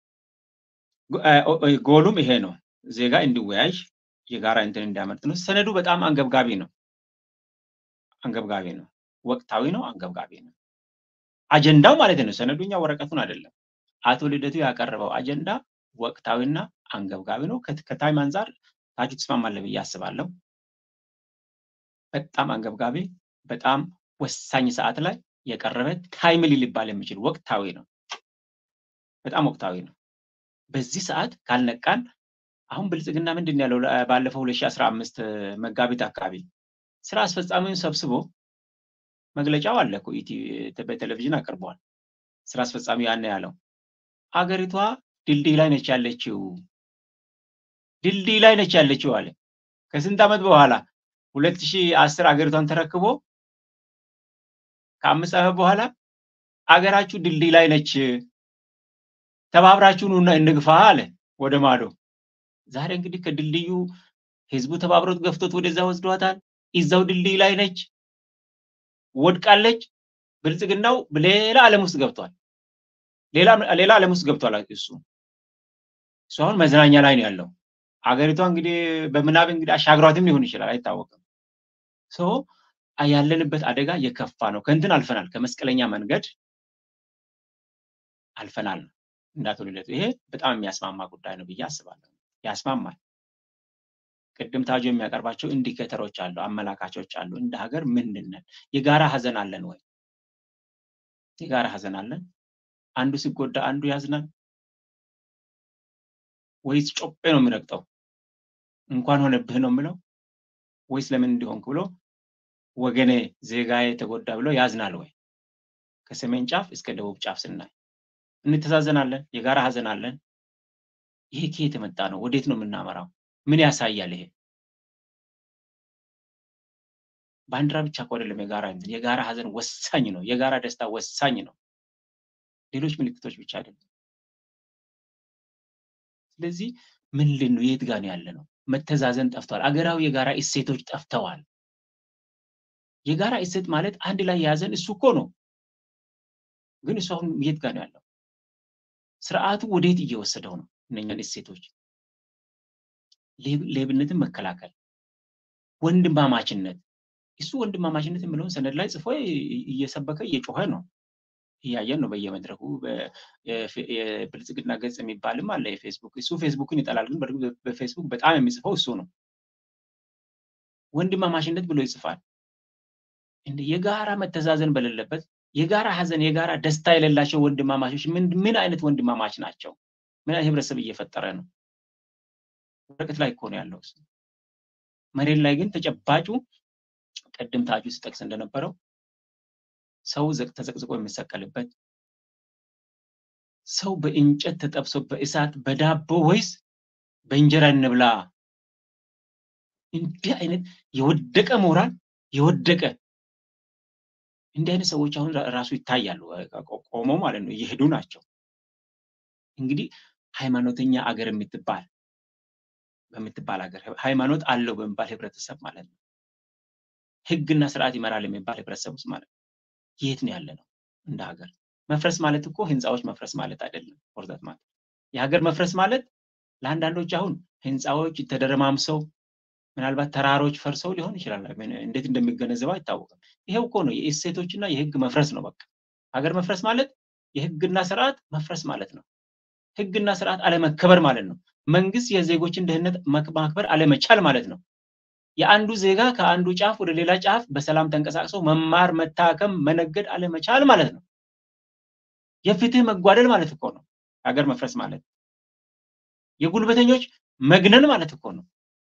ጎሉም ይሄ ነው። ዜጋ እንዲወያይ የጋራ እንትን እንዲያመርጥ ነው። ሰነዱ በጣም አንገብጋቢ ነው። አንገብጋቢ ነው። ወቅታዊ ነው። አንገብጋቢ ነው። አጀንዳው ማለት ነው። ሰነዱኛ ወረቀቱን አይደለም። አቶ ልደቱ ያቀረበው አጀንዳ ወቅታዊና አንገብጋቢ ነው። ከታይም አንጻር ታጁ ትስማማለህ ብዬ አስባለሁ። በጣም አንገብጋቢ፣ በጣም ወሳኝ ሰዓት ላይ የቀረበ ታይምሊ ሊባል የሚችል ወቅታዊ ነው። በጣም ወቅታዊ ነው። በዚህ ሰዓት ካልነቃን አሁን ብልጽግና ምንድን ያለው ባለፈው 2015 መጋቢት አካባቢ ስራ አስፈጻሚውን ሰብስቦ መግለጫው አለ እኮ በቴሌቪዥን አቅርበዋል። ስራ አስፈጻሚ ያን ያለው አገሪቷ ድልድይ ላይ ነች ያለችው፣ ድልድይ ላይ ነች ያለችው አለ። ከስንት ዓመት በኋላ 2010 አገሪቷን ተረክቦ ከአምስት ዓመት በኋላ አገራችሁ ድልድይ ላይ ነች ተባብራችሁ ኑና እንግፋ አለ ወደ ማዶ። ዛሬ እንግዲህ ከድልድዩ ህዝቡ ተባብሮት ገፍቶት ወደዛ ወስዷታል። ይዛው ድልድይ ላይ ነች፣ ወድቃለች። ብልጽግናው ሌላ ዓለም ውስጥ ገብቷል። ሌላ ዓለም ውስጥ ገብቷል። እሱ እሱ አሁን መዝናኛ ላይ ነው ያለው። አገሪቷ እንግዲህ በምናብ እንግዲህ አሻግሯትም ሊሆን ይችላል፣ አይታወቅም። ሶ ያለንበት አደጋ የከፋ ነው። ከእንትን አልፈናል፣ ከመስቀለኛ መንገድ አልፈናል ነው እንዳቶ ልደቱ። ይሄ በጣም የሚያስማማ ጉዳይ ነው ብዬ አስባለሁ። ያስማማል። ቅድም ታጆ የሚያቀርባቸው ኢንዲኬተሮች አሉ፣ አመላካቾች አሉ። እንደ ሀገር ምንድን ነን? የጋራ ሀዘን አለን ወይ? የጋራ ሀዘን አለን። አንዱ ሲጎዳ አንዱ ያዝናል ወይስ ጮጴ ነው የሚረግጠው? እንኳን ሆነብህ ነው የምለው ወይስ ለምን እንዲሆንክ ብሎ ወገኔ ዜጋዬ ተጎዳ ብሎ ያዝናል ወይ? ከሰሜን ጫፍ እስከ ደቡብ ጫፍ ስናይ እንተዛዘናለን፣ የጋራ ሀዘን አለን። ይሄ ከየት የመጣ ነው? ወዴት ነው የምናመራው? ምን ያሳያል? ይሄ ባንዲራ ብቻ እኮ አይደለም የጋራ እንትን የጋራ ሀዘን ወሳኝ ነው። የጋራ ደስታ ወሳኝ ነው። ሌሎች ምልክቶች ብቻ አይደለም። ስለዚህ ምንድን ነው የት ጋር ነው ያለ ነው? መተዛዘን ጠፍቷል። አገራዊ የጋራ እሴቶች ጠፍተዋል። የጋራ እሴት ማለት አንድ ላይ የያዘን እሱ እኮ ነው። ግን እሱ አሁን የት ጋር ነው ያለው? ስርዓቱ ወዴት እየወሰደው ነው? እነኛን እሴቶች ሌብነትን መከላከል፣ ወንድማማችነት እሱ ወንድማማችነት የሚለውን ሰነድ ላይ ጽፎ እየሰበከ እየጮኸ ነው። እያየን ነው በየመድረኩ። የብልጽግና ገጽ የሚባልም አለ የፌስቡክ እሱ ፌስቡክን ይጠላል፣ ግን በፌስቡክ በጣም የሚጽፈው እሱ ነው። ወንድማማችነት ብሎ ይጽፋል። እንደ የጋራ መተዛዘን በሌለበት የጋራ ሀዘን፣ የጋራ ደስታ የሌላቸው ወንድማማቾች ምን አይነት ወንድማማች ናቸው? ምን አይነት ህብረተሰብ እየፈጠረ ነው? ወረቀት ላይ እኮ ነው ያለው እሱ። መሬት ላይ ግን ተጨባጩ ቅድም ታጁ ሲጠቅስ እንደነበረው ሰው ተዘቅዝቆ የሚሰቀልበት ሰው በእንጨት ተጠብሶ በእሳት በዳቦ ወይስ በእንጀራ እንብላ? እንዲህ አይነት የወደቀ ሞራል የወደቀ እንዲህ አይነት ሰዎች አሁን ራሱ ይታያሉ። ቆመው ማለት ነው እየሄዱ ናቸው። እንግዲህ ሃይማኖተኛ አገር የምትባል በምትባል ሀገር ሃይማኖት አለው በሚባል ህብረተሰብ ማለት ነው ህግና ስርዓት ይመራል የሚባል ህብረተሰብ ውስጥ ማለት ነው የት ነው ያለ ነው እንደ ሀገር መፍረስ ማለት እኮ ህንፃዎች መፍረስ ማለት አይደለም ፎርዛት ማለት የሀገር መፍረስ ማለት ለአንዳንዶች አሁን ህንፃዎች ተደረማምሰው ምናልባት ተራሮች ፈርሰው ሊሆን ይችላል እንዴት እንደሚገነዘበው አይታወቅም ይሄው እኮ ነው የእሴቶችና የህግ መፍረስ ነው በቃ ሀገር መፍረስ ማለት የህግና ስርዓት መፍረስ ማለት ነው ህግና ስርዓት አለመከበር ማለት ነው መንግስት የዜጎችን ደህንነት ማክበር አለመቻል ማለት ነው የአንዱ ዜጋ ከአንዱ ጫፍ ወደ ሌላ ጫፍ በሰላም ተንቀሳቅሶ መማር መታከም መነገድ አለመቻል ማለት ነው የፍትህ መጓደል ማለት እኮ ነው ሀገር መፍረስ ማለት የጉልበተኞች መግነን ማለት እኮ ነው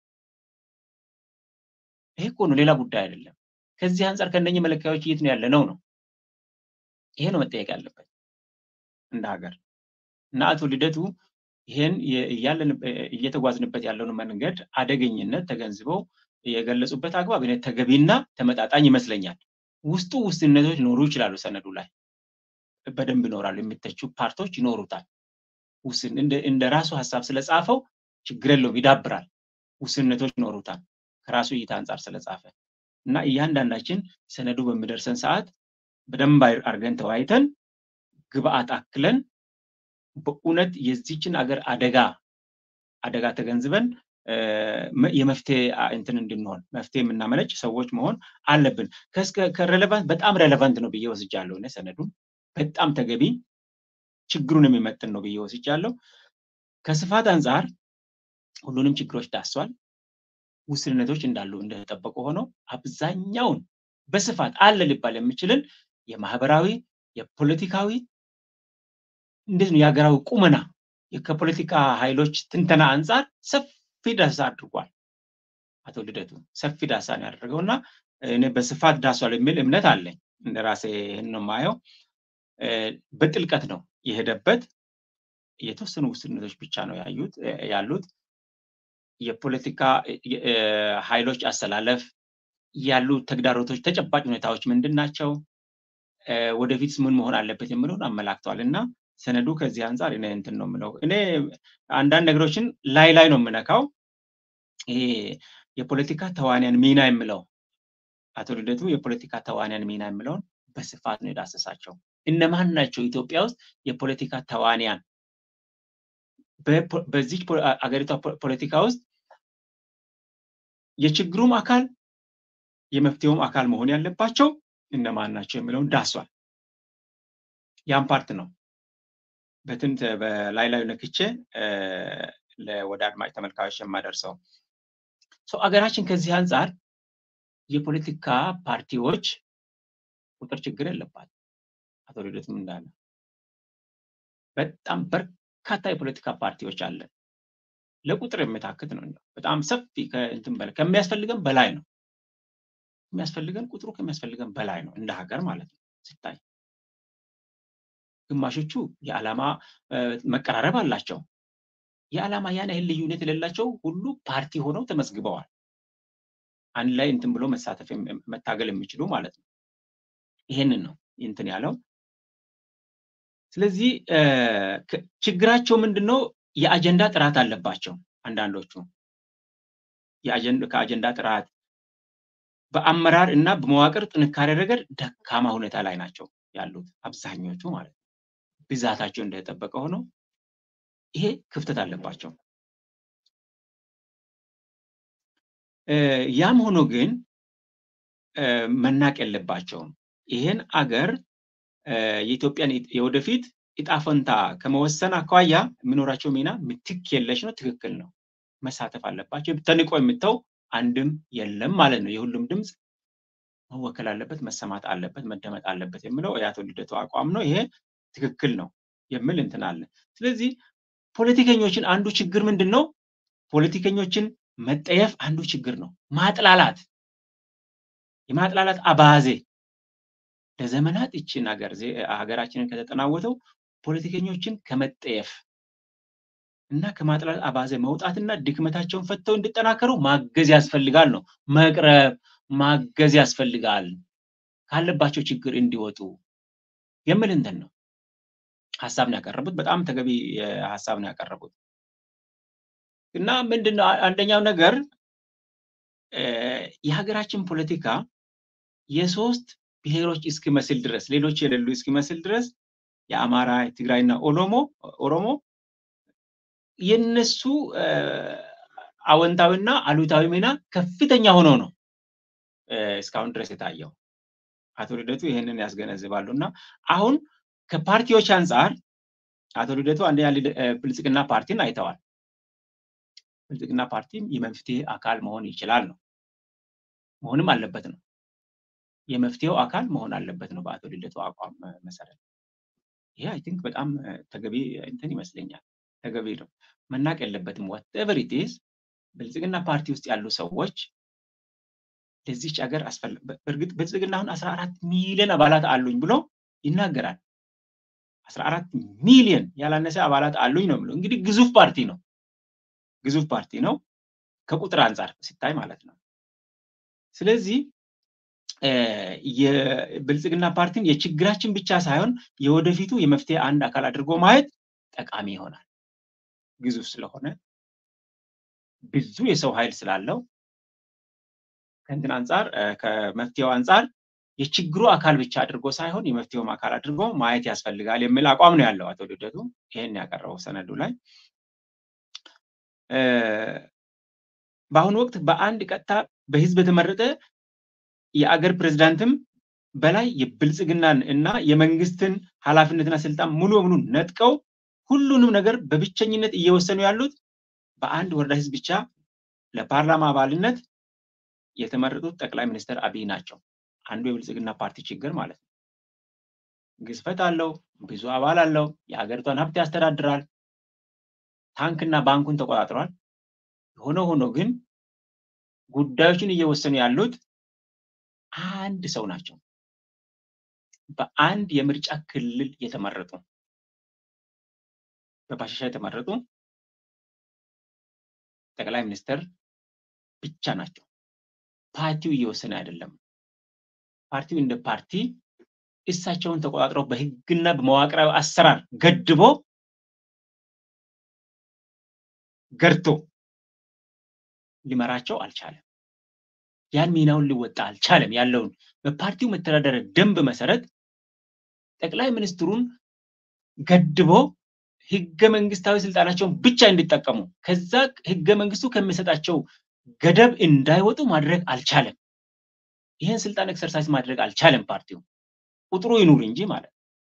ይሄ እኮ ነው ሌላ ጉዳይ አይደለም ከዚህ አንጻር ከእነኚህ መለኪያዎች የት ነው ያለ ነው ነው ይሄ ነው መጠየቅ ያለበት እንደ ሀገር እና አቶ ልደቱ ይሄን እየተጓዝንበት ያለውን መንገድ አደገኝነት ተገንዝበው የገለጹበት አግባብ ተገቢና ተመጣጣኝ ይመስለኛል ውስጡ ውስንነቶች ሊኖሩ ይችላሉ ሰነዱ ላይ በደንብ ይኖራሉ የሚተቹ ፓርቶች ይኖሩታል ውስን እንደ ራሱ ሀሳብ ስለጻፈው ችግር የለውም ይዳብራል ውስንነቶች ይኖሩታል ከራሱ እይታ አንጻር ስለጻፈ እና እያንዳንዳችን ሰነዱ በሚደርሰን ሰዓት በደንብ አርገን ተወያይተን ግብአት አክለን በእውነት የዚችን አገር አደጋ አደጋ ተገንዝበን የመፍትሄ እንትን እንድንሆን መፍትሄ የምናመለጭ ሰዎች መሆን አለብን ከሬሌቫንት በጣም ሬሌቫንት ነው ብዬ ወስጃለሁ እኔ ሰነዱን በጣም ተገቢ ችግሩን የሚመጥን ነው ብዬ ወስጃለሁ ከስፋት አንጻር ሁሉንም ችግሮች ዳሷል ውስንነቶች እንዳሉ እንደተጠበቁ ሆነው አብዛኛውን በስፋት አለ ሊባል የሚችልን የማህበራዊ የፖለቲካዊ እንዴት ነው የሀገራዊ ቁመና ከፖለቲካ ኃይሎች ትንተና አንጻር ሰፊ ዳሳ አድርጓል አቶ ልደቱ ሰፊ ዳሳ ነው ያደረገው እና እኔ በስፋት ዳሷል የሚል እምነት አለኝ እንደ ራሴ ይህን ነው ማየው በጥልቀት ነው የሄደበት የተወሰኑ ውስንነቶች ብቻ ነው ያዩት ያሉት የፖለቲካ ኃይሎች አሰላለፍ ያሉ ተግዳሮቶች ተጨባጭ ሁኔታዎች ምንድን ናቸው ወደፊት ምን መሆን አለበት የሚለውን አመላክተዋል እና ሰነዱ ከዚህ አንጻር እኔ እንትን ነው የምለው እኔ አንዳንድ ነገሮችን ላይ ላይ ነው የምነካው ይሄ የፖለቲካ ተዋንያን ሚና የምለው አቶ ልደቱ የፖለቲካ ተዋንያን ሚና የምለውን በስፋት ነው የዳሰሳቸው እነማን ናቸው ኢትዮጵያ ውስጥ የፖለቲካ ተዋንያን በዚህ አገሪቷ ፖለቲካ ውስጥ የችግሩም አካል የመፍትሄውም አካል መሆን ያለባቸው እነማን ናቸው የሚለውን ዳሷል ያን ፓርት ነው በትንት በላይ ላይ ነክቼ ወደ አድማጭ ተመልካዮች የማደርሰው አገራችን ከዚህ አንጻር የፖለቲካ ፓርቲዎች ቁጥር ችግር የለባት አቶ ልደትም እንዳለ በጣም በርካታ የፖለቲካ ፓርቲዎች አለን ለቁጥር የሚታክት ነው። በጣም ሰፊ ከእንትን በላይ ከሚያስፈልገን በላይ ነው። የሚያስፈልገን ቁጥሩ ከሚያስፈልገን በላይ ነው እንደ ሀገር ማለት ነው ሲታይ ግማሾቹ የዓላማ መቀራረብ አላቸው። የዓላማ ያን ያህል ልዩነት የሌላቸው ሁሉ ፓርቲ ሆነው ተመዝግበዋል። አንድ ላይ እንትን ብሎ መሳተፍ መታገል የሚችሉ ማለት ነው። ይሄንን ነው እንትን ያለው። ስለዚህ ችግራቸው ምንድን ነው? የአጀንዳ ጥራት አለባቸው አንዳንዶቹ ከአጀንዳ ጥራት በአመራር እና በመዋቅር ጥንካሬ ረገድ ደካማ ሁኔታ ላይ ናቸው ያሉት አብዛኞቹ ማለት ነው። ብዛታቸው እንደተጠበቀ ሆኖ ይሄ ክፍተት አለባቸው። ያም ሆኖ ግን መናቅ የለባቸውም። ይህን አገር የኢትዮጵያን የወደፊት እጣ ፈንታ ከመወሰን አኳያ የሚኖራቸው ሚና ምትክ የለሽ ነው። ትክክል ነው። መሳተፍ አለባቸው። ተንቆ የምተው አንድም የለም ማለት ነው። የሁሉም ድምፅ መወከል አለበት፣ መሰማት አለበት፣ መደመጥ አለበት የሚለው የአቶ ልደቱ አቋም ነው። ይሄ ትክክል ነው የሚል እንትን አለ። ስለዚህ ፖለቲከኞችን አንዱ ችግር ምንድን ነው? ፖለቲከኞችን መጠየፍ አንዱ ችግር ነው። ማጥላላት፣ የማጥላላት አባዜ ለዘመናት ይችን ሀገር ሀገራችንን ከተጠናወተው ፖለቲከኞችን ከመጠየፍ እና ከማጥላላት አባዜ መውጣትና ድክመታቸውን ፈተው እንዲጠናከሩ ማገዝ ያስፈልጋል ነው። መቅረብ ማገዝ ያስፈልጋል ካለባቸው ችግር እንዲወጡ የሚል እንትን ነው ሀሳብ ነው ያቀረቡት። በጣም ተገቢ ሀሳብ ነው ያቀረቡት እና ምንድን ነው አንደኛው ነገር የሀገራችን ፖለቲካ የሶስት ብሔሮች እስኪመስል ድረስ ሌሎች የሌሉ እስኪመስል ድረስ የአማራ፣ የትግራይና ኦሮሞ ኦሮሞ የነሱ አወንታዊና አሉታዊ ሚና ከፍተኛ ሆኖ ነው እስካሁን ድረስ የታየው። አቶ ልደቱ ይህንን ያስገነዝባሉ እና አሁን ከፓርቲዎች አንጻር አቶ ልደቱ አንደኛ ብልጽግና ፓርቲን አይተዋል። ብልጽግና ፓርቲም የመፍትሄ አካል መሆን ይችላል ነው መሆንም አለበት ነው የመፍትሄው አካል መሆን አለበት ነው በአቶ ልደቱ አቋም መሰረት። ይሄ አይ ቲንክ በጣም ተገቢ እንትን ይመስለኛል። ተገቢ ነው፣ መናቅ የለበትም። ወትኤቨር ኢት ኢዝ ብልጽግና ፓርቲ ውስጥ ያሉ ሰዎች ለዚች ሀገር በእርግጥ ብልጽግና አሁን አስራ አራት ሚሊዮን አባላት አሉኝ ብሎ ይናገራል። አስራ አራት ሚሊዮን ያላነሰ አባላት አሉኝ ነው ብሎ እንግዲህ ግዙፍ ፓርቲ ነው፣ ግዙፍ ፓርቲ ነው ከቁጥር አንጻር ሲታይ ማለት ነው። ስለዚህ የብልጽግና ፓርቲን የችግራችን ብቻ ሳይሆን የወደፊቱ የመፍትሄ አንድ አካል አድርጎ ማየት ጠቃሚ ይሆናል። ግዙፍ ስለሆነ ብዙ የሰው ኃይል ስላለው ከእንትን አንጻር ከመፍትሄው አንጻር የችግሩ አካል ብቻ አድርጎ ሳይሆን የመፍትሄውም አካል አድርጎ ማየት ያስፈልጋል የሚል አቋም ነው ያለው አቶ ልደቱ ይህን ያቀረበው ሰነዱ ላይ። በአሁኑ ወቅት በአንድ ቀጥታ በህዝብ የተመረጠ የአገር ፕሬዝዳንትም በላይ የብልጽግናን እና የመንግስትን ኃላፊነትና ስልጣን ሙሉ በሙሉ ነጥቀው ሁሉንም ነገር በብቸኝነት እየወሰኑ ያሉት በአንድ ወረዳ ህዝብ ብቻ ለፓርላማ አባልነት የተመረጡት ጠቅላይ ሚኒስትር አብይ ናቸው። አንዱ የብልጽግና ፓርቲ ችግር ማለት ነው። ግዝፈት አለው፣ ብዙ አባል አለው፣ የሀገሪቷን ሀብት ያስተዳድራል፣ ታንክና ባንኩን ተቆጣጥሯል። የሆነ ሆኖ ግን ጉዳዮችን እየወሰኑ ያሉት አንድ ሰው ናቸው። በአንድ የምርጫ ክልል የተመረጡ በባሻሻ የተመረጡ ጠቅላይ ሚኒስትር ብቻ ናቸው። ፓርቲው እየወሰነ አይደለም። ፓርቲው እንደ ፓርቲ እሳቸውን ተቆጣጥረው በህግና በመዋቅራዊ አሰራር ገድቦ ገርቶ ሊመራቸው አልቻለም። ያን ሚናውን ሊወጣ አልቻለም። ያለውን በፓርቲው መተዳደሪያ ደንብ መሰረት ጠቅላይ ሚኒስትሩን ገድቦ ህገ መንግስታዊ ስልጣናቸውን ብቻ እንዲጠቀሙ ከዛ ህገ መንግስቱ ከሚሰጣቸው ገደብ እንዳይወጡ ማድረግ አልቻለም። ይህን ስልጣን ኤክሰርሳይዝ ማድረግ አልቻለም ፓርቲው ቁጥሩ ይኑር እንጂ ማለት ነው።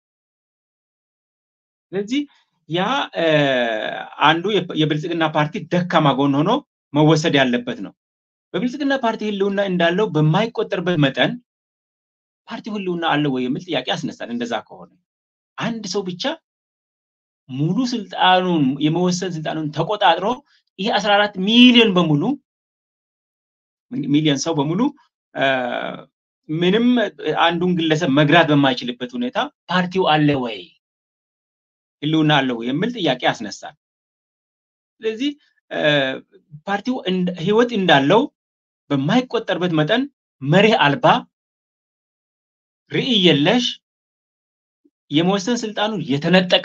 ስለዚህ ያ አንዱ የብልጽግና ፓርቲ ደካማ ጎን ሆኖ መወሰድ ያለበት ነው። በብልጽግና ፓርቲ ህልውና እንዳለው በማይቆጠርበት መጠን ፓርቲው ህልውና አለው ወይ የሚል ጥያቄ ያስነሳል። እንደዛ ከሆነ አንድ ሰው ብቻ ሙሉ ስልጣኑን የመወሰን ስልጣኑን ተቆጣጥሮ ይሄ 14 ሚሊዮን በሙሉ ሚሊዮን ሰው በሙሉ ምንም አንዱን ግለሰብ መግራት በማይችልበት ሁኔታ ፓርቲው አለ ወይ ህልውና አለ ወይ የሚል ጥያቄ ያስነሳል። ስለዚህ ፓርቲው ህይወት እንዳለው በማይቆጠርበት መጠን መርህ አልባ ርዕይ የለሽ የመወሰን ስልጣኑ የተነጠቀ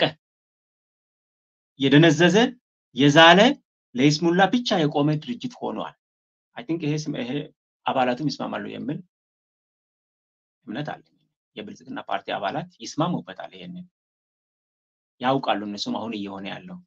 የደነዘዘ የዛለ ለይስሙላ ብቻ የቆመ ድርጅት ሆኗል። አይ ቲንክ ይሄ ይሄ አባላቱም ይስማማሉ የሚል እምነት አለ። የብልጽግና ፓርቲ አባላት ይስማሙበታል። ይሄንን ያውቃሉ። እነሱም አሁን እየሆነ ያለው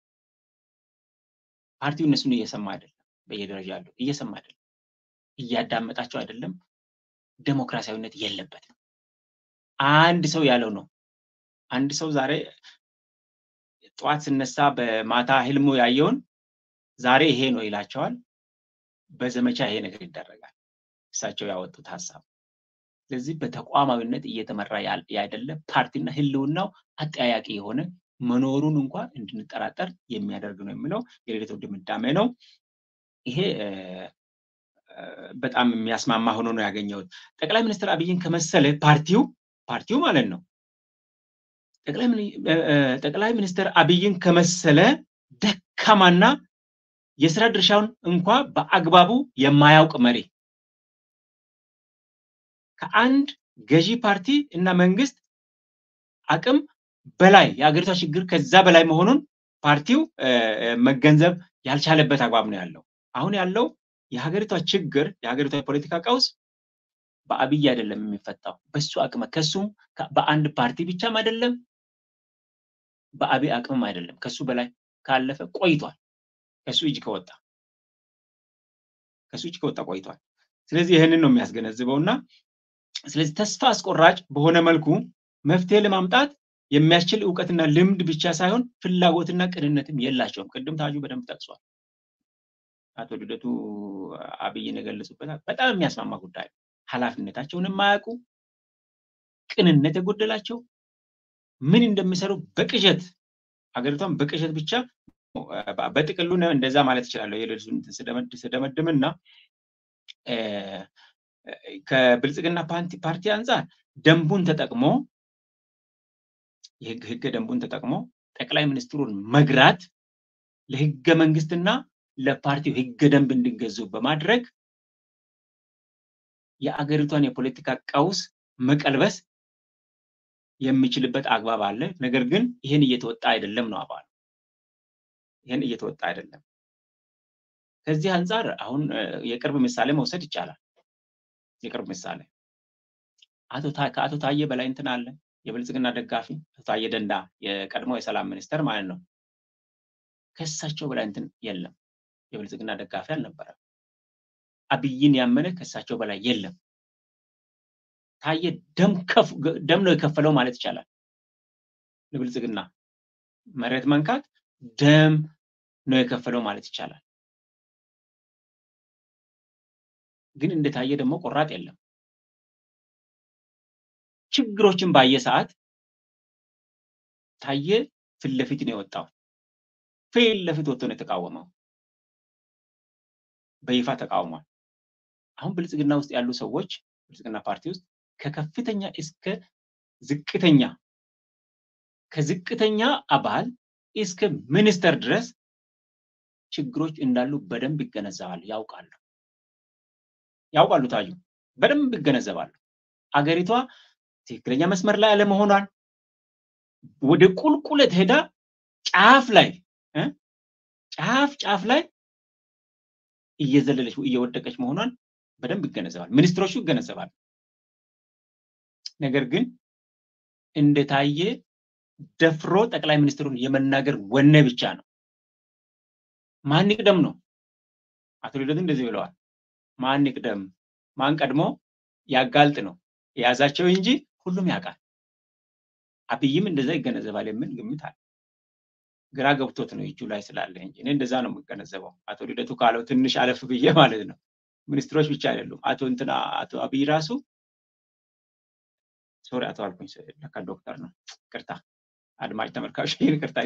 ፓርቲው እነሱን እየሰማ አይደለም። በየደረጃ ያለው እየሰማ አይደለም፣ እያዳመጣቸው አይደለም። ዴሞክራሲያዊነት የለበትም። አንድ ሰው ያለው ነው። አንድ ሰው ዛሬ ጠዋት ስነሳ በማታ ህልሙ ያየውን ዛሬ ይሄ ነው ይላቸዋል። በዘመቻ ይሄ ነገር ይደረጋል። እሳቸው ያወጡት ሀሳብ። ስለዚህ በተቋማዊነት እየተመራ ያይደለ ፓርቲና ህልውናው አጠያያቂ የሆነ መኖሩን እንኳን እንድንጠራጠር የሚያደርግ ነው የሚለው የሌሊቱ ድምዳሜ ነው። ይሄ በጣም የሚያስማማ ሆኖ ነው ያገኘሁት። ጠቅላይ ሚኒስትር አብይን ከመሰለ ፓርቲው ፓርቲው ማለት ነው ጠቅላይ ሚኒስትር አብይን ከመሰለ ደካማና የስራ ድርሻውን እንኳ በአግባቡ የማያውቅ መሪ ከአንድ ገዢ ፓርቲ እና መንግስት አቅም በላይ የአገሪቷ ችግር ከዛ በላይ መሆኑን ፓርቲው መገንዘብ ያልቻለበት አግባብ ነው ያለው። አሁን ያለው የሀገሪቷ ችግር የሀገሪቷ የፖለቲካ ቀውስ በአብይ አይደለም የሚፈታው፣ በሱ አቅም ከሱም በአንድ ፓርቲ ብቻም አይደለም፣ በአብይ አቅምም አይደለም። ከሱ በላይ ካለፈ ቆይቷል። ከሱ እጅ ከወጣ ከሱ እጅ ከወጣ ቆይቷል። ስለዚህ ይህንን ነው የሚያስገነዝበው እና ስለዚህ ተስፋ አስቆራጭ በሆነ መልኩ መፍትሄ ለማምጣት የሚያስችል እውቀትና ልምድ ብቻ ሳይሆን ፍላጎትና ቅንነትም የላቸውም። ቅድም ታጁ በደንብ ጠቅሷል። አቶ ልደቱ አብይን የገለጹበታል። በጣም የሚያስማማ ጉዳይ ነው። ኃላፊነታቸውን የማያውቁ ቅንነት የጎደላቸው ምን እንደሚሰሩ በቅዠት ሀገሪቷን በቅዠት ብቻ በጥቅሉ እንደዛ ማለት እችላለሁ። የሌሊቱን ስደመድምና ከብልጽግና ፓርቲ አንጻር ደንቡን ተጠቅሞ የህገ ደንቡን ተጠቅሞ ጠቅላይ ሚኒስትሩን መግራት ለህገ መንግስትና ለፓርቲው ህገ ደንብ እንዲገዙ በማድረግ የአገሪቷን የፖለቲካ ቀውስ መቀልበስ የሚችልበት አግባብ አለ። ነገር ግን ይህን እየተወጣ አይደለም ነው አባሉ። ይህን እየተወጣ አይደለም። ከዚህ አንጻር አሁን የቅርብ ምሳሌ መውሰድ ይቻላል። የቅርብ ምሳሌ አቶ ከአቶ ታዬ በላይ እንትን አለ የብልጽግና ደጋፊ አቶ ታዬ ደንዳ የቀድሞ የሰላም ሚኒስተር ማለት ነው። ከእሳቸው በላይ እንትን የለም። የብልጽግና ደጋፊ አልነበረም። አብይን ያመነ ከእሳቸው በላይ የለም። ታዬ ደም ነው የከፈለው ማለት ይቻላል። ለብልጽግና መሬት መንካት ደም ነው የከፈለው ማለት ይቻላል። ግን እንደ ታዬ ደግሞ ቆራጥ የለም። ችግሮችን ባየ ሰዓት ታዬ ፊት ለፊት ነው የወጣው። ፊት ለፊት ወጥቶ ነው የተቃወመው። በይፋ ተቃውሟል። አሁን ብልጽግና ውስጥ ያሉ ሰዎች ብልጽግና ፓርቲ ውስጥ ከከፍተኛ እስከ ዝቅተኛ ከዝቅተኛ አባል እስከ ሚኒስተር ድረስ ችግሮች እንዳሉ በደንብ ይገነዘባሉ፣ ያውቃሉ ያውቃሉ ታዩ በደንብ ይገነዘባሉ። አገሪቷ ትክክለኛ መስመር ላይ አለመሆኗን ወደ ቁልቁለት ሄዳ ጫፍ ላይ ጫፍ ጫፍ ላይ እየዘለለች እየወደቀች መሆኗን በደንብ ይገነዘባል። ሚኒስትሮቹ ይገነዘባሉ። ነገር ግን እንደታየ ደፍሮ ጠቅላይ ሚኒስትሩን የመናገር ወኔ ብቻ ነው። ማን ይቅደም ነው። አቶ ልደቱ እንደዚህ ብለዋል። ማን ይቅደም፣ ማን ቀድሞ ያጋልጥ ነው የያዛቸው እንጂ ሁሉም ያውቃል። አብይም እንደዛ ይገነዘባል የሚል ግምት አለ። ግራ ገብቶት ነው እጁ ላይ ስላለ እንጂ እኔ እንደዛ ነው የምገነዘበው። አቶ ልደቱ ካለው ትንሽ አለፍ ብዬ ማለት ነው። ሚኒስትሮች ብቻ አይደሉም። አቶ እንትና አቶ አብይ ራሱ ሶሪ አቶ አልኩኝ፣ ለካ ዶክተር ነው ቅርታ። አድማጭ ተመልካቾች ይቅርታ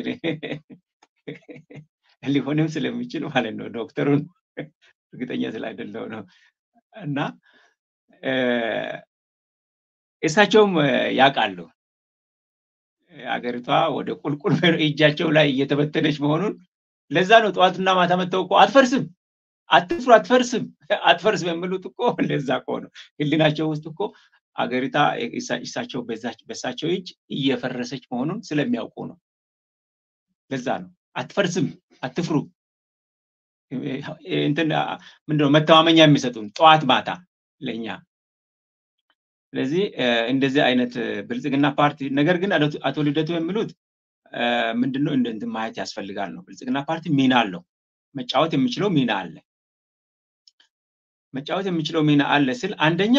ሊሆንም ስለሚችል ማለት ነው ዶክተሩን እርግጠኛ ስላይደለው ነው እና እሳቸውም ያውቃሉ አገሪቷ ወደ ቁልቁል እጃቸው ላይ እየተበተነች መሆኑን ለዛ ነው ጠዋትና ማታ መጥተው እኮ አትፈርስም አትፍሩ አትፈርስም አትፈርስም የሚሉት እኮ ለዛ እኮ ነው ህሊናቸው ውስጥ እኮ አገሪቷ እሳቸው በሳቸው እጅ እየፈረሰች መሆኑን ስለሚያውቁ ነው ለዛ ነው አትፈርስም አትፍሩ እንትን ምንድነው መተማመኛ የሚሰጡን ጠዋት ማታ ለእኛ ስለዚህ እንደዚህ አይነት ብልጽግና ፓርቲ ነገር ግን አቶ ልደቱ የሚሉት ምንድነው እንትን ማየት ያስፈልጋል ነው ብልጽግና ፓርቲ ሚና አለው መጫወት የሚችለው ሚና አለ መጫወት የሚችለው ሚና አለ ስል አንደኛ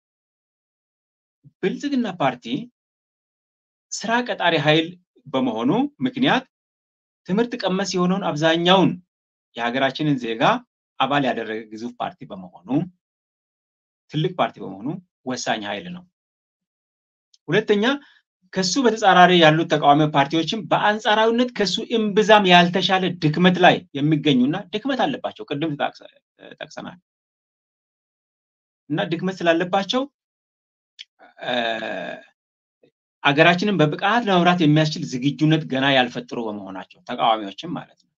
ብልጽግና ፓርቲ ስራ ቀጣሪ ኃይል በመሆኑ ምክንያት ትምህርት ቀመስ የሆነውን አብዛኛውን የሀገራችንን ዜጋ አባል ያደረገ ግዙፍ ፓርቲ በመሆኑ ትልቅ ፓርቲ በመሆኑ ወሳኝ ኃይል ነው። ሁለተኛ ከሱ በተጻራሪ ያሉት ተቃዋሚ ፓርቲዎችም በአንጻራዊነት ከሱ እምብዛም ያልተሻለ ድክመት ላይ የሚገኙና ድክመት አለባቸው። ቅድም ጠቅሰናል እና ድክመት ስላለባቸው አገራችንን በብቃት ለመምራት የሚያስችል ዝግጁነት ገና ያልፈጠሩ በመሆናቸው ተቃዋሚዎችም ማለት ነው።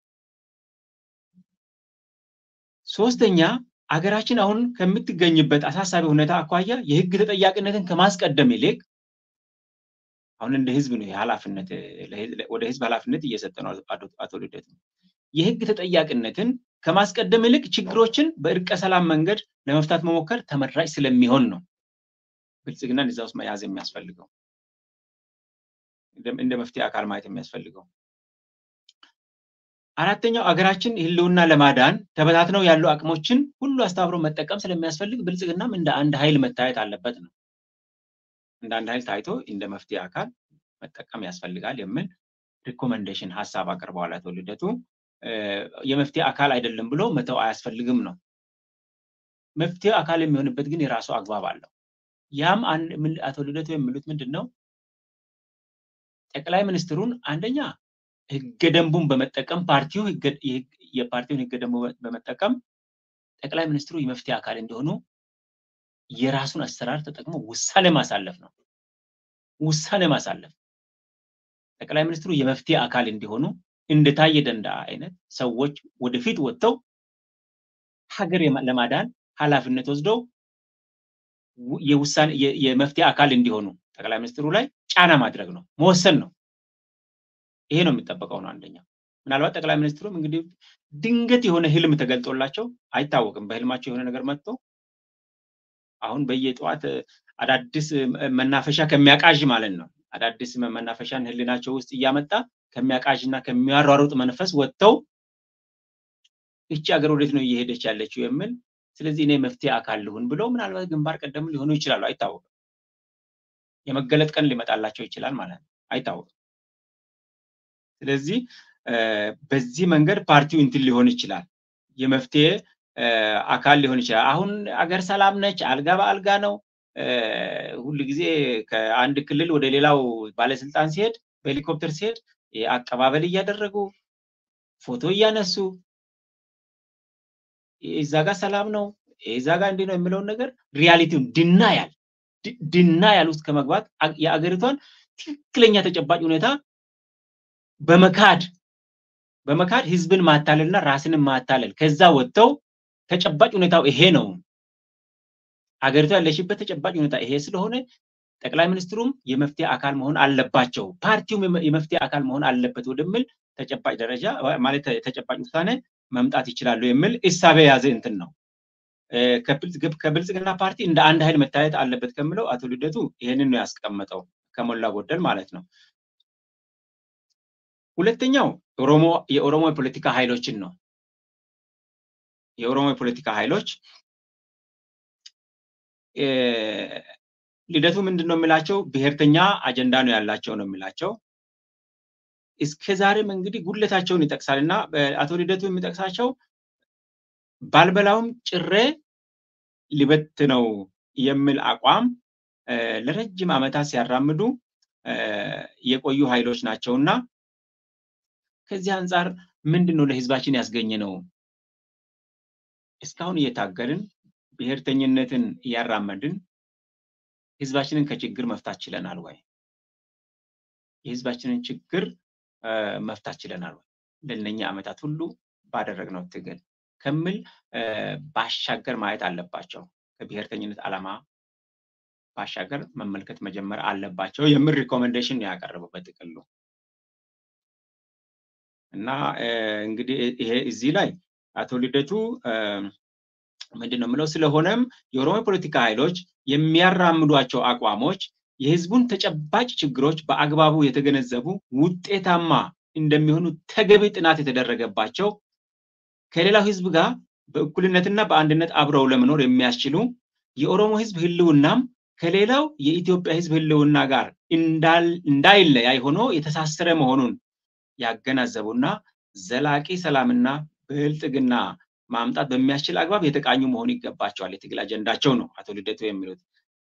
ሶስተኛ አገራችን አሁን ከምትገኝበት አሳሳቢ ሁኔታ አኳያ የህግ ተጠያቂነትን ከማስቀደም ይልቅ አሁን እንደ ህዝብ ነው ኃላፊነት ወደ ህዝብ ኃላፊነት እየሰጠ ነው አቶ ልደቱ። የህግ ተጠያቂነትን ከማስቀደም ይልቅ ችግሮችን በእርቀ ሰላም መንገድ ለመፍታት መሞከር ተመራጭ ስለሚሆን ነው ብልጽግናን እዛ ውስጥ መያዝ የሚያስፈልገው እንደ መፍትሄ አካል ማየት የሚያስፈልገው። አራተኛው አገራችን ህልውና ለማዳን ተበታትነው ያሉ አቅሞችን ሁሉ አስተባብሮ መጠቀም ስለሚያስፈልግ ብልጽግናም እንደ አንድ ኃይል መታየት አለበት ነው። እንደ አንድ ኃይል ታይቶ እንደ መፍትሄ አካል መጠቀም ያስፈልጋል የሚል ሪኮመንዴሽን ሀሳብ አቅርበዋል አቶ ልደቱ። የመፍትሄ አካል አይደለም ብሎ መተው አያስፈልግም ነው። መፍትሄ አካል የሚሆንበት ግን የራሱ አግባብ አለው። ያም አቶ ልደቱ የሚሉት ምንድን ነው? ጠቅላይ ሚኒስትሩን አንደኛ ህገ ደንቡን በመጠቀም ፓርቲው የፓርቲውን ህገ ደንቡ በመጠቀም ጠቅላይ ሚኒስትሩ የመፍትሄ አካል እንዲሆኑ የራሱን አሰራር ተጠቅሞ ውሳኔ ማሳለፍ ነው። ውሳኔ ማሳለፍ ጠቅላይ ሚኒስትሩ የመፍትሄ አካል እንዲሆኑ እንደታየ ደንዳ አይነት ሰዎች ወደፊት ወጥተው ሀገር ለማዳን ኃላፊነት ወስደው የውሳኔ የመፍትሄ አካል እንዲሆኑ ጠቅላይ ሚኒስትሩ ላይ ጫና ማድረግ ነው፣ መወሰን ነው። ይሄ ነው የሚጠበቀው ነው አንደኛው። ምናልባት ጠቅላይ ሚኒስትሩም እንግዲህ ድንገት የሆነ ህልም ተገልጦላቸው አይታወቅም። በህልማቸው የሆነ ነገር መጥቶ አሁን በየጠዋት አዳዲስ መናፈሻ ከሚያቃዥ ማለት ነው አዳዲስ መናፈሻን ህሊናቸው ውስጥ እያመጣ ከሚያቃዥ እና ከሚያሯሩጥ መንፈስ ወጥተው እቺ ሀገር ወዴት ነው እየሄደች ያለችው የሚል ስለዚህ እኔ መፍትሄ አካል ልሁን ብለው ምናልባት ግንባር ቀደም ሊሆኑ ይችላሉ፣ አይታወቅም። የመገለጥ ቀን ሊመጣላቸው ይችላል ማለት ነው፣ አይታወቅም። ስለዚህ በዚህ መንገድ ፓርቲው እንትን ሊሆን ይችላል፣ የመፍትሄ አካል ሊሆን ይችላል። አሁን አገር ሰላም ነች፣ አልጋ በአልጋ ነው። ሁል ጊዜ ከአንድ ክልል ወደ ሌላው ባለስልጣን ሲሄድ በሄሊኮፕተር ሲሄድ አቀባበል እያደረጉ ፎቶ እያነሱ እዛ ጋር ሰላም ነው እዛ ጋር እንዲህ ነው የሚለውን ነገር ሪያሊቲውን ድናያል ድናያል ውስጥ ከመግባት የአገሪቷን ትክክለኛ ተጨባጭ ሁኔታ በመካድ በመካድ ህዝብን ማታለልና ራስንን ማታለል ከዛ ወጥተው ተጨባጭ ሁኔታው ይሄ ነው አገሪቷ ያለሽበት ተጨባጭ ሁኔታ ይሄ ስለሆነ ጠቅላይ ሚኒስትሩም የመፍትሄ አካል መሆን አለባቸው፣ ፓርቲውም የመፍትሄ አካል መሆን አለበት ወደሚል ተጨባጭ ደረጃ ማለት ተጨባጭ ውሳኔ መምጣት ይችላሉ የሚል እሳቤ የያዘ እንትን ነው። ከብልጽግና ፓርቲ እንደ አንድ ኃይል መታየት አለበት ከሚለው አቶ ልደቱ ይሄንን ነው ያስቀመጠው ከሞላ ጎደል ማለት ነው። ሁለተኛው ኦሮሞ የኦሮሞ የፖለቲካ ኃይሎችን ነው። የኦሮሞ የፖለቲካ ኃይሎች ልደቱ ምንድን ነው የሚላቸው? ብሔርተኛ አጀንዳ ነው ያላቸው ነው የሚላቸው። እስከ ዛሬም እንግዲህ ጉለታቸውን ይጠቅሳል እና አቶ ልደቱ የሚጠቅሳቸው ባልበላውም ጭሬ ሊበት ነው የሚል አቋም ለረጅም ዓመታት ሲያራምዱ የቆዩ ኃይሎች ናቸው እና ከዚህ አንጻር ምንድን ነው ለህዝባችን ያስገኘ ነው? እስካሁን እየታገልን ብሔርተኝነትን እያራመድን ህዝባችንን ከችግር መፍታት ችለናል ወይ? የህዝባችንን ችግር መፍታት ችለናል ወይ? ለእነኛ ዓመታት ሁሉ ባደረግነው ትግል ከምል ባሻገር ማየት አለባቸው። ከብሔርተኝነት ዓላማ ባሻገር መመልከት መጀመር አለባቸው የሚል ሪኮሜንዴሽን ነው ያቀረበው በጥቅሉ እና እንግዲህ ይሄ እዚህ ላይ አቶ ልደቱ ምንድን ነው የምለው፣ ስለሆነም የኦሮሞ ፖለቲካ ኃይሎች የሚያራምዷቸው አቋሞች የህዝቡን ተጨባጭ ችግሮች በአግባቡ የተገነዘቡ ውጤታማ እንደሚሆኑ ተገቢ ጥናት የተደረገባቸው ከሌላው ህዝብ ጋር በእኩልነትና በአንድነት አብረው ለመኖር የሚያስችሉ የኦሮሞ ህዝብ ህልውናም ከሌላው የኢትዮጵያ ህዝብ ህልውና ጋር እንዳይለያይ ሆኖ የተሳሰረ መሆኑን ያገናዘቡና ዘላቂ ሰላምና ብልጥግና ማምጣት በሚያስችል አግባብ የተቃኙ መሆን ይገባቸዋል። የትግል አጀንዳቸው ነው አቶ ልደቱ የሚሉት።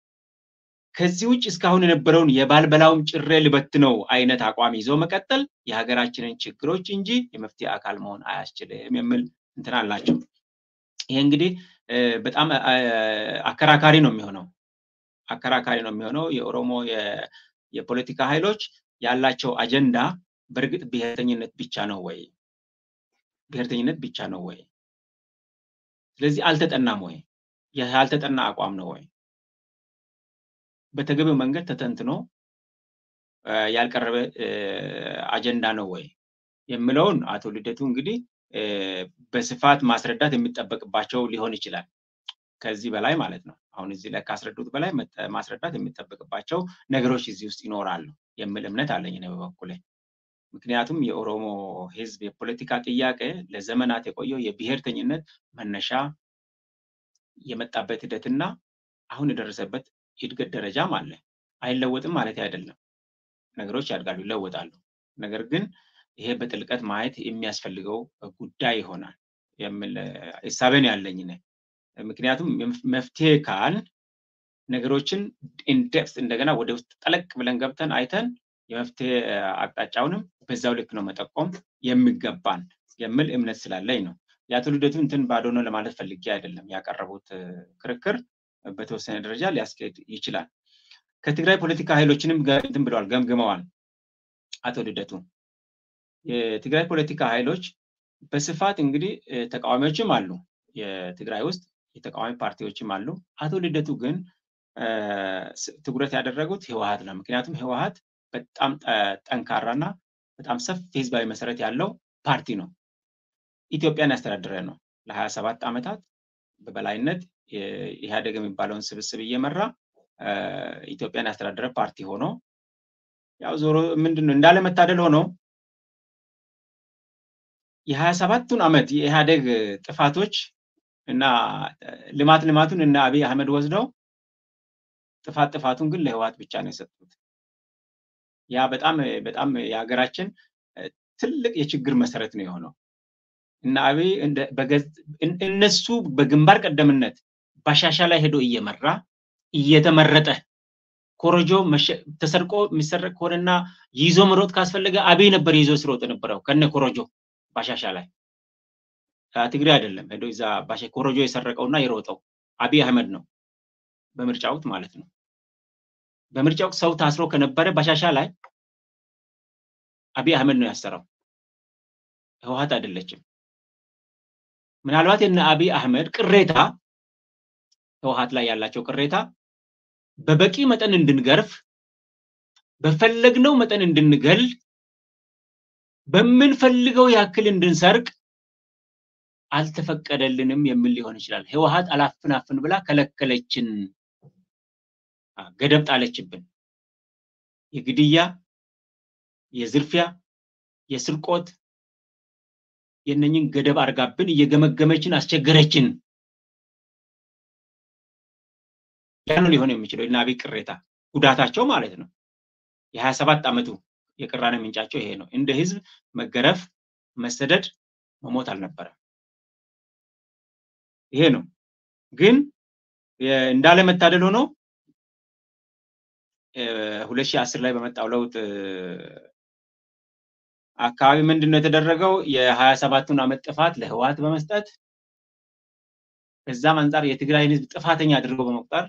ከዚህ ውጭ እስካሁን የነበረውን የባልበላውም ጭሬ ልበት ነው አይነት አቋም ይዞ መቀጠል የሀገራችንን ችግሮች እንጂ የመፍትሄ አካል መሆን አያስችልም የሚል እንትን አላቸው። ይሄ እንግዲህ በጣም አከራካሪ ነው የሚሆነው አከራካሪ ነው የሚሆነው። የኦሮሞ የፖለቲካ ኃይሎች ያላቸው አጀንዳ በእርግጥ ብሔርተኝነት ብቻ ነው ወይ? ብሔርተኝነት ብቻ ነው ወይ? ስለዚህ አልተጠናም ወይ? ያልተጠና አቋም ነው ወይ? በተገቢው መንገድ ተተንትኖ ያልቀረበ አጀንዳ ነው ወይ የሚለውን አቶ ልደቱ እንግዲህ በስፋት ማስረዳት የሚጠበቅባቸው ሊሆን ይችላል። ከዚህ በላይ ማለት ነው። አሁን እዚህ ላይ ካስረዱት በላይ ማስረዳት የሚጠበቅባቸው ነገሮች እዚህ ውስጥ ይኖራሉ የሚል እምነት አለኝ እኔ በበኩሌ። ምክንያቱም የኦሮሞ ሕዝብ የፖለቲካ ጥያቄ ለዘመናት የቆየው የብሔርተኝነት መነሻ የመጣበት ሂደትና አሁን የደረሰበት የእድገት ደረጃም አለ። አይለወጥም ማለት አይደለም። ነገሮች ያድጋሉ፣ ይለወጣሉ። ነገር ግን ይሄ በጥልቀት ማየት የሚያስፈልገው ጉዳይ ይሆናል የሚል ሀሳቤን ያለኝ ነ ምክንያቱም መፍትሄ ካል ነገሮችን ኢንዴፕስ እንደገና ወደ ውስጥ ጠለቅ ብለን ገብተን አይተን የመፍትሄ አቅጣጫውንም በዛው ልክ ነው መጠቆም የሚገባን የሚል እምነት ስላለኝ ነው። የአቶ ልደቱ እንትን ባዶ ነው ለማለት ፈልጌ አይደለም። ያቀረቡት ክርክር በተወሰነ ደረጃ ሊያስኬድ ይችላል። ከትግራይ ፖለቲካ ኃይሎችንም እንትን ብለዋል፣ ገምግመዋል አቶ ልደቱ። የትግራይ ፖለቲካ ኃይሎች በስፋት እንግዲህ ተቃዋሚዎችም አሉ፣ የትግራይ ውስጥ የተቃዋሚ ፓርቲዎችም አሉ። አቶ ልደቱ ግን ትኩረት ያደረጉት ህወሀት ነው። ምክንያቱም ህወሀት በጣም ጠንካራና በጣም ሰፊ ህዝባዊ መሰረት ያለው ፓርቲ ነው። ኢትዮጵያን ያስተዳደረ ነው። ለሀያ ሰባት ዓመታት በበላይነት ኢህአዴግ የሚባለውን ስብስብ እየመራ ኢትዮጵያን ያስተዳደረ ፓርቲ ሆኖ ያው ዞሮ ምንድን ነው እንዳለመታደል ሆኖ የሀያ ሰባቱን ዓመት የኢህአዴግ ጥፋቶች እና ልማት ልማቱን እና አብይ አህመድ ወስደው ጥፋት ጥፋቱን ግን ለህወሀት ብቻ ነው የሰጡት። ያ በጣም በጣም የሀገራችን ትልቅ የችግር መሰረት ነው የሆነው እና አብይ እነሱ በግንባር ቀደምነት ባሻሻ ላይ ሄዶ እየመራ እየተመረጠ ኮረጆ ተሰርቆ የሚሰረቅ ከሆነና ይዞ መሮጥ ካስፈለገ አብይ ነበር ይዞ ሲሮጥ ነበረው ከነ ኮረጆ ባሻሻ ላይ ትግሬ አይደለም ሄዶ እዛ ባሻ ኮረጆ የሰረቀውና የሮጠው አብይ አህመድ ነው በምርጫ ወቅት ማለት ነው። በምርጫ ወቅት ሰው ታስሮ ከነበረ ባሻሻ ላይ አብይ አህመድ ነው ያሰረው፣ ህወሀት አይደለችም። ምናልባት የነ አብይ አህመድ ቅሬታ ህወሀት ላይ ያላቸው ቅሬታ በበቂ መጠን እንድንገርፍ በፈለግነው መጠን እንድንገል በምንፈልገው ያክል እንድንሰርቅ አልተፈቀደልንም የሚል ሊሆን ይችላል። ህወሀት አላፍናፍን ብላ ከለከለችን፣ ገደብ ጣለችብን። የግድያ፣ የዝርፊያ፣ የስርቆት የነኝን ገደብ አርጋብን እየገመገመችን አስቸገረችን። ያ ነው ሊሆን የሚችለው እና አብይ ቅሬታ ጉዳታቸው ማለት ነው። የሀያ ሰባት ዓመቱ የቅራኔ ምንጫቸው ይሄ ነው። እንደ ህዝብ መገረፍ፣ መሰደድ፣ መሞት አልነበረም። ይሄ ነው ግን እንዳለመታደል ሆኖ ሁለት ሺህ አስር ላይ በመጣው ለውጥ አካባቢ ምንድን ነው የተደረገው? የሀያ ሰባቱን ዓመት ጥፋት ለህወሓት በመስጠት ከዛም አንጻር የትግራይን ህዝብ ጥፋተኛ አድርገው በመቁጠር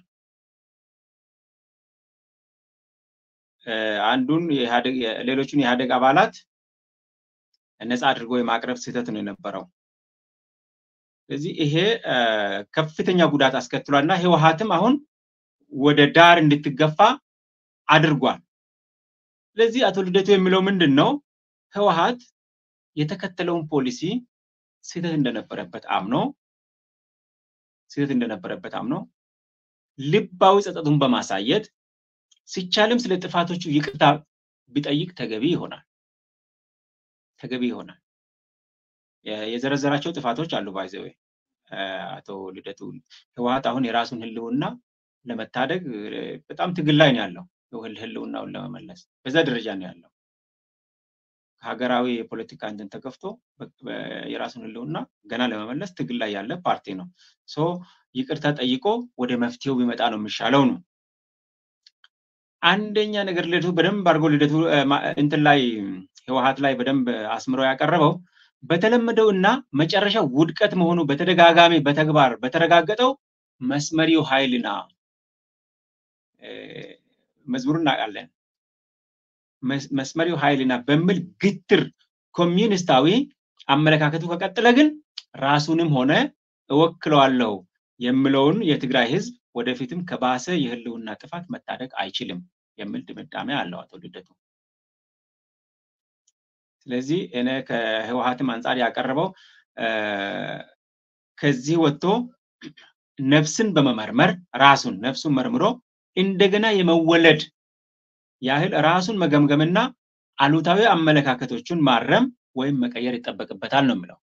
አንዱን ሌሎቹን የኢህአዴግ አባላት ነፃ አድርጎ የማቅረብ ስህተት ነው የነበረው። ስለዚህ ይሄ ከፍተኛ ጉዳት አስከትሏል እና ህወሓትም አሁን ወደ ዳር እንድትገፋ አድርጓል። ስለዚህ አቶ ልደቱ የሚለው ምንድን ነው? ህወሓት የተከተለውን ፖሊሲ ስህተት እንደነበረበት አምኖ ስህተት እንደነበረበት አምኖ ልባዊ ጸጸቱን በማሳየት ሲቻልም ስለ ጥፋቶቹ ይቅርታ ቢጠይቅ ተገቢ ይሆናል ተገቢ ይሆናል። የዘረዘራቸው ጥፋቶች አሉ። ባይዘዌ አቶ ልደቱ ህወሓት አሁን የራሱን ህልውና ለመታደግ በጣም ትግል ላይ ነው ያለው። ህልውናውን ለመመለስ በዛ ደረጃ ነው ያለው። ሀገራዊ የፖለቲካ እንትን ተከፍቶ የራሱን ህልውና ገና ለመመለስ ትግል ላይ ያለ ፓርቲ ነው። ሶ ይቅርታ ጠይቆ ወደ መፍትሄው ቢመጣ ነው የሚሻለው ነው። አንደኛ ነገር ልደቱ በደንብ አድርጎ ልደቱ እንትን ላይ ህወሓት ላይ በደንብ አስምሮ ያቀረበው በተለመደው እና መጨረሻው ውድቀት መሆኑ በተደጋጋሚ በተግባር በተረጋገጠው መስመሪው ኃይልና መዝሙሩን እናውቃለን። መስመሪው ኃይልና በሚል ግትር ኮሚዩኒስታዊ አመለካከቱ ከቀጠለ ግን ራሱንም ሆነ እወክለዋለሁ የሚለውን የትግራይ ህዝብ ወደፊትም ከባሰ የህልውና ጥፋት መታደግ አይችልም የሚል ድምዳሜ አለው አቶ ልደቱ። ስለዚህ እኔ ከህወሓትም አንጻር ያቀረበው ከዚህ ወጥቶ ነፍስን በመመርመር ራሱን ነፍሱን መርምሮ እንደገና የመወለድ ያህል ራሱን መገምገምና አሉታዊ አመለካከቶቹን ማረም ወይም መቀየር ይጠበቅበታል ነው የምለው።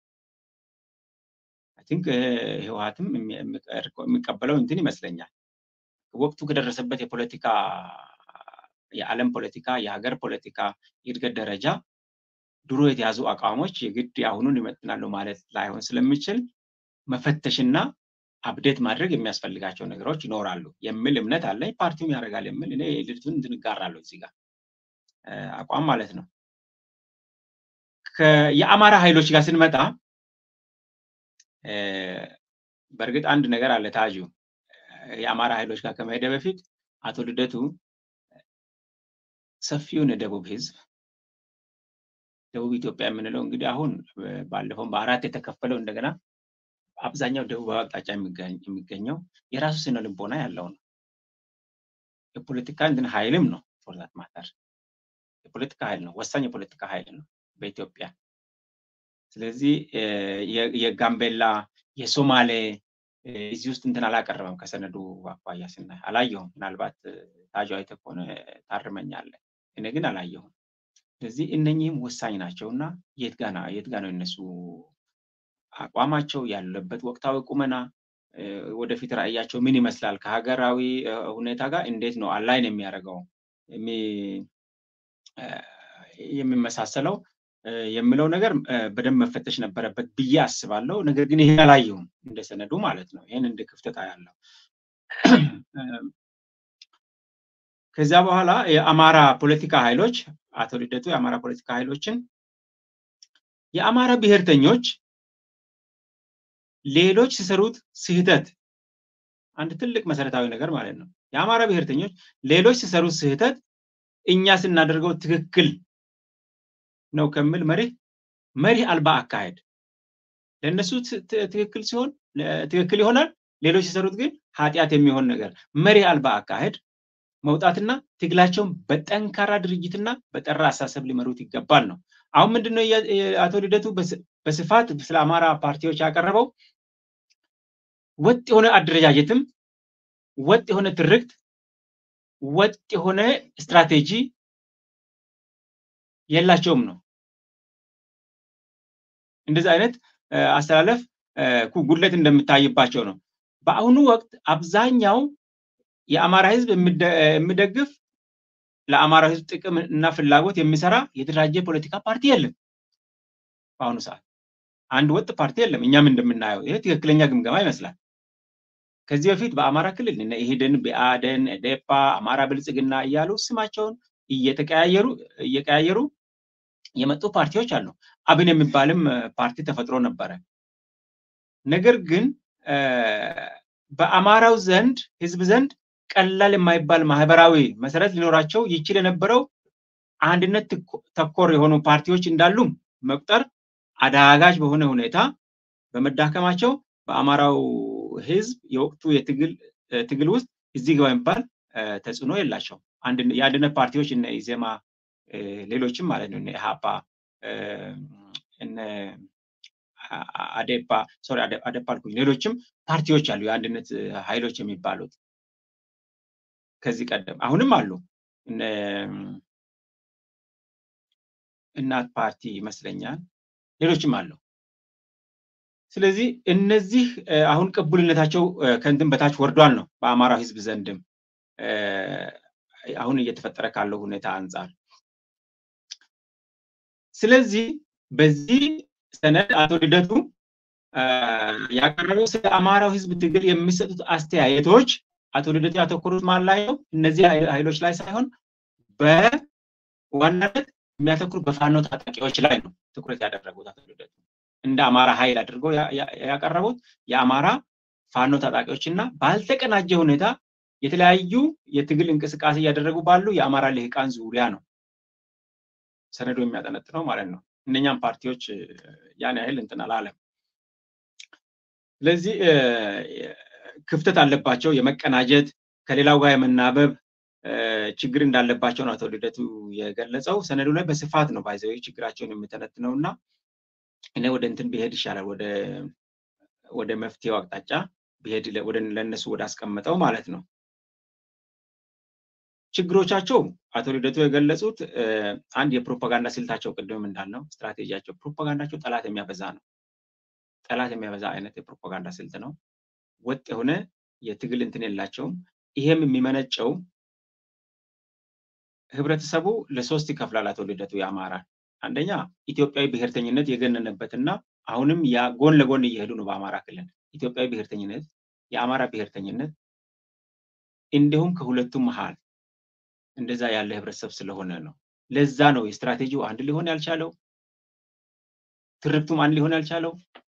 ቲንክ ህወሓትም የሚቀበለው እንትን ይመስለኛል። ወቅቱ ከደረሰበት የፖለቲካ የዓለም ፖለቲካ የሀገር ፖለቲካ የእድገት ደረጃ ድሮ የተያዙ አቋሞች የግድ አሁኑን ይመጥናሉ ማለት ላይሆን ስለሚችል መፈተሽና አፕዴት ማድረግ የሚያስፈልጋቸው ነገሮች ይኖራሉ የሚል እምነት አለኝ። ፓርቲውም ያደርጋል የሚል እኔ ልድቱን እንትን እጋራለሁ እዚህ ጋር አቋም ማለት ነው። የአማራ ኃይሎች ጋር ስንመጣ በእርግጥ አንድ ነገር አለ ታጁ የአማራ ኃይሎች ጋር ከመሄደ በፊት አቶ ልደቱ ሰፊውን የደቡብ ህዝብ ደቡብ ኢትዮጵያ የምንለው እንግዲህ አሁን ባለፈው በአራት የተከፈለው እንደገና አብዛኛው ደቡብ አቅጣጫ የሚገኘው የራሱ ስነ ልቦና ያለው ነው። የፖለቲካ እንትን ኃይልም ነው ፎርዛት ማተር የፖለቲካ ኃይል ነው፣ ወሳኝ የፖለቲካ ኃይል ነው በኢትዮጵያ። ስለዚህ የጋምቤላ የሶማሌ እዚህ ውስጥ እንትን አላቀረበም። ከሰነዱ አኳያ ስናይ አላየሁም። ምናልባት ታጁ አይተህ ከሆነ ታርመኛለህ። እኔ ግን አላየሁም። ስለዚህ እነኚህም ወሳኝ ናቸው እና የት ጋ የት ጋ ነው እነሱ አቋማቸው ያለበት ወቅታዊ ቁመና ወደፊት ራዕያቸው ምን ይመስላል? ከሀገራዊ ሁኔታ ጋር እንዴት ነው አላይን የሚያደርገው የሚመሳሰለው የሚለው ነገር በደንብ መፈተሽ ነበረበት ብዬ አስባለሁ። ነገር ግን ይሄ አላየሁም እንደ ሰነዱ ማለት ነው። ይህን እንደ ክፍተት ያለው ከዚያ በኋላ የአማራ ፖለቲካ ኃይሎች አቶ ልደቱ የአማራ ፖለቲካ ኃይሎችን የአማራ ብሔርተኞች ሌሎች ሲሰሩት ስህተት አንድ ትልቅ መሰረታዊ ነገር ማለት ነው። የአማራ ብሔርተኞች ሌሎች ሲሰሩት ስህተት እኛ ስናደርገው ትክክል ነው ከሚል መሪህ መሪህ አልባ አካሄድ ለእነሱ ትክክል ሲሆን ትክክል ይሆናል፣ ሌሎች ሲሰሩት ግን ኃጢአት የሚሆን ነገር መሪህ አልባ አካሄድ መውጣትና ትግላቸውን በጠንካራ ድርጅትና በጠራ አሳሰብ ሊመሩት ይገባል ነው። አሁን ምንድነው አቶ ልደቱ በስፋት ስለ አማራ ፓርቲዎች ያቀረበው ወጥ የሆነ አደረጃጀትም ወጥ የሆነ ትርክት ወጥ የሆነ ስትራቴጂ የላቸውም ነው። እንደዚህ አይነት አስተላለፍ ጉድለት እንደምታይባቸው ነው። በአሁኑ ወቅት አብዛኛው የአማራ ህዝብ የሚደግፍ ለአማራ ህዝብ ጥቅም እና ፍላጎት የሚሰራ የተደራጀ ፖለቲካ ፓርቲ የለም። በአሁኑ ሰዓት አንድ ወጥ ፓርቲ የለም። እኛም እንደምናየው ይሄ ትክክለኛ ግምገማ ይመስላል። ከዚህ በፊት በአማራ ክልል እነ ኢህድን፣ ብአዴን፣ ኢዴፓ፣ አማራ ብልጽግና እያሉ ስማቸውን እየተቀያየሩ እየቀያየሩ የመጡ ፓርቲዎች አሉ። አብን የሚባልም ፓርቲ ተፈጥሮ ነበረ። ነገር ግን በአማራው ዘንድ ህዝብ ዘንድ ቀላል የማይባል ማህበራዊ መሰረት ሊኖራቸው ይችል የነበረው አንድነት ተኮር የሆኑ ፓርቲዎች እንዳሉ መቁጠር አዳጋች በሆነ ሁኔታ በመዳከማቸው በአማራው ህዝብ የወቅቱ የትግል ትግል ውስጥ እዚህ ግባ የሚባል ተጽዕኖ የላቸው። የአንድነት ፓርቲዎች እነ ኢዜማ ሌሎችም ማለት ነው እነ ኢሃፓ እነ አዴፓ ሶሪ አዴፓ አልኩኝ ሌሎችም ፓርቲዎች አሉ የአንድነት ኃይሎች የሚባሉት ከዚህ ቀደም አሁንም አሉ እናት ፓርቲ ይመስለኛል ሌሎችም አሉ ስለዚህ እነዚህ አሁን ቅቡልነታቸው ከንትን በታች ወርዷል ነው በአማራው ህዝብ ዘንድም አሁን እየተፈጠረ ካለው ሁኔታ አንጻር ስለዚህ በዚህ ሰነድ አቶ ልደቱ ያቀረበው ስለ አማራው ህዝብ ትግል የሚሰጡት አስተያየቶች አቶ ልደቱ ያተኮሩት ማን ላይ ነው? እነዚህ ኃይሎች ላይ ሳይሆን በዋናነት የሚያተኩሩት በፋኖ ታጣቂዎች ላይ ነው ትኩረት ያደረጉት አቶ ልደቱ እንደ አማራ ኃይል አድርገው ያቀረቡት የአማራ ፋኖ ታጣቂዎች እና ባልተቀናጀ ሁኔታ የተለያዩ የትግል እንቅስቃሴ እያደረጉ ባሉ የአማራ ልሂቃን ዙሪያ ነው ሰነዱ የሚያጠነጥነው ማለት ነው። እነኛም ፓርቲዎች ያን ያህል እንትን አላለም። ስለዚህ ክፍተት አለባቸው፣ የመቀናጀት ከሌላው ጋር የመናበብ ችግር እንዳለባቸው ነው አቶ ልደቱ የገለጸው። ሰነዱ ላይ በስፋት ነው ባይዘዊ ችግራቸውን የሚተነትነው እና እኔ ወደ እንትን ብሄድ ይሻላል ወደ ወደ መፍትሄው አቅጣጫ ብሄድ ለእነሱ ወደ አስቀምጠው ማለት ነው። ችግሮቻቸው አቶ ልደቱ የገለጹት አንድ የፕሮፓጋንዳ ስልታቸው ቅድምም እንዳልነው ስትራቴጂያቸው ፕሮፓጋንዳቸው ጠላት የሚያበዛ ነው። ጠላት የሚያበዛ አይነት የፕሮፓጋንዳ ስልት ነው። ወጥ የሆነ የትግል እንትን የላቸውም። ይሄም የሚመነጨው ህብረተሰቡ ለሶስት ይከፍላል። አቶ ልደቱ የአማራን አንደኛ ኢትዮጵያዊ ብሔርተኝነት የገነነበትና አሁንም ያ ጎን ለጎን እየሄዱ ነው። በአማራ ክልል ኢትዮጵያዊ ብሔርተኝነት፣ የአማራ ብሔርተኝነት እንዲሁም ከሁለቱም መሀል እንደዛ ያለ ህብረተሰብ ስለሆነ ነው። ለዛ ነው የስትራቴጂው አንድ ሊሆን ያልቻለው፣ ትርክቱም አንድ ሊሆን ያልቻለው፣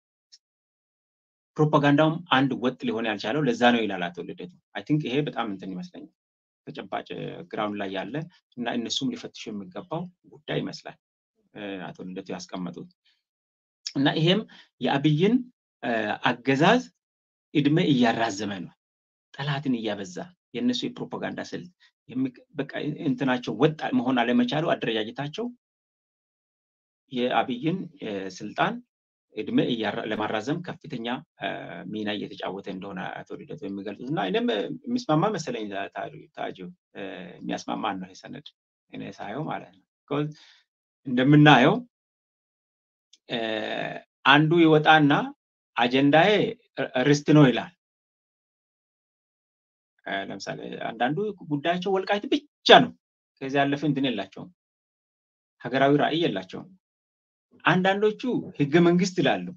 ፕሮፓጋንዳውም አንድ ወጥ ሊሆን ያልቻለው ለዛ ነው ይላል አቶ ልደቱ። አይ ቲንክ ይሄ በጣም እንትን ይመስለኛል ተጨባጭ ግራውንድ ላይ ያለ እና እነሱም ሊፈትሹ የሚገባው ጉዳይ ይመስላል አቶ ልደቱ ያስቀመጡት እና ይሄም የአብይን አገዛዝ እድሜ እያራዘመ ነው፣ ጠላትን እያበዛ የእነሱ የፕሮፓጋንዳ ስልት በቃ እንትናቸው ወጥ መሆን አለመቻሉ አደረጃጀታቸው የአብይን ስልጣን እድሜ ለማራዘም ከፍተኛ ሚና እየተጫወተ እንደሆነ አቶ ልደቱ የሚገልጹት እና እኔም የሚስማማ መሰለኝ ታጁ የሚያስማማን ነው የሰነድ እኔ ሳየው ማለት ነው። እንደምናየው አንዱ ይወጣና አጀንዳዬ ርስት ነው ይላል። ለምሳሌ አንዳንዱ ጉዳያቸው ወልቃይት ብቻ ነው። ከዚህ ያለፈ እንትን የላቸውም፣ ሀገራዊ ራዕይ የላቸውም። አንዳንዶቹ ህገ መንግስት ይላሉ።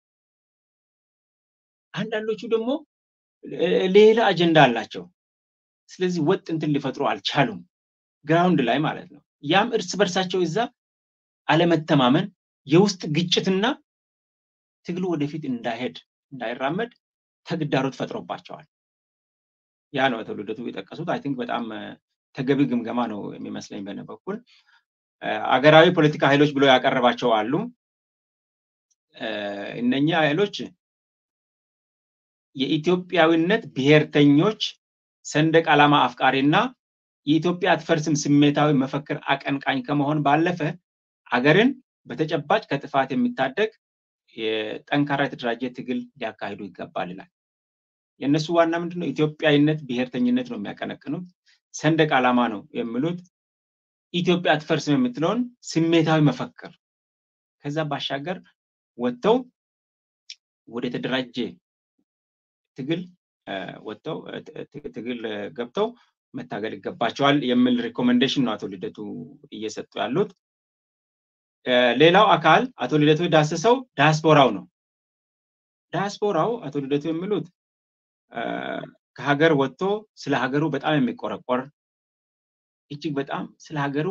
አንዳንዶቹ ደግሞ ሌላ አጀንዳ አላቸው። ስለዚህ ወጥ እንትን ሊፈጥሩ አልቻሉም፣ ግራውንድ ላይ ማለት ነው። ያም እርስ በርሳቸው እዛ አለመተማመን፣ የውስጥ ግጭትና ትግሉ ወደፊት እንዳይሄድ እንዳይራመድ ተግዳሮት ፈጥሮባቸዋል። ያ ነው አቶ ልደቱ የጠቀሱት። አይ ቲንክ በጣም ተገቢ ግምገማ ነው የሚመስለኝ በነ በኩል አገራዊ ፖለቲካ ኃይሎች ብሎ ያቀረባቸው አሉ። እነኚህ ኃይሎች የኢትዮጵያዊነት ብሔርተኞች፣ ሰንደቅ ዓላማ አፍቃሪና የኢትዮጵያ አትፈርስም ስሜታዊ መፈክር አቀንቃኝ ከመሆን ባለፈ አገርን በተጨባጭ ከጥፋት የሚታደግ የጠንካራ የተደራጀ ትግል ሊያካሂዱ ይገባል ይላል። የእነሱ ዋና ምንድነው? ኢትዮጵያዊነት ብሔርተኝነት ነው የሚያቀነቅኑት። ሰንደቅ ዓላማ ነው የሚሉት። ኢትዮጵያ አትፈርስም የምትለውን ስሜታዊ መፈክር ከዛ ባሻገር ወጥተው ወደ ተደራጀ ትግል ወጥተው ትግል ገብተው መታገል ይገባቸዋል የሚል ሪኮሜንዴሽን ነው አቶ ልደቱ እየሰጡ ያሉት። ሌላው አካል አቶ ልደቱ ዳስሰው ዳያስፖራው ነው። ዳያስፖራው አቶ ልደቱ የሚሉት ከሀገር ወጥቶ ስለ ሀገሩ በጣም የሚቆረቆር እጅግ በጣም ስለ ሀገሩ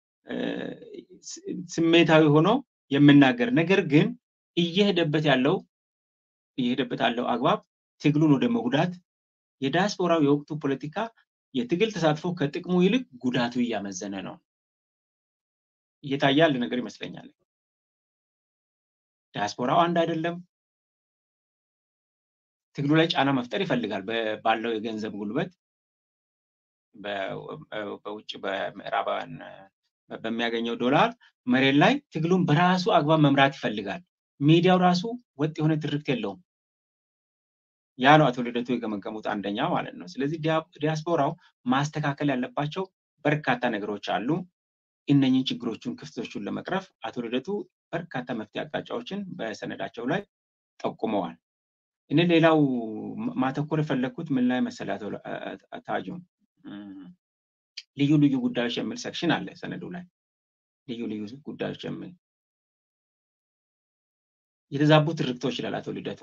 ስሜታዊ ሆኖ የምናገር ነገር ግን እየሄደበት ያለው እየሄደበት ያለው አግባብ ትግሉን ወደ መጉዳት የዲያስፖራው የወቅቱ ፖለቲካ የትግል ተሳትፎ ከጥቅሙ ይልቅ ጉዳቱ እያመዘነ ነው እየታየ ያለ ነገር ይመስለኛል። ዲያስፖራው አንድ አይደለም። ትግሉ ላይ ጫና መፍጠር ይፈልጋል ባለው የገንዘብ ጉልበት በውጭ በምዕራባውያን በሚያገኘው ዶላር መሬት ላይ ትግሉን በራሱ አግባብ መምራት ይፈልጋል። ሚዲያው ራሱ ወጥ የሆነ ትርክት የለውም። ያ ነው አቶ ልደቱ የገመገሙት አንደኛ ማለት ነው። ስለዚህ ዲያስፖራው ማስተካከል ያለባቸው በርካታ ነገሮች አሉ። እነኝን ችግሮቹን፣ ክፍተቶቹን ለመቅረፍ አቶ ልደቱ በርካታ መፍትሄ አቅጣጫዎችን በሰነዳቸው ላይ ጠቁመዋል። እኔ ሌላው ማተኮር የፈለግኩት ምን ላይ መሰለህ ታጁ ልዩ ልዩ ጉዳዮች የሚል ሰክሽን አለ ሰነዱ ላይ ልዩ ልዩ ጉዳዮች የሚል የተዛቡ ትርክቶች ይላል አቶ ልደቱ።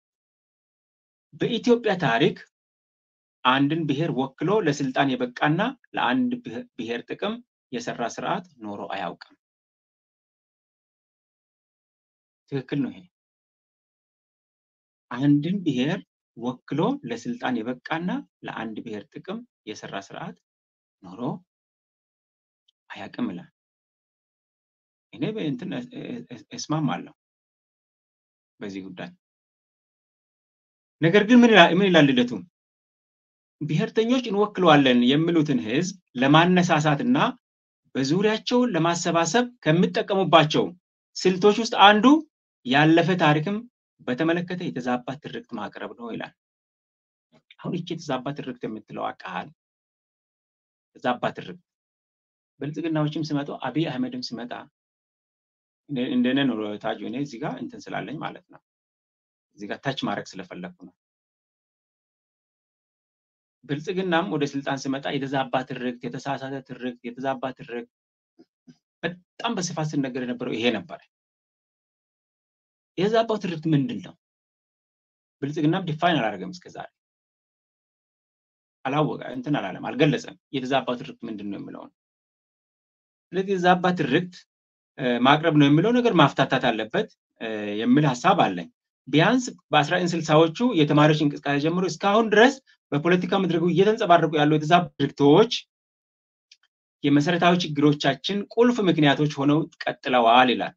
በኢትዮጵያ ታሪክ አንድን ብሔር ወክሎ ለስልጣን የበቃና ለአንድ ብሔር ጥቅም የሰራ ስርዓት ኖሮ አያውቅም። ትክክል ነው ይሄ። አንድን ብሔር ወክሎ ለስልጣን የበቃና ለአንድ ብሔር ጥቅም የሰራ ስርዓት ኖሮ አያውቅም ይላል። እኔ እንትን እስማማለሁ በዚህ ጉዳይ። ነገር ግን ምን ይላል ልደቱ? ብሔርተኞች እንወክለዋለን የሚሉትን ህዝብ ለማነሳሳት እና በዙሪያቸው ለማሰባሰብ ከሚጠቀሙባቸው ስልቶች ውስጥ አንዱ ያለፈ ታሪክም በተመለከተ የተዛባ ትርክት ማቅረብ ነው ይላል። አሁን ይቺ የተዛባ ትርክት የምትለው ቃል የተዛባ ትርክት ብልጽግናዎችም ሲመጡ አብይ አህመድም ሲመጣ እንደነ ነው ታጁ። እኔ እዚህ ጋር እንትን ስላለኝ ማለት ነው እዚህ ጋር ታች ማድረግ ስለፈለግኩ ነው። ብልጽግናም ወደ ስልጣን ሲመጣ የተዛባ ትርክት፣ የተሳሳተ ትርክት፣ የተዛባ ትርክት በጣም በስፋት ሲነገር የነበረው ይሄ ነበረ። የተዛባው ትርክት ምንድን ነው? ብልጽግናም ዲፋይን አላደረገም እስከዛሬ አላወቀ እንትን አላለም፣ አልገለጸም። የተዛባው ትርክት ምንድን ነው የሚለውን ስለዚህ የተዛባ ትርክት ማቅረብ ነው የሚለው ነገር ማፍታታት አለበት የሚል ሀሳብ አለኝ። ቢያንስ በአስራ ስልሳዎቹ የተማሪዎች እንቅስቃሴ ጀምሮ እስካሁን ድረስ በፖለቲካ መድረኩ እየተንጸባረቁ ያሉ የተዛቡ ትርክቶች የመሰረታዊ ችግሮቻችን ቁልፍ ምክንያቶች ሆነው ቀጥለዋል ይላል።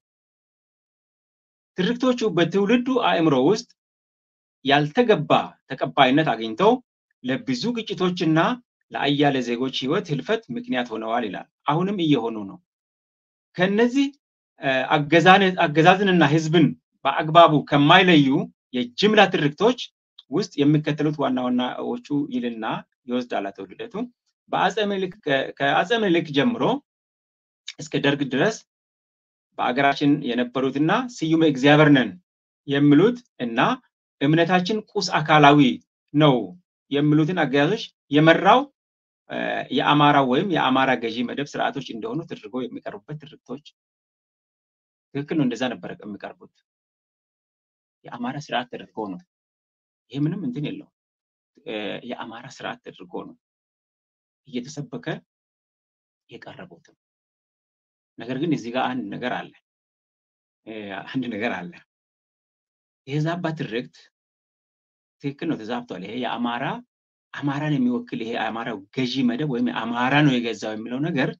ትርክቶቹ በትውልዱ አእምሮ ውስጥ ያልተገባ ተቀባይነት አግኝተው ለብዙ ግጭቶችና ለአያሌ ዜጎች ህይወት ህልፈት ምክንያት ሆነዋል ይላል። አሁንም እየሆኑ ነው። ከነዚህ አገዛዝንና ህዝብን በአግባቡ ከማይለዩ የጅምላ ትርክቶች ውስጥ የሚከተሉት ዋና ዋናዎቹ ይልና ይወስዳል አቶ ልደቱ። ከአፄ ምኒልክ ጀምሮ እስከ ደርግ ድረስ በአገራችን የነበሩትና ስዩመ እግዚአብሔር ነን የሚሉት እና እምነታችን ቁስ አካላዊ ነው የሚሉትን አገዛዞች የመራው የአማራ ወይም የአማራ ገዢ መደብ ስርዓቶች እንደሆኑ ተደርገው የሚቀርቡበት ትርክቶች ትክክል ነው። እንደዛ ነበረ የሚቀርቡት የአማራ ስርዓት ተደርጎ ነው። ይሄ ምንም እንትን የለው። የአማራ ስርዓት ተደርጎ ነው እየተሰበከ የቀረቡትም። ነገር ግን እዚህ ጋር አንድ ነገር አለ፣ አንድ ነገር አለ። የዛባ ትርክት ትክክል ነው፣ ተዛብቷል። ይሄ የአማራ አማራን የሚወክል ይሄ የአማራው ገዢ መደብ ወይም አማራ ነው የገዛው የሚለው ነገር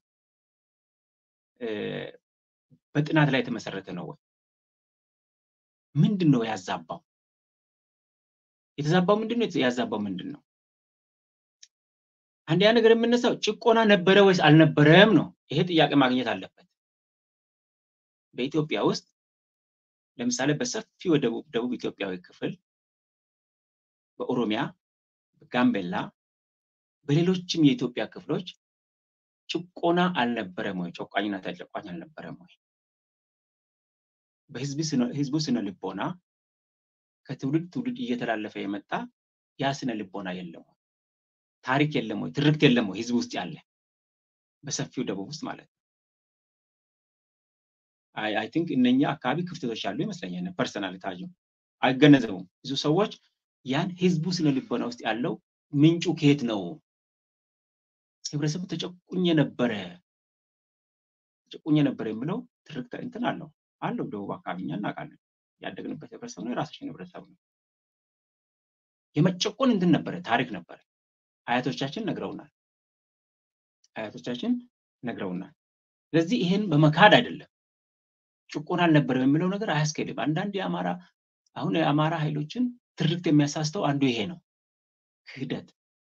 በጥናት ላይ የተመሰረተ ነው ወይ? ምንድን ነው ያዛባው? የተዛባው ምንድን ነው? ያዛባው ምንድን ነው? አንደኛ ነገር የምነሳው ጭቆና ነበረ ወይስ አልነበረም ነው። ይሄ ጥያቄ ማግኘት አለበት። በኢትዮጵያ ውስጥ ለምሳሌ በሰፊው ደቡብ ደቡብ ኢትዮጵያዊ ክፍል በኦሮሚያ፣ በጋምቤላ፣ በሌሎችም የኢትዮጵያ ክፍሎች ጭቆና አልነበረም ወይ? ጨቋኝና ተጨቋኝ አልነበረም ወይ? በህዝቡ ስነ ልቦና ከትውልድ ትውልድ እየተላለፈ የመጣ ያ ስነ ልቦና የለም ወይ? ታሪክ የለም ወይ? ትርክት የለም ወይ? ህዝብ ውስጥ ያለ በሰፊው ደቡብ ውስጥ ማለት ነው። አይ ቲንክ እነኛ አካባቢ ክፍተቶች ያሉ ይመስለኛል። ፐርሰናል ታጁ አይገነዘቡም። ብዙ ሰዎች ያን ህዝቡ ስነ ልቦና ውስጥ ያለው ምንጩ ከየት ነው? ህብረተሰቡ ተጨቁኝ ነበረ ተጨቁኝ ነበረ የሚለው ትርክት እንትን አለው አለው። ደቡብ አካባቢ እኛ እናውቃለን። ያደግንበት ህብረተሰብ ነው። የራሳችን ህብረተሰብ ነው። የመጨቆን እንትን ነበረ፣ ታሪክ ነበረ። አያቶቻችን ነግረውናል። አያቶቻችን ነግረውናል። ስለዚህ ይሄን በመካድ አይደለም ጭቆና አልነበረም የሚለው ነገር አያስኬድም። አንዳንድ የአማራ አሁን የአማራ ኃይሎችን ትርክት የሚያሳስተው አንዱ ይሄ ነው፣ ክህደት።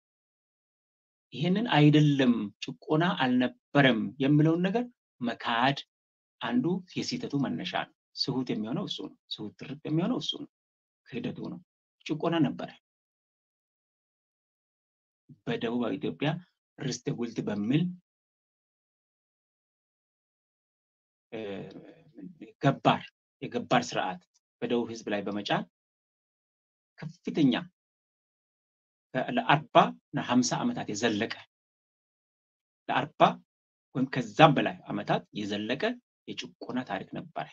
ይሄንን አይደለም ጭቆና አልነበረም የሚለውን ነገር መካድ አንዱ የስህተቱ መነሻ ነው። ስሁት የሚሆነው እሱ ነው። ስሁት ትርክት የሚሆነው እሱ ነው። ክህደቱ ነው። ጭቆና ነበረ። በደቡባዊ ኢትዮጵያ ርስተ ጉልት በሚል ገባር የገባር ስርዓት በደቡብ ህዝብ ላይ በመጫን ከፍተኛ ለአርባ እና ሀምሳ ዓመታት የዘለቀ ለአርባ ወይም ከዛም በላይ ዓመታት የዘለቀ የጭቆና ታሪክ ነበረ።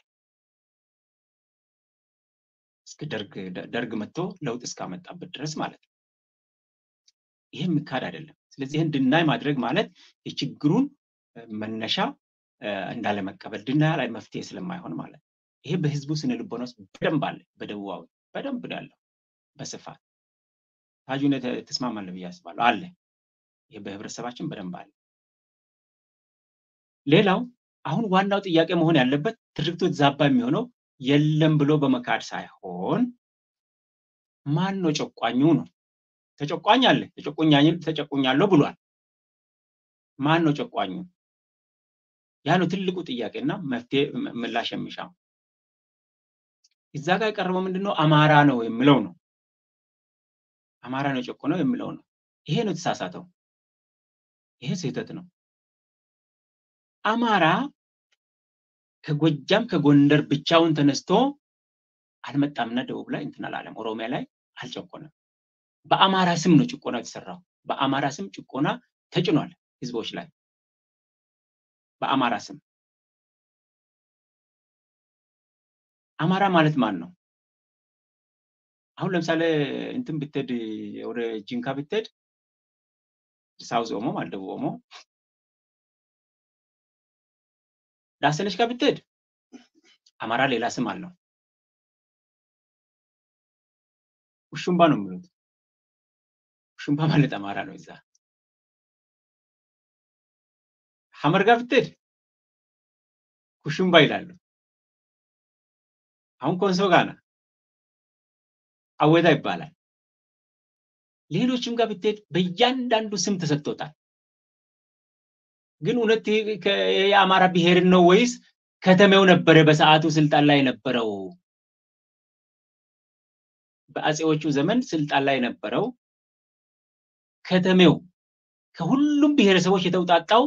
እስከ ደርግ ደርግ መጥቶ ለውጥ እስካመጣበት ድረስ ማለት ነው። ይህ የሚካድ አይደለም። ስለዚህ ይህን ድናይ ማድረግ ማለት የችግሩን መነሻ እንዳለመቀበል ድናያ ላይ መፍትሄ ስለማይሆን ማለት ነው። ይሄ በህዝቡ ስነ ልቦና ውስጥ በደንብ አለ። በደቡባዊ በደንብ ነው ያለው በስፋት ታጁን ተስማማለህ ብዬ አስባለሁ። አለ ይሄ በህብረተሰባችን በደንብ አለ። ሌላው አሁን ዋናው ጥያቄ መሆን ያለበት ትርክቱ የተዛባ የሚሆነው የለም ብሎ በመካድ ሳይሆን ማን ነው ጨቋኙ ነው። ተጨቋኝ አለ ተጨቁኛለሁ ብሏል። ማን ነው ጨቋኙ? ያ ነው ትልቁ ጥያቄና መፍትሄ ምላሽ የሚሻው። እዛ ጋር የቀረበው ምንድነው? አማራ ነው የሚለው ነው። አማራ ነው የጨቆነው የሚለው ነው። ይሄ ነው የተሳሳተው። ይሄ ስህተት ነው። አማራ ከጎጃም ከጎንደር ብቻውን ተነስቶ አልመጣምና ደቡብ ላይ እንትን አላለም። ኦሮሚያ ላይ አልጨቆነም። በአማራ ስም ነው ጭቆና የተሰራው። በአማራ ስም ጭቆና ተጭኗል ህዝቦች ላይ በአማራ ስም። አማራ ማለት ማን ነው? አሁን ለምሳሌ እንትን ብትሄድ ወደ ጂንካ ብትሄድ ሳውዝ ኦሞ ማለት ደቡብ ኦሞ ዳሰነች ጋር ብትሄድ አማራ ሌላ ስም አለው። ውሹምባ ነው የሚሉት። ውሹምባ ማለት አማራ ነው። እዛ ሐመር ጋር ብትሄድ ኩሹምባ ይላሉ። አሁን ኮንሶ ጋር ነው አወታ ይባላል። ሌሎችም ጋር ብትሄድ በእያንዳንዱ ስም ተሰጥቶታል። ግን እውነት የአማራ ብሔርን ነው ወይስ ከተሜው ነበረ በሰዓቱ ስልጣን ላይ የነበረው? በአጼዎቹ ዘመን ስልጣን ላይ የነበረው ከተሜው ከሁሉም ብሔረሰቦች የተውጣጣው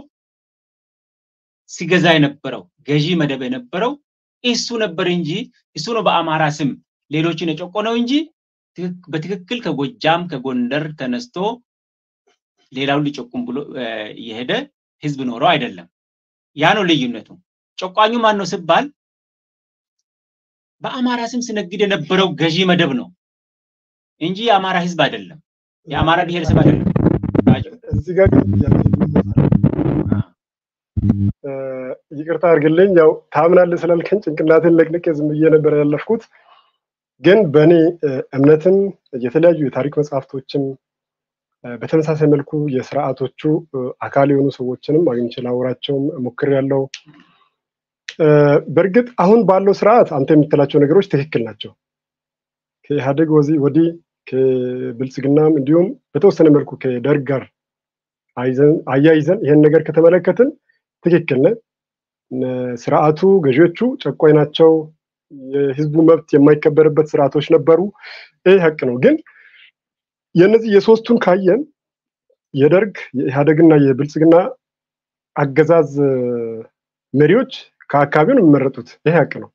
ሲገዛ የነበረው ገዢ መደብ የነበረው እሱ ነበር እንጂ እሱ ነው በአማራ ስም ሌሎችን የጨቆነው እንጂ በትክክል ከጎጃም ከጎንደር ተነስቶ ሌላውን ሊጨቁም ብሎ የሄደ ህዝብ ኖረው አይደለም። ያ ነው ልዩነቱ። ጨቋኙ ማን ነው ሲባል በአማራ ስም ሲነግድ የነበረው ገዢ መደብ ነው እንጂ የአማራ ህዝብ አይደለም፣ የአማራ ብሔረሰብ አይደለም። እዚህ ጋር ይቅርታ አድርግልኝ። ያው ታምናለህ ስላልከኝ ጭንቅላትን ለቅልቄ ዝም ብዬ ነበር ያለፍኩት። ግን በእኔ እምነትም የተለያዩ የታሪክ መጽሐፍቶችን በተመሳሳይ መልኩ የስርዓቶቹ አካል የሆኑ ሰዎችንም አግኝቼ ላወራቸውም ሞክሬያለሁ። በእርግጥ አሁን ባለው ስርዓት አንተ የምትላቸው ነገሮች ትክክል ናቸው። ከኢህአዴግ ወዲህ ከብልጽግናም እንዲሁም በተወሰነ መልኩ ከደርግ ጋር አያይዘን ይህን ነገር ከተመለከትን ትክክል ነህ። ስርዓቱ ገዢዎቹ ጨቋኝ ናቸው። የህዝቡ መብት የማይከበርበት ስርዓቶች ነበሩ። ይህ ሀቅ ነው። ግን የነዚህ የሶስቱን ካየን የደርግ የኢህአዴግና የብልጽግና አገዛዝ መሪዎች ከአካባቢው ነው የሚመረጡት። ይሄ ሀቅ ነው።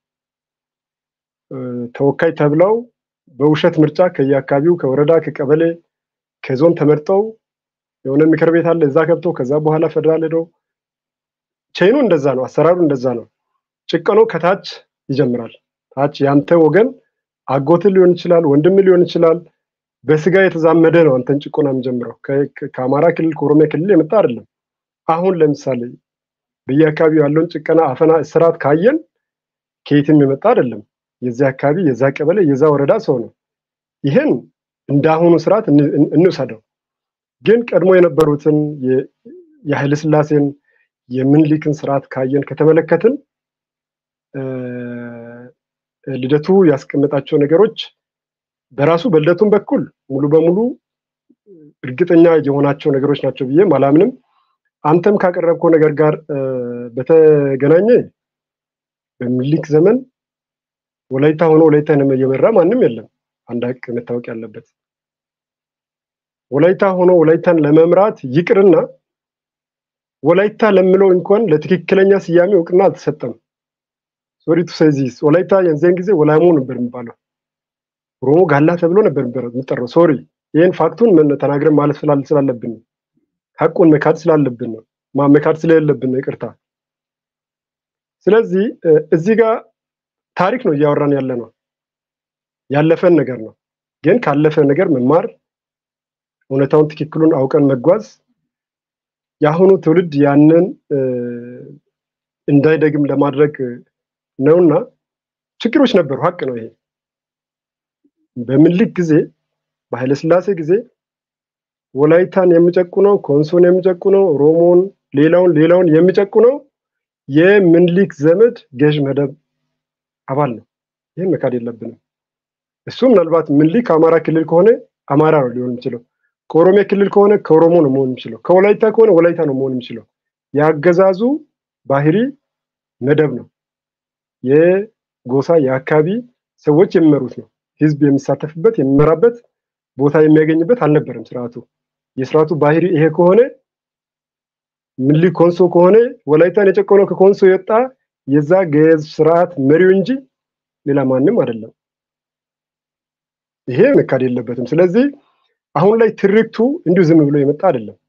ተወካይ ተብለው በውሸት ምርጫ ከየአካባቢው ከወረዳ ከቀበሌ ከዞን ተመርጠው የሆነ ምክር ቤት አለ እዛ ገብተው ከዛ በኋላ ፌደራል ሄደው ቼኑ እንደዛ ነው። አሰራሩ እንደዛ ነው። ጭቀኖ ከታች ይጀምራል። ታች ያንተ ወገን አጎትን ሊሆን ይችላል፣ ወንድም ሊሆን ይችላል፣ በስጋ የተዛመደ ነው አንተን ጭቆና የሚጀምረው ከአማራ ክልል ከኦሮሚያ ክልል የመጣ አይደለም። አሁን ለምሳሌ በየአካባቢው ያለውን ጭቀና፣ አፈና፣ እስራት ካየን ከየትም የመጣ አይደለም። የዚያ አካባቢ የዛ ቀበሌ የዛ ወረዳ ሰው ነው። ይህን እንደ አሁኑ ስርዓት እንውሰደው። ግን ቀድሞ የነበሩትን የኃይለ ሥላሴን የምኒልክን ስርዓት ካየን ከተመለከትን ልደቱ ያስቀመጣቸው ነገሮች በራሱ በልደቱም በኩል ሙሉ በሙሉ እርግጠኛ የሆናቸው ነገሮች ናቸው ብዬ አላምንም። አንተም ካቀረብከው ነገር ጋር በተገናኘ በምኒልክ ዘመን ወላይታ ሆኖ ወላይታን እየመራ ማንም የለም። አንድ ሀቅ መታወቅ ያለበት ወላይታ ሆኖ ወላይታን ለመምራት ይቅርና ወላይታ ለምለው እንኳን ለትክክለኛ ስያሜ እውቅና አልተሰጠም። ሶሪ ቱ ሴይ ዚስ ወላይታ የዚያን ጊዜ ወላሞ ነበር የሚባለው። ኦሮሞ ጋላ ተብሎ ነበር የሚጠራው። ሶሪ ይህን ፋክቱን ተናግረን ማለት ስላለብን ነው። ሀቁን መካድ ስላለብን ነው። መካድ ስለሌለብን ነው። ይቅርታ። ስለዚህ እዚህ ጋር ታሪክ ነው እያወራን ያለ ነው። ያለፈን ነገር ነው። ግን ካለፈ ነገር መማር፣ እውነታውን ትክክሉን አውቀን መጓዝ የአሁኑ ትውልድ ያንን እንዳይደግም ለማድረግ ነውና ችግሮች ነበሩ። ሀቅ ነው ይሄ። በምኒልክ ጊዜ በኃይለስላሴ ጊዜ ወላይታን የሚጨቁነው ኮንሶን የሚጨቁነው ኦሮሞን፣ ሌላውን ሌላውን የሚጨቁነው የምኒልክ ዘመድ ገዥ መደብ አባል ነው። ይህን መካድ የለብንም። እሱ ምናልባት ምኒልክ አማራ ክልል ከሆነ አማራ ነው ሊሆን የሚችለው። ከኦሮሚያ ክልል ከሆነ ከኦሮሞ ነው መሆን የሚችለው። ከወላይታ ከሆነ ወላይታ ነው መሆን የሚችለው። የአገዛዙ ባህሪ መደብ ነው። የጎሳ የአካባቢ ሰዎች የሚመሩት ነው። ህዝብ የሚሳተፍበት የሚመራበት ቦታ የሚያገኝበት አልነበረም ስርዓቱ። የስርዓቱ ባህሪ ይሄ ከሆነ ምኒልክ ኮንሶ ከሆነ ወላይታን የጨቆነው ከኮንሶ የወጣ የዛ ገዝ ስርዓት መሪው እንጂ ሌላ ማንም አይደለም። ይሄ መካድ የለበትም። ስለዚህ አሁን ላይ ትርክቱ እንዲሁ ዝም ብሎ የመጣ አይደለም።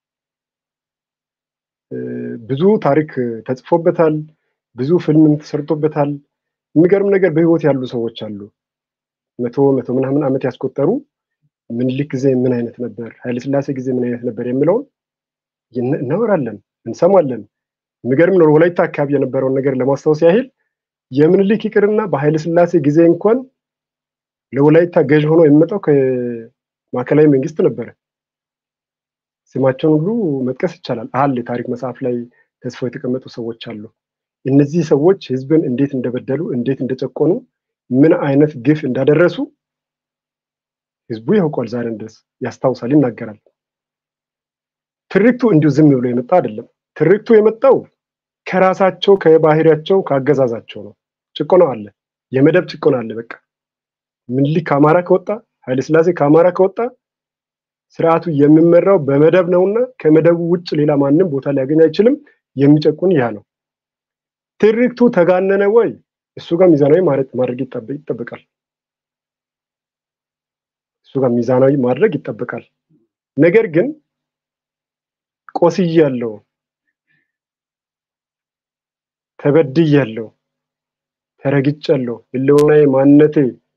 ብዙ ታሪክ ተጽፎበታል። ብዙ ፊልምም ተሰርቶበታል። የሚገርም ነገር በህይወት ያሉ ሰዎች አሉ። መቶ መቶ ምናምን ዓመት ያስቆጠሩ ምኒልክ ጊዜ ምን አይነት ነበር፣ ኃይለስላሴ ጊዜ ምን አይነት ነበር የሚለውን እናወራለን፣ እንሰማለን። የሚገርም ነው። ወላይታ አካባቢ የነበረውን ነገር ለማስታወስ ያህል የምኒልክ ይቅርና በኃይለስላሴ ጊዜ እንኳን ለወላይታ ገዥ ሆኖ የሚመጣው ከማዕከላዊ መንግስት ነበረ። ስማቸውን ሁሉ መጥቀስ ይቻላል። አለ የታሪክ መጽሐፍ ላይ ተጽፈው የተቀመጡ ሰዎች አሉ። እነዚህ ሰዎች ህዝብን እንዴት እንደበደሉ፣ እንዴት እንደጨቆኑ፣ ምን አይነት ግፍ እንዳደረሱ ህዝቡ ያውቋል። ዛሬም ድረስ ያስታውሳል፣ ይናገራል። ትርክቱ እንዲሁ ዝም ብሎ የመጣ አይደለም። ትርክቱ የመጣው ከራሳቸው ከባህሪያቸው ከአገዛዛቸው ነው። ጭቆና አለ፣ የመደብ ጭቆና አለ። በቃ ምኒልክ ከአማራ ከወጣ ኃይለስላሴ ከአማራ ከወጣ ስርዓቱ የሚመራው በመደብ ነውና ከመደቡ ውጭ ሌላ ማንም ቦታ ሊያገኝ አይችልም። የሚጨቁን ያ ነው። ትርክቱ ተጋነነ ወይ? እሱ ጋር ሚዛናዊ ማድረግ ይጠበቃል። እሱ ጋር ሚዛናዊ ማድረግ ይጠበቃል። ነገር ግን ቆስያለሁ፣ ተበድያለሁ፣ ተረግጫለሁ፣ ህልውናዬ ማንነቴ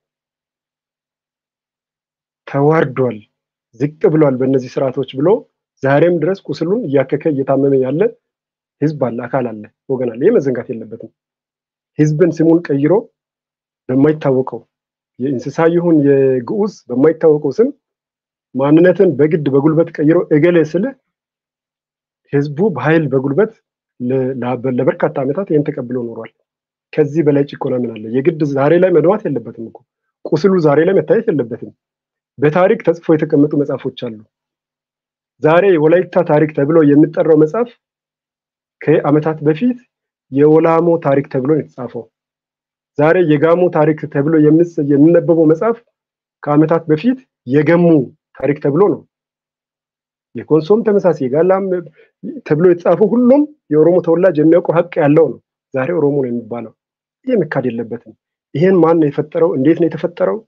ተዋርዷል፣ ዝቅ ብሏል በእነዚህ ስርዓቶች ብሎ ዛሬም ድረስ ቁስሉን እያከከ እየታመመ ያለ ህዝብ አለ፣ አካል አለ፣ ወገን አለ። ይህ መዘንጋት የለበትም። ህዝብን ስሙን ቀይሮ በማይታወቀው የእንስሳ ይሁን የግዑዝ በማይታወቀው ስም ማንነትን በግድ በጉልበት ቀይሮ እገሌ ስልህ ህዝቡ በኃይል በጉልበት ለበርካታ ዓመታት ይህን ተቀብሎ ኖሯል። ከዚህ በላይ ጭቆና ምን አለ? የግድ ዛሬ ላይ መድማት የለበትም እኮ ቁስሉ ዛሬ ላይ መታየት የለበትም። በታሪክ ተጽፎ የተቀመጡ መጽሐፎች አሉ። ዛሬ የወላይታ ታሪክ ተብሎ የሚጠራው መጽሐፍ ከዓመታት በፊት የወላሞ ታሪክ ተብሎ ነው የተጻፈው። ዛሬ የጋሞ ታሪክ ተብሎ የሚነበበው መጽሐፍ ከዓመታት በፊት የገሙ ታሪክ ተብሎ ነው። የኮንሶም ተመሳሳይ የጋላም ተብሎ የተጻፈው ሁሉም የኦሮሞ ተወላጅ የሚያውቀው ሀቅ ያለው ነው። ዛሬ ኦሮሞ ነው የሚባለው። ይህ መካድ የለበትም። ይህን ማን ነው የፈጠረው? እንዴት ነው የተፈጠረው?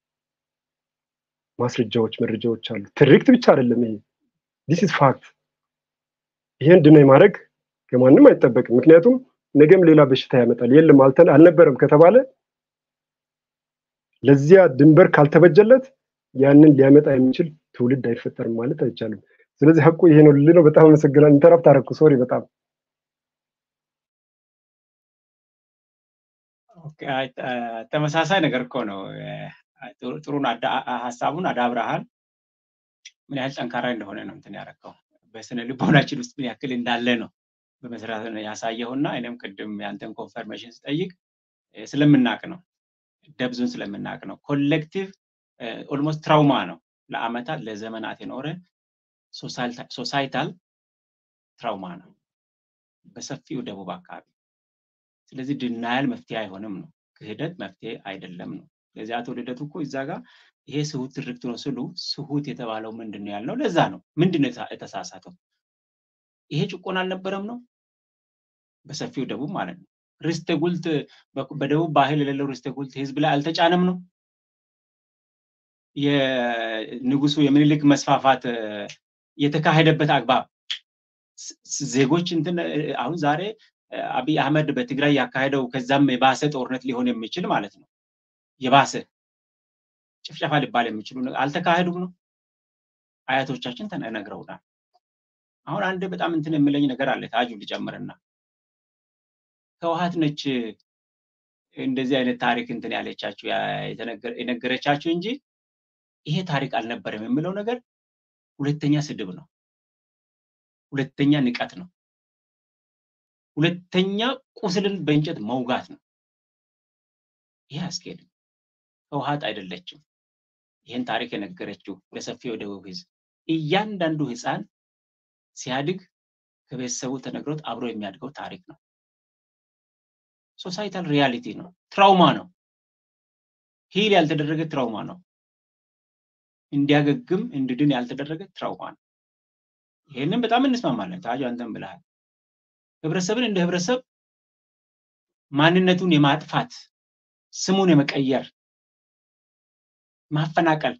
ማስረጃዎች፣ መረጃዎች አሉ። ትርክት ብቻ አይደለም ይሄ ዲስ ኢዝ ፋክት። ይህን ድነይ ማድረግ ከማንም አይጠበቅም። ምክንያቱም ነገም ሌላ በሽታ ያመጣል። የለም አልነበረም ከተባለ ለዚያ ድንበር ካልተበጀለት ያንን ሊያመጣ የሚችል ትውልድ አይፈጠርም ማለት አይቻልም። ስለዚህ ሀቁ ይሄ ነው ልል ነው። በጣም አመሰግናለሁ። ኢንተራፕት አደረኩ። ሶሪ በጣም ተመሳሳይ ነገር እኮ ነው። ጥሩን ሀሳቡን አዳብረሃል። ምን ያህል ጠንካራ እንደሆነ ነው እንትን ያደረገው። በስነ ልቦናችን ውስጥ ምን ያክል እንዳለ ነው በመስራት ያሳየውና እኔም ቅድም ያንተን ኮንፈርሜሽን ስጠይቅ ስለምናቅ ነው ደብዙን ስለምናቅ ነው። ኮሌክቲቭ ኦልሞስት ትራውማ ነው ለአመታት ለዘመናት የኖረ ሶሳይታል ትራውማ ነው በሰፊው ደቡብ አካባቢ። ስለዚህ ድናያል መፍትሄ አይሆንም ነው፣ ክህደት መፍትሄ አይደለም ነው። ስለዚህ አቶ ልደቱ እኮ እዛ ጋር ይሄ ስሁት ትርክት ነው ስሉ ስሁት የተባለው ምንድን ነው ያልነው ለዛ ነው። ምንድን ነው የተሳሳተው? ይሄ ጭቆና አልነበረም ነው በሰፊው ደቡብ ማለት ነው። ርስተ ጉልት በደቡብ ባህል የሌለው ርስተ ጉልት ህዝብ ላይ አልተጫነም ነው። የንጉሱ የምኒልክ መስፋፋት የተካሄደበት አግባብ ዜጎች እንትን አሁን ዛሬ አብይ አህመድ በትግራይ ያካሄደው ከዛም የባሰ ጦርነት ሊሆን የሚችል ማለት ነው። የባሰ ጭፍጨፋ ሊባል የሚችሉ አልተካሄዱም ነው። አያቶቻችን ተነግረውናል። አሁን አንድ በጣም እንትን የምለኝ ነገር አለ ታጁ ልጨምርና ህወሓት ነች እንደዚህ አይነት ታሪክ እንትን ያለቻችሁ የነገረቻችሁ እንጂ ይሄ ታሪክ አልነበረም የምለው ነገር ሁለተኛ ስድብ ነው። ሁለተኛ ንቀት ነው። ሁለተኛ ቁስልን በእንጨት መውጋት ነው። ይሄ አስኬድም። ህወሓት አይደለችም ይህን ታሪክ የነገረችው ለሰፊው ደቡብ ህዝብ። እያንዳንዱ ህፃን ሲያድግ ከቤተሰቡ ተነግሮት አብሮ የሚያድገው ታሪክ ነው። ሶሳይታል ሪያሊቲ ነው። ትራውማ ነው። ሂል ያልተደረገ ትራውማ ነው። እንዲያገግም እንድድን ያልተደረገ ትራውማ ነው። ይህንን በጣም እንስማማለን። ታጁ አንተም ብለሃል። ህብረተሰብን እንደ ህብረተሰብ ማንነቱን የማጥፋት ስሙን የመቀየር ማፈናቀል፣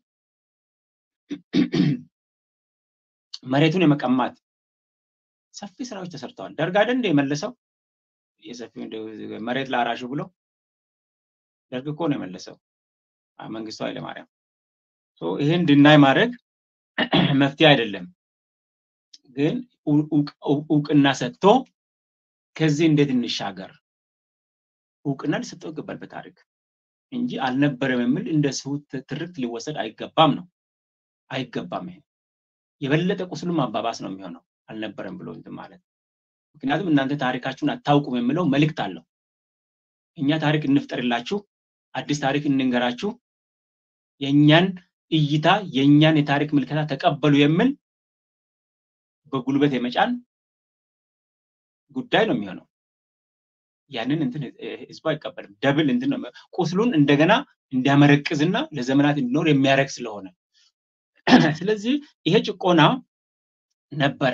መሬቱን የመቀማት ሰፊ ስራዎች ተሰርተዋል። ደርግ አይደል እንደ የመለሰው የሰፊው መሬት ለአራሹ ብሎ ደርግ እኮ ነው የመለሰው መንግስቱ ኃይለማርያም። ይህን ድናይ ማድረግ መፍትሄ አይደለም፣ ግን እውቅና ሰጥቶ ከዚህ እንዴት እንሻገር እውቅና ሊሰጠው ይገባል በታሪክ እንጂ አልነበረም የሚል እንደ ስሁት ትርክት ሊወሰድ አይገባም ነው አይገባም። ይሄ የበለጠ ቁስሉን ማባባስ ነው የሚሆነው አልነበረም ብሎ እንትን ማለት ምክንያቱም እናንተ ታሪካችሁን አታውቁም የሚለው መልእክት አለው። እኛ ታሪክ እንፍጠርላችሁ፣ አዲስ ታሪክ እንንገራችሁ፣ የእኛን እይታ የእኛን የታሪክ ምልከታ ተቀበሉ የሚል በጉልበት የመጫን ጉዳይ ነው የሚሆነው። ያንን እንትን ህዝቡ አይቀበልም። ደብል እንትን ነው ቁስሉን እንደገና እንዲያመረቅዝና ለዘመናት እንዲኖር የሚያደርግ ስለሆነ ስለዚህ ይሄ ጭቆና ነበረ።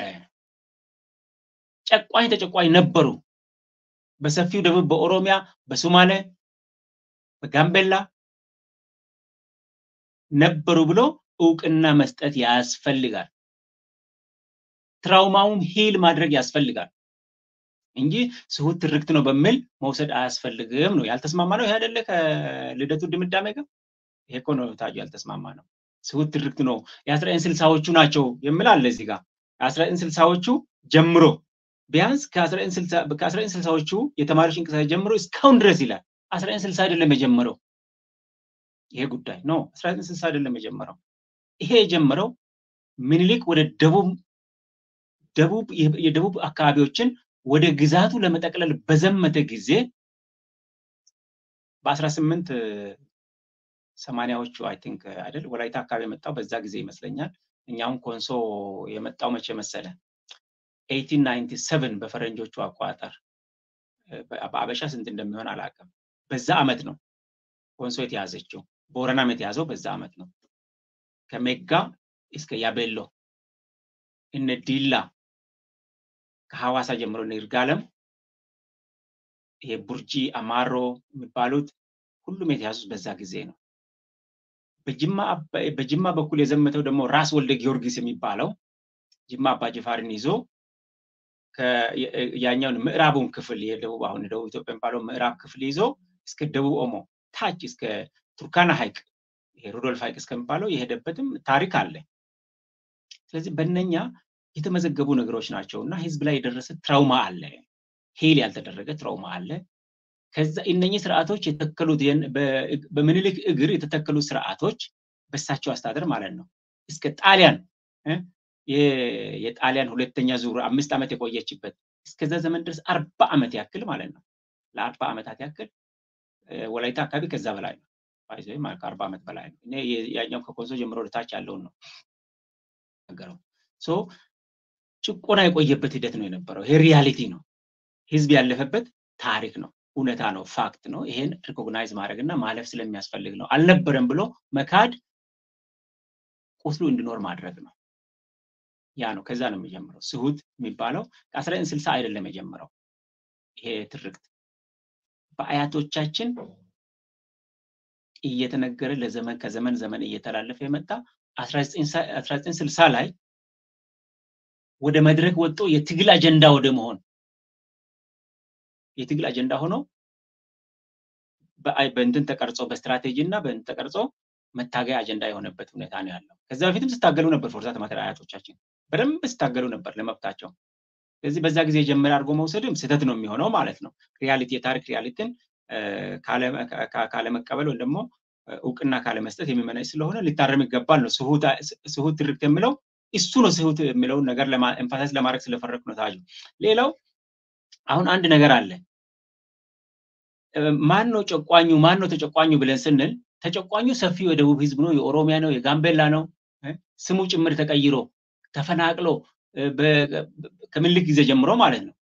ጨቋኝ ተጨቋኝ ነበሩ። በሰፊው ደቡብ፣ በኦሮሚያ፣ በሶማሌ፣ በጋምቤላ ነበሩ ብሎ እውቅና መስጠት ያስፈልጋል። ትራውማውን ሂል ማድረግ ያስፈልጋል እንጂ ስሁት ትርክት ነው በሚል መውሰድ አያስፈልግም ነው ያልተስማማ ነው። ይሄ አይደለ ከልደቱ ድምዳሜ ጋር ይሄ እኮ ነው ታጁ ያልተስማማ ነው። ስሁት ትርክት ነው የአስራ ዘጠኝ ስልሳዎቹ ናቸው የሚል አለ እዚህ ጋር የአስራ ዘጠኝ ስልሳዎቹ ጀምሮ ቢያንስ ከአስራ ዘጠኝ ስልሳዎቹ የተማሪዎች እንቅስቃሴ ጀምሮ እስካሁን ድረስ ይላል። አስራ ዘጠኝ ስልሳ አይደለም የጀመረው ይሄ ጉዳይ ነው። አስራ ዘጠኝ ስልሳ አይደለም የጀመረው። ይሄ የጀመረው ምኒልክ ወደ ደቡብ ደቡብ የደቡብ አካባቢዎችን ወደ ግዛቱ ለመጠቅለል በዘመተ ጊዜ በአስራ ስምንት ሰማንያዎቹ አይ ቲንክ አይደል ወላይታ አካባቢ የመጣው በዛ ጊዜ ይመስለኛል። እኛውን ኮንሶ የመጣው መቼ መሰለ? ኤይቲን ናይንቲ ሰቨን በፈረንጆቹ አቆጣጠር በአበሻ ስንት እንደሚሆን አላውቅም። በዛ አመት ነው ኮንሶ የተያዘችው። ቦረናም የተያዘው በዛ አመት ነው። ከሜጋ እስከ ያቤሎ እነ ዲላ ከሐዋሳ ጀምሮ እነ ይርጋለም ይሄ ቡርጂ፣ አማሮ የሚባሉት ሁሉም የተያዙት በዛ ጊዜ ነው። በጅማ በኩል የዘመተው ደግሞ ራስ ወልደ ጊዮርጊስ የሚባለው ጅማ አባ ጅፋርን ይዞ ያኛውን ምዕራቡን ክፍል የደቡብ አሁን ደቡብ ኢትዮጵያ የሚባለው ምዕራብ ክፍል ይዞ እስከ ደቡብ ኦሞ ታች እስከ ቱርካና ሐይቅ ይሄ ሩዶልፍ ሃይክ እስከሚባለው የሄደበትም ታሪክ አለ። ስለዚህ በእነኛ የተመዘገቡ ነገሮች ናቸው እና ህዝብ ላይ የደረሰ ትራውማ አለ፣ ሄል ያልተደረገ ትራውማ አለ። ከዛ እነኚህ ስርዓቶች የተከሉት በምኒልክ እግር የተተከሉት ስርዓቶች በሳቸው አስተዳደር ማለት ነው እስከ ጣሊያን የጣሊያን ሁለተኛ ዙር አምስት ዓመት የቆየችበት እስከዛ ዘመን ድረስ አርባ ዓመት ያክል ማለት ነው። ለአርባ ዓመታት ያክል ወላይታ አካባቢ ከዛ በላይ ነው። ከአርባ ዓመት በላይ ነው። እኔ ያኛው ከኮንሶ ጀምሮ ወደታች ያለውን ነው ነገረው። ሶ ጭቆና የቆየበት ሂደት ነው የነበረው። ይሄ ሪያሊቲ ነው። ህዝብ ያለፈበት ታሪክ ነው። እውነታ ነው። ፋክት ነው። ይሄን ሪኮግናይዝ ማድረግ እና ማለፍ ስለሚያስፈልግ ነው። አልነበረም ብሎ መካድ ቁስሉ እንዲኖር ማድረግ ነው። ያ ነው። ከዛ ነው የሚጀምረው። ስሁት የሚባለው ከአስራ ዘጠኝ ስልሳ አይደለም የጀመረው ይሄ ትርክት በአያቶቻችን እየተነገረ ለዘመን ከዘመን ዘመን እየተላለፈ የመጣ አስራ ዘጠኝ ስልሳ ላይ ወደ መድረክ ወጥቶ የትግል አጀንዳ ወደ መሆን የትግል አጀንዳ ሆኖ በእንትን ተቀርጾ በስትራቴጂ እና በእንትን ተቀርጾ መታገያ አጀንዳ የሆነበት ሁኔታ ነው ያለው። ከዛ በፊትም ስታገሉ ነበር ፎርዛት ማተር አያቶቻችን በደንብ ስታገሉ ነበር ለመብታቸው። ስለዚህ በዛ ጊዜ የጀመረ አድርጎ መውሰድም ስህተት ነው የሚሆነው ማለት ነው። ሪያሊቲ የታሪክ ሪያሊቲን ካለመቀበል ወይም ደግሞ እውቅና ካለመስጠት የሚመነጭ ስለሆነ ሊታረም ይገባል ነው። ስሁት ትርክት የሚለው እሱ ነው። ስሁት የሚለውን ነገር ኤምፋሳይዝ ለማድረግ ስለፈረግ ነው ታጁ። ሌላው አሁን አንድ ነገር አለ። ማን ነው ጨቋኙ፣ ማን ነው ተጨቋኙ ብለን ስንል ተጨቋኙ ሰፊው የደቡብ ህዝብ ነው፣ የኦሮሚያ ነው፣ የጋምቤላ ነው። ስሙ ጭምር ተቀይሮ ተፈናቅሎ ከምኒልክ ጊዜ ጀምሮ ማለት ነው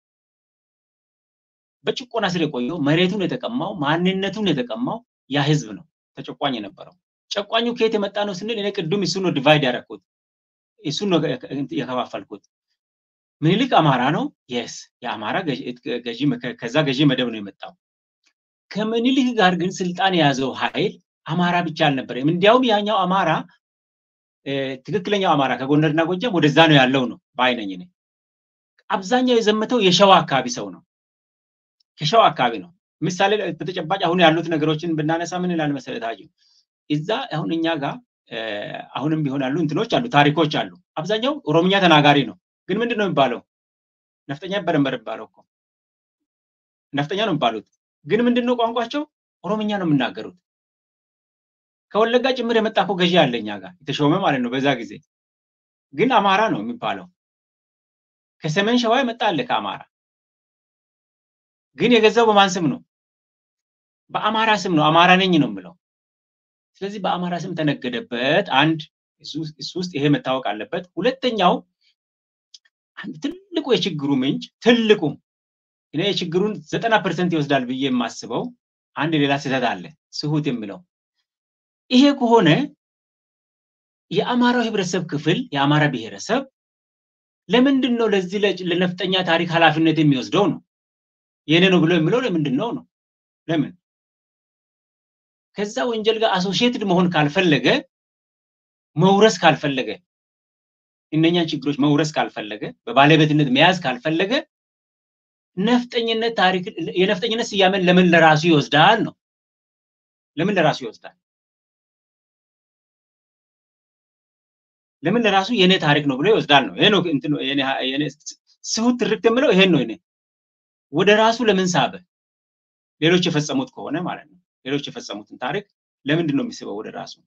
በጭቆና ስር የቆየው መሬቱን የተቀማው ማንነቱን የተቀማው ያ ህዝብ ነው ተጨቋኝ የነበረው። ጨቋኙ ከየት የመጣ ነው ስንል እኔ ቅዱም እሱን ነው ዲቫይድ ያደረኩት፣ እሱን ነው የከፋፈልኩት። ምኒልክ አማራ ነው። የስ የአማራ ገዢ ከዛ ገዢ መደብ ነው የመጣው። ከምኒልክ ጋር ግን ስልጣን የያዘው ኃይል አማራ ብቻ አልነበረም። እንዲያውም ያኛው አማራ ትክክለኛው አማራ ከጎንደርና ጎጃም ወደዛ ነው ያለው ነው በአይነኝ እኔ አብዛኛው የዘመተው የሸዋ አካባቢ ሰው ነው። ከሸዋ አካባቢ ነው። ምሳሌ በተጨባጭ አሁን ያሉት ነገሮችን ብናነሳ ምን ይላል መሰረት አዩ እዛ አሁን እኛ ጋር አሁንም ቢሆን ያሉ እንትኖች አሉ፣ ታሪኮች አሉ። አብዛኛው ኦሮምኛ ተናጋሪ ነው። ግን ምንድን ነው የሚባለው? ነፍጠኛ በረንበር የሚባለው እኮ ነፍጠኛ ነው የሚባሉት። ግን ምንድን ነው ቋንቋቸው? ኦሮምኛ ነው የሚናገሩት። ከወለጋ ጭምር የመጣ እኮ ገዢ አለ እኛ ጋር የተሾመ ማለት ነው በዛ ጊዜ። ግን አማራ ነው የሚባለው። ከሰሜን ሸዋ የመጣ አለ ከአማራ ግን የገዛው በማን ስም ነው? በአማራ ስም ነው። አማራ ነኝ ነው የምለው። ስለዚህ በአማራ ስም ተነገደበት። አንድ እሱ ውስጥ ይሄ መታወቅ አለበት። ሁለተኛው አንድ ትልቁ የችግሩ ምንጭ ትልቁ እኔ የችግሩን ዘጠና ፐርሰንት ይወስዳል ብዬ የማስበው አንድ ሌላ ስህተት አለ፣ ስሁት የምለው ይሄ ከሆነ የአማራው ህብረተሰብ ክፍል የአማራ ብሔረሰብ ለምንድን ነው ለዚህ ለነፍጠኛ ታሪክ ኃላፊነት የሚወስደው ነው የኔ ነው ብሎ የሚለው ለምንድን ነው ነው? ለምን ከዛ ወንጀል ጋር አሶሺየትድ መሆን ካልፈለገ መውረስ ካልፈለገ እነኛን ችግሮች መውረስ ካልፈለገ በባለቤትነት መያዝ ካልፈለገ ነፍጠኝነት ታሪክ የነፍጠኝነት ስያሜን ለምን ለራሱ ይወስዳል ነው? ለምን ለራሱ ይወስዳል? ለምን ለራሱ የኔ ታሪክ ነው ብሎ ይወስዳል ነው? ይሄ ነው እንትን የኔ ስሁት ትርክት የምለው ይሄን ነው። እኔ ወደ ራሱ ለምን ሳበ? ሌሎች የፈጸሙት ከሆነ ማለት ነው። ሌሎች የፈጸሙትን ታሪክ ለምንድን ነው የሚስበው ወደ ራሱ?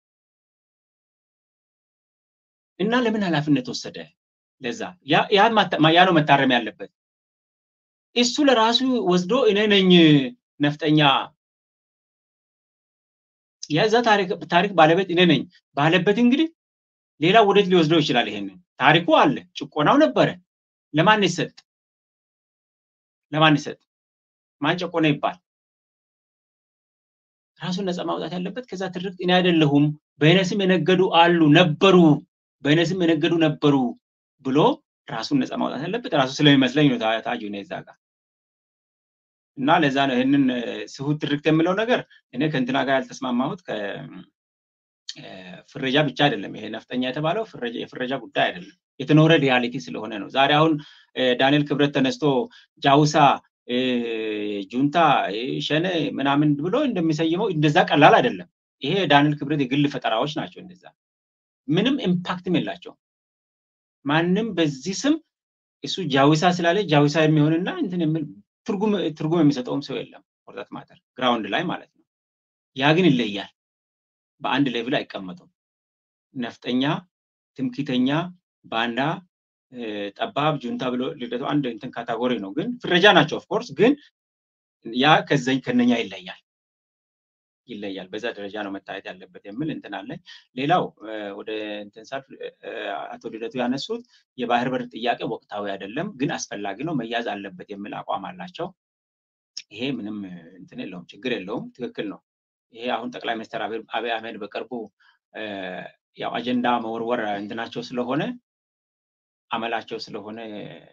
እና ለምን ኃላፊነት ወሰደ? ለዛ ያ ነው መታረም ያለበት። እሱ ለራሱ ወስዶ እኔ ነኝ ነፍጠኛ የዛ ታሪክ ባለቤት እኔ ነኝ ባለበት እንግዲህ ሌላ ወዴት ሊወስደው ይችላል? ይሄንን ታሪኩ አለ፣ ጭቆናው ነበረ። ለማን ይሰጥ? ለማን ይሰጥ? ማን ጨቆነ ይባል? ራሱን ነፃ ማውጣት ያለበት ከዛ ትርክት እኔ አይደለሁም በእኔ ስም የነገዱ አሉ ነበሩ፣ በእኔ ስም የነገዱ ነበሩ ብሎ ራሱን ነፃ ማውጣት ያለበት ራሱ ስለሚመስለኝ ነው። ታጁ ነው እዛ ጋር እና ለዛ ነው ይህንን ስሁት ትርክት የምለው ነገር እኔ ከእንትና ጋር ያልተስማማሁት ፍረጃ ብቻ አይደለም። ይሄ ነፍጠኛ የተባለው የፍረጃ ጉዳይ አይደለም፣ የተኖረ ሪያሊቲ ስለሆነ ነው። ዛሬ አሁን ዳንኤል ክብረት ተነስቶ ጃውሳ፣ ጁንታ፣ ሸኔ ምናምን ብሎ እንደሚሰይመው እንደዛ ቀላል አይደለም። ይሄ የዳንኤል ክብረት የግል ፈጠራዎች ናቸው። እንደዛ ምንም ኢምፓክትም የላቸውም። ማንም በዚህ ስም እሱ ጃዊሳ ስላለ ጃዊሳ የሚሆንና እንትን የሚል ትርጉም ትርጉም የሚሰጠውም ሰው የለም። ፎርዛት ማተር ግራውንድ ላይ ማለት ነው። ያ ግን ይለያል። በአንድ ሌቭል አይቀመጡም። ነፍጠኛ፣ ትምክተኛ፣ ባንዳ፣ ጠባብ፣ ጁንታ ብሎ ልደቱ አንድ እንትን ካታጎሪ ነው። ግን ፍረጃ ናቸው ኦፍኮርስ። ግን ያ ከዘኝ ከነኛ ይለያል ይለያል። በዛ ደረጃ ነው መታየት ያለበት የሚል እንትን አለኝ። ሌላው ወደ እንትን ሳልፍ አቶ ልደቱ ያነሱት የባህር በር ጥያቄ ወቅታዊ አይደለም፣ ግን አስፈላጊ ነው፣ መያዝ አለበት የሚል አቋም አላቸው። ይሄ ምንም እንትን የለውም፣ ችግር የለውም፣ ትክክል ነው። ይሄ አሁን ጠቅላይ ሚኒስትር አብይ አህመድ በቅርቡ ያው አጀንዳ መወርወር እንትናቸው ስለሆነ አመላቸው ስለሆነ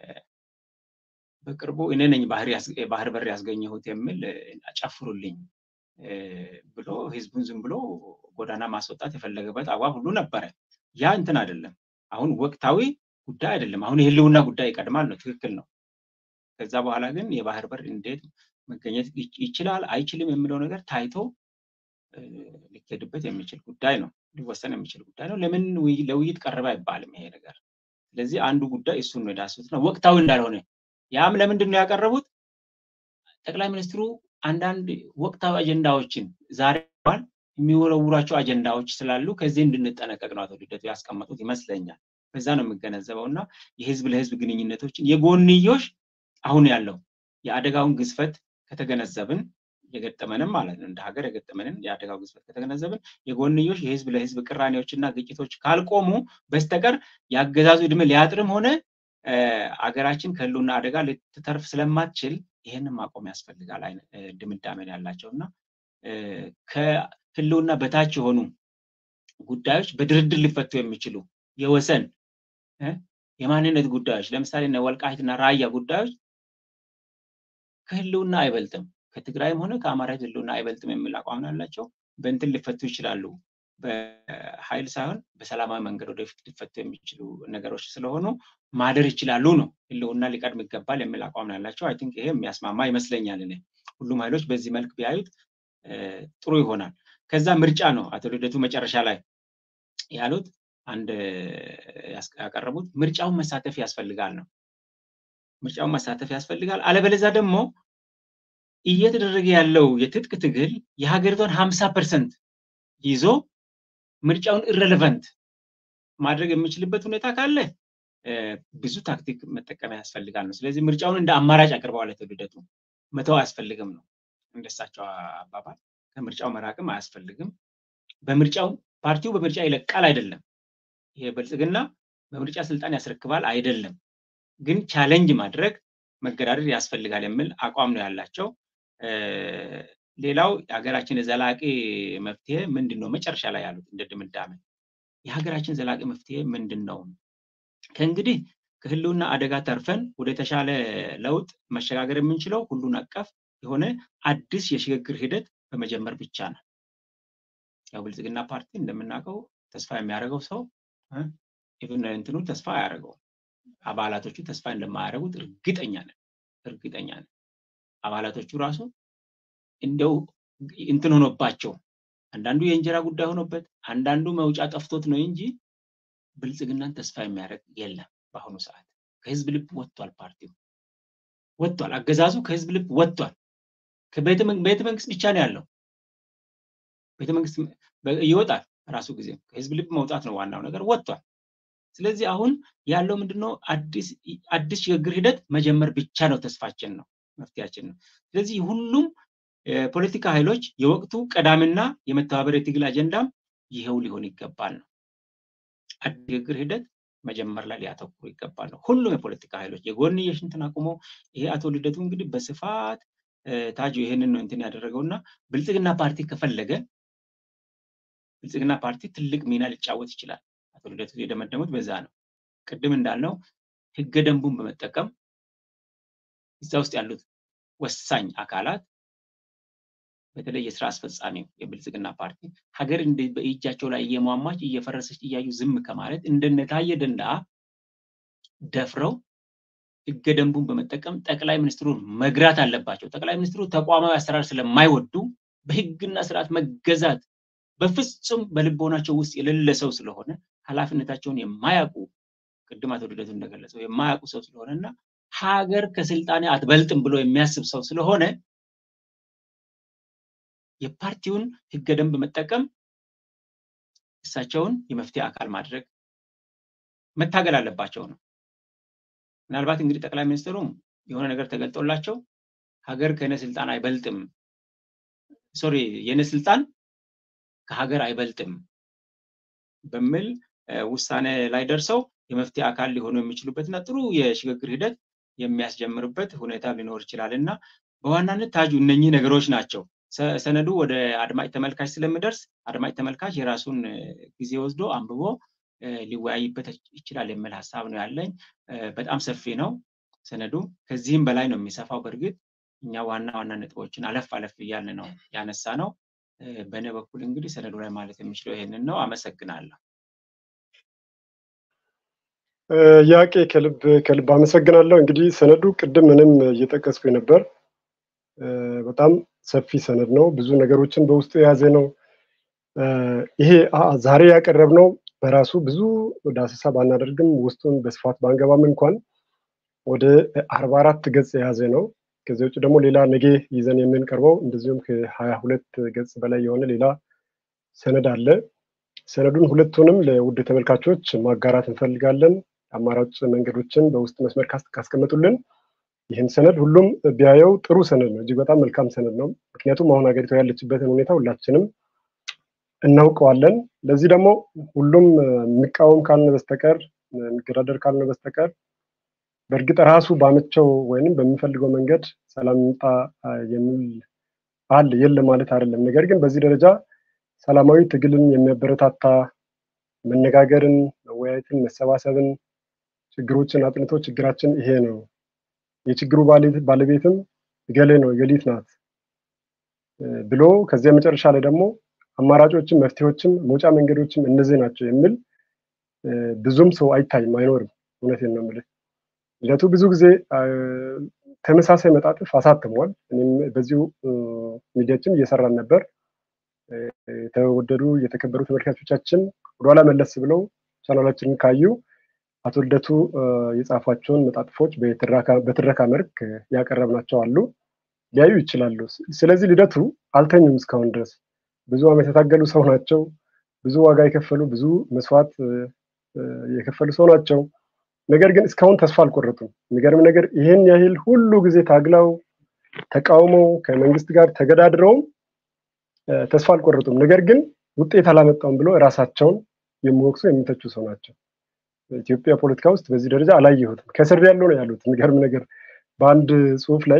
በቅርቡ እኔ ነኝ ባህር በር ያስገኘሁት የሚል ጨፍሩልኝ ብሎ ህዝቡን ዝም ብሎ ጎዳና ማስወጣት የፈለገበት አግባብ ሁሉ ነበረ። ያ እንትን አይደለም። አሁን ወቅታዊ ጉዳይ አይደለም። አሁን የህልውና ጉዳይ ይቀድማል ነው፣ ትክክል ነው። ከዛ በኋላ ግን የባህር በር እንዴት መገኘት ይችላል አይችልም የሚለው ነገር ታይቶ ሊኬድበት የሚችል ጉዳይ ነው፣ ሊወሰን የሚችል ጉዳይ ነው። ለምን ለውይይት ቀረበ አይባልም ይሄ ነገር። ስለዚህ አንዱ ጉዳይ እሱን ነው የዳሰሱት ነው፣ ወቅታዊ እንዳልሆነ ያም ለምንድን ነው ያቀረቡት? ጠቅላይ ሚኒስትሩ አንዳንድ ወቅታዊ አጀንዳዎችን ዛሬ የሚወረውራቸው አጀንዳዎች ስላሉ ከዚህ እንድንጠነቀቅ ነው አቶ ልደቱ ያስቀመጡት ይመስለኛል። በዛ ነው የምገነዘበው እና የህዝብ ለህዝብ ግንኙነቶችን የጎንዮሽ አሁን ያለው የአደጋውን ግዝፈት ከተገነዘብን የገጠመንም ማለት ነው እንደ ሀገር የገጠመንን የአደጋው ግዝፈት ከተገነዘብን የጎንዮሽ የህዝብ ለህዝብ ቅራኔዎችና ግጭቶች ካልቆሙ በስተቀር የአገዛዙ እድሜ ሊያጥርም ሆነ አገራችን ከህልውና አደጋ ልትተርፍ ስለማትችል ይህንን ማቆም ያስፈልጋል ድምዳሜን ያላቸው እና ከህልውና በታች የሆኑ ጉዳዮች በድርድር ሊፈቱ የሚችሉ የወሰን የማንነት ጉዳዮች ለምሳሌ ወልቃይትና ራያ ጉዳዮች ከህልውና አይበልጥም ከትግራይም ሆነ ከአማራ ህልውና አይበልጥም የሚል አቋም ያላቸው በእንትን ሊፈቱ ይችላሉ በኃይል ሳይሆን በሰላማዊ መንገድ ወደፊት ሊፈቱ የሚችሉ ነገሮች ስለሆኑ ማደር ይችላሉ ነው። ህልውና ሊቀድም ይገባል የሚል አቋም ያላቸው አይ ቲንክ ይሄ የሚያስማማ ይመስለኛል። እኔ ሁሉም ኃይሎች በዚህ መልክ ቢያዩት ጥሩ ይሆናል። ከዛ ምርጫ ነው አቶ ልደቱ መጨረሻ ላይ ያሉት አንድ ያቀረቡት ምርጫውን መሳተፍ ያስፈልጋል ነው። ምርጫውን መሳተፍ ያስፈልጋል። አለበለዚያ ደግሞ እየተደረገ ያለው የትጥቅ ትግል የሀገሪቷን ሀምሳ ፐርሰንት ይዞ ምርጫውን ኢረሌቨንት ማድረግ የሚችልበት ሁኔታ ካለ ብዙ ታክቲክ መጠቀም ያስፈልጋል ነው። ስለዚህ ምርጫውን እንደ አማራጭ አቅርበዋል አቶ ልደቱ። መተው አያስፈልግም ነው እንደሳቸው አባባል። ከምርጫው መራቅም አያስፈልግም። በምርጫው ፓርቲው በምርጫ ይለቃል አይደለም። ይሄ ብልጽግና በምርጫ ስልጣን ያስረክባል አይደለም። ግን ቻሌንጅ ማድረግ መገዳደር ያስፈልጋል የሚል አቋም ነው ያላቸው። ሌላው የሀገራችን የዘላቂ መፍትሄ ምንድን ነው? መጨረሻ ላይ ያሉት እንደ ድምዳሜ የሀገራችን ዘላቂ መፍትሄ ምንድን ነው? ከእንግዲህ ከህልውና አደጋ ተርፈን ወደ ተሻለ ለውጥ መሸጋገር የምንችለው ሁሉን አቀፍ የሆነ አዲስ የሽግግር ሂደት በመጀመር ብቻ ነው። ያው ብልጽግና ፓርቲ እንደምናውቀው ተስፋ የሚያደርገው ሰው ኢቭን እንትኑ ተስፋ አያደርገው አባላቶቹ ተስፋ እንደማያደርጉት እርግጠኛ ነን እርግጠኛ ነን። አባላቶቹ ራሱ እንደው እንትን ሆኖባቸው አንዳንዱ የእንጀራ ጉዳይ ሆኖበት አንዳንዱ መውጫ ጠፍቶት ነው እንጂ ብልጽግናን ተስፋ የሚያደርግ የለም። በአሁኑ ሰዓት ከህዝብ ልብ ወጥቷል። ፓርቲው ወጥቷል። አገዛዙ ከህዝብ ልብ ወጥቷል። ቤተ መንግስት ብቻ ነው ያለው። ቤተ መንግስት ይወጣል ራሱ ጊዜ ከህዝብ ልብ መውጣት ነው ዋናው ነገር፣ ወጥቷል። ስለዚህ አሁን ያለው ምንድነው? አዲስ ሽግግር ሂደት መጀመር ብቻ ነው ተስፋችን ነው መፍትያችን ነው። ስለዚህ ሁሉም የፖለቲካ ኃይሎች የወቅቱ ቀዳሚና የመተባበር የትግል አጀንዳም ይሄው ሊሆን ይገባል ነው። አዲስ ሽግግር ሂደት መጀመር ላይ ሊያተኩሩ ይገባል ነው። ሁሉም የፖለቲካ ኃይሎች የጎንዮሽ እንትን አቁመው ይሄ አቶ ልደቱ እንግዲህ በስፋት ታጁ ይሄንን ነው እንትን ያደረገውና ብልጽግና ፓርቲ ከፈለገ ብልጽግና ፓርቲ ትልቅ ሚና ሊጫወት ይችላል። አቶ ልደቱ የደመደሙት በዛ ነው። ቅድም እንዳልነው ህገ ደንቡን በመጠቀም እዛ ውስጥ ያሉት ወሳኝ አካላት በተለይ የስራ አስፈጻሚው የብልጽግና ፓርቲ ሀገር በእጃቸው ላይ እየሟሟች እየፈረሰች እያዩ ዝም ከማለት እንደነ ታየ ደንደዓ ደፍረው ህገ ደንቡን በመጠቀም ጠቅላይ ሚኒስትሩን መግራት አለባቸው። ጠቅላይ ሚኒስትሩ ተቋማዊ አሰራር ስለማይወዱ በህግና ስርዓት መገዛት በፍጹም በልቦናቸው ውስጥ የሌለ ሰው ስለሆነ ኃላፊነታቸውን የማያውቁ ቅድም አቶ ልደቱ እንደገለጸው የማያውቁ ሰው ስለሆነ እና ሀገር ከስልጣኔ አትበልጥም ብሎ የሚያስብ ሰው ስለሆነ የፓርቲውን ህገ ደንብ መጠቀም እሳቸውን የመፍትሄ አካል ማድረግ መታገል አለባቸው ነው። ምናልባት እንግዲህ ጠቅላይ ሚኒስትሩም የሆነ ነገር ተገልጦላቸው ሀገር ከነ ስልጣን አይበልጥም፣ ሶሪ የነ ስልጣን ከሀገር አይበልጥም በሚል ውሳኔ ላይ ደርሰው የመፍትሄ አካል ሊሆኑ የሚችሉበት እና ጥሩ የሽግግር ሂደት የሚያስጀምርበት ሁኔታ ሊኖር ይችላል እና በዋናነት ታጁ እነኚህ ነገሮች ናቸው። ሰነዱ ወደ አድማጭ ተመልካች ስለሚደርስ አድማጭ ተመልካች የራሱን ጊዜ ወስዶ አንብቦ ሊወያይበት ይችላል የሚል ሀሳብ ነው ያለኝ። በጣም ሰፊ ነው ሰነዱ፣ ከዚህም በላይ ነው የሚሰፋው። በእርግጥ እኛ ዋና ዋና ነጥቦችን አለፍ አለፍ እያልን ነው ያነሳ ነው። በእኔ በኩል እንግዲህ ሰነዱ ላይ ማለት የሚችለው ይሄንን ነው። አመሰግናለሁ። ያቄ ከልብ ከልብ አመሰግናለሁ። እንግዲህ ሰነዱ ቅድም ምንም እየጠቀስኩ ነበር። በጣም ሰፊ ሰነድ ነው። ብዙ ነገሮችን በውስጡ የያዘ ነው። ይሄ ዛሬ ያቀረብነው በራሱ ብዙ ዳሰሳ ባናደርግም ውስጡን በስፋት ባንገባም እንኳን ወደ አርባ አራት ገጽ የያዘ ነው። ከዚህ ውጭ ደግሞ ሌላ ነገ ይዘን የምንቀርበው እንደዚሁም ከሀያ ሁለት ገጽ በላይ የሆነ ሌላ ሰነድ አለ። ሰነዱን ሁለቱንም ለውድ ተመልካቾች ማጋራት እንፈልጋለን። አማራጭ መንገዶችን በውስጥ መስመር ካስቀመጡልን ይህን ሰነድ ሁሉም ቢያየው ጥሩ ሰነድ ነው። እጅግ በጣም መልካም ሰነድ ነው። ምክንያቱም አሁን ሀገሪቷ ያለችበትን ሁኔታ ሁላችንም እናውቀዋለን። ለዚህ ደግሞ ሁሉም የሚቃወም ካልነ በስተቀር የሚገዳደር ካልነ በስተቀር በእርግጥ ራሱ ባመቸው ወይንም በሚፈልገው መንገድ ሰላም ይምጣ የሚል አለ የለ ማለት አይደለም። ነገር ግን በዚህ ደረጃ ሰላማዊ ትግልን የሚያበረታታ መነጋገርን፣ መወያየትን፣ መሰባሰብን፣ ችግሮችን አጥንቶ ችግራችን ይሄ ነው የችግሩ ባለቤትም እገሌ ነው እገሊት ናት ብሎ ከዚያ መጨረሻ ላይ ደግሞ አማራጮችም መፍትሄዎችም መውጫ መንገዶችም እነዚህ ናቸው የሚል ብዙም ሰው አይታይም፣ አይኖርም። እውነቴን ነው የምልህ። ልደቱ ብዙ ጊዜ ተመሳሳይ መጣጥፍ አሳትሟል። እኔም በዚሁ ሚዲያችን እየሰራን ነበር። የተወደዱ የተከበሩ ተመልካቾቻችን ወደኋላ መለስ ብለው ቻናላችንን ካዩ አቶ ልደቱ የጻፏቸውን መጣጥፎች በትረካ መልክ ያቀረብናቸው አሉ፣ ሊያዩ ይችላሉ። ስለዚህ ልደቱ አልተኙም እስካሁን ድረስ ብዙ ዓመት የታገሉ ሰው ናቸው። ብዙ ዋጋ የከፈሉ ብዙ መስዋዕት የከፈሉ ሰው ናቸው። ነገር ግን እስካሁን ተስፋ አልቆረጡም። የሚገርም ነገር ይህን ያህል ሁሉ ጊዜ ታግለው ተቃውመው ከመንግስት ጋር ተገዳድረውም ተስፋ አልቆረጡም። ነገር ግን ውጤት አላመጣውም ብሎ እራሳቸውን የሚወቅሱ የሚተቹ ሰው ናቸው። ኢትዮጵያ ፖለቲካ ውስጥ በዚህ ደረጃ አላየሁትም። ከስር ያለው ነው ያሉት። የሚገርም ነገር በአንድ ጽሁፍ ላይ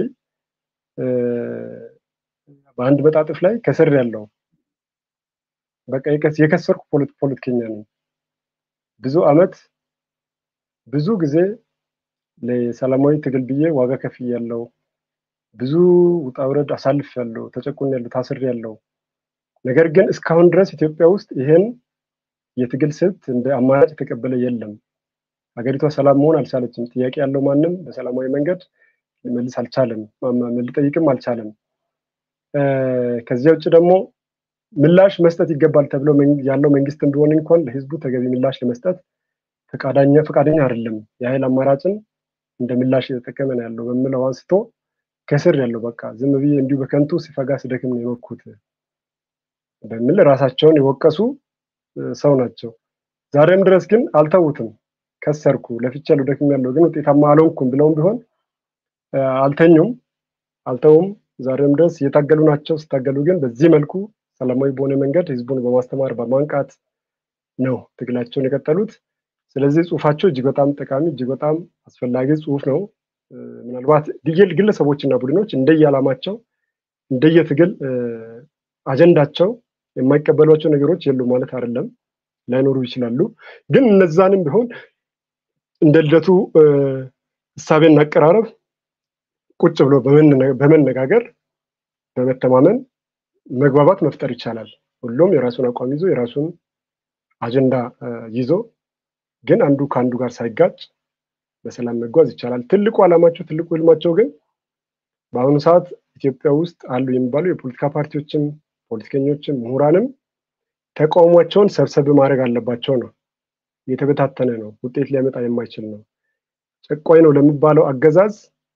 በአንድ መጣጥፍ ላይ ከስር ያለው በቃ የከሰርኩ ፖለቲከኛ ነኝ። ብዙ አመት ብዙ ጊዜ ለሰላማዊ ትግል ብዬ ዋጋ ከፍያለሁ። ብዙ ውጣ ውረድ አሳልፍ ያለው ተጨቁን ያለው ታስር ያለው ነገር ግን እስካሁን ድረስ ኢትዮጵያ ውስጥ ይሄን የትግል ስልት እንደ አማራጭ የተቀበለ የለም። ሀገሪቷ ሰላም መሆን አልቻለችም። ጥያቄ ያለው ማንም በሰላማዊ መንገድ ሊመልስ አልቻለም፣ ሊጠይቅም አልቻለም። ከዚያ ውጭ ደግሞ ምላሽ መስጠት ይገባል ተብሎ ያለው መንግስት እንደሆነ እንኳን ለህዝቡ ተገቢ ምላሽ ለመስጠት ፈቃደኛ ፈቃደኛ አይደለም። የኃይል አማራጭን እንደ ምላሽ እየተጠቀመ ነው ያለው በምለው አንስቶ ከስር ያለው በቃ ዝም ብዬ እንዲሁ በከንቱ ሲፈጋ ስደክም ነው የኖርኩት በሚል ራሳቸውን የወቀሱ ሰው ናቸው። ዛሬም ድረስ ግን አልተዉትም። ከሰርኩ ለፍቻለሁ፣ ደክሜያለሁ፣ ግን ውጤታማ አልሆንኩም ብለውም ቢሆን አልተኙም፣ አልተውም። ዛሬም ድረስ እየታገሉ ናቸው። ሲታገሉ ግን በዚህ መልኩ ሰላማዊ በሆነ መንገድ ህዝቡን በማስተማር በማንቃት ነው ትግላቸውን የቀጠሉት። ስለዚህ ጽሁፋቸው እጅግ በጣም ጠቃሚ እጅግ በጣም አስፈላጊ ጽሁፍ ነው። ምናልባት ግለሰቦችና ቡድኖች እንደየዓላማቸው እንደየትግል አጀንዳቸው የማይቀበሏቸው ነገሮች የሉ ማለት አይደለም፣ ላይኖሩ ይችላሉ። ግን እነዛንም ቢሆን እንደ ልደቱ እሳቤና አቀራረብ ቁጭ ብሎ በመነጋገር በመተማመን መግባባት መፍጠር ይቻላል። ሁሉም የራሱን አቋም ይዞ የራሱን አጀንዳ ይዞ ግን አንዱ ከአንዱ ጋር ሳይጋጭ በሰላም መጓዝ ይቻላል። ትልቁ ዓላማቸው ትልቁ ህልማቸው ግን በአሁኑ ሰዓት ኢትዮጵያ ውስጥ አሉ የሚባሉ የፖለቲካ ፓርቲዎችም ፖለቲከኞችም ምሁራንም ተቃውሟቸውን ሰብሰብ ማድረግ አለባቸው ነው። የተበታተነ ነው፣ ውጤት ሊያመጣ የማይችል ነው። ጨቋኝ ነው ለሚባለው አገዛዝ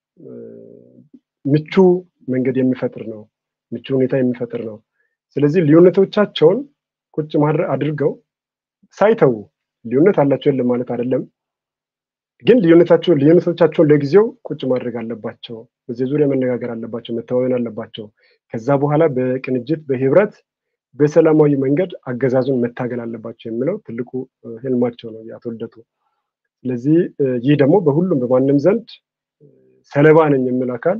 ምቹ መንገድ የሚፈጥር ነው፣ ምቹ ሁኔታ የሚፈጥር ነው። ስለዚህ ልዩነቶቻቸውን ቁጭ ማድረግ አድርገው ሳይተዉ ልዩነት አላቸው የለም ማለት አይደለም፣ ግን ልዩነታቸውን ልዩነቶቻቸውን ለጊዜው ቁጭ ማድረግ አለባቸው። በዚህ ዙሪያ መነጋገር አለባቸው፣ መተዋወን አለባቸው። ከዛ በኋላ በቅንጅት በህብረት በሰላማዊ መንገድ አገዛዙን መታገል አለባቸው የሚለው ትልቁ ህልማቸው ነው የአቶ ልደቱ። ስለዚህ ይህ ደግሞ በሁሉም በማንም ዘንድ ሰለባ ነኝ የሚል አካል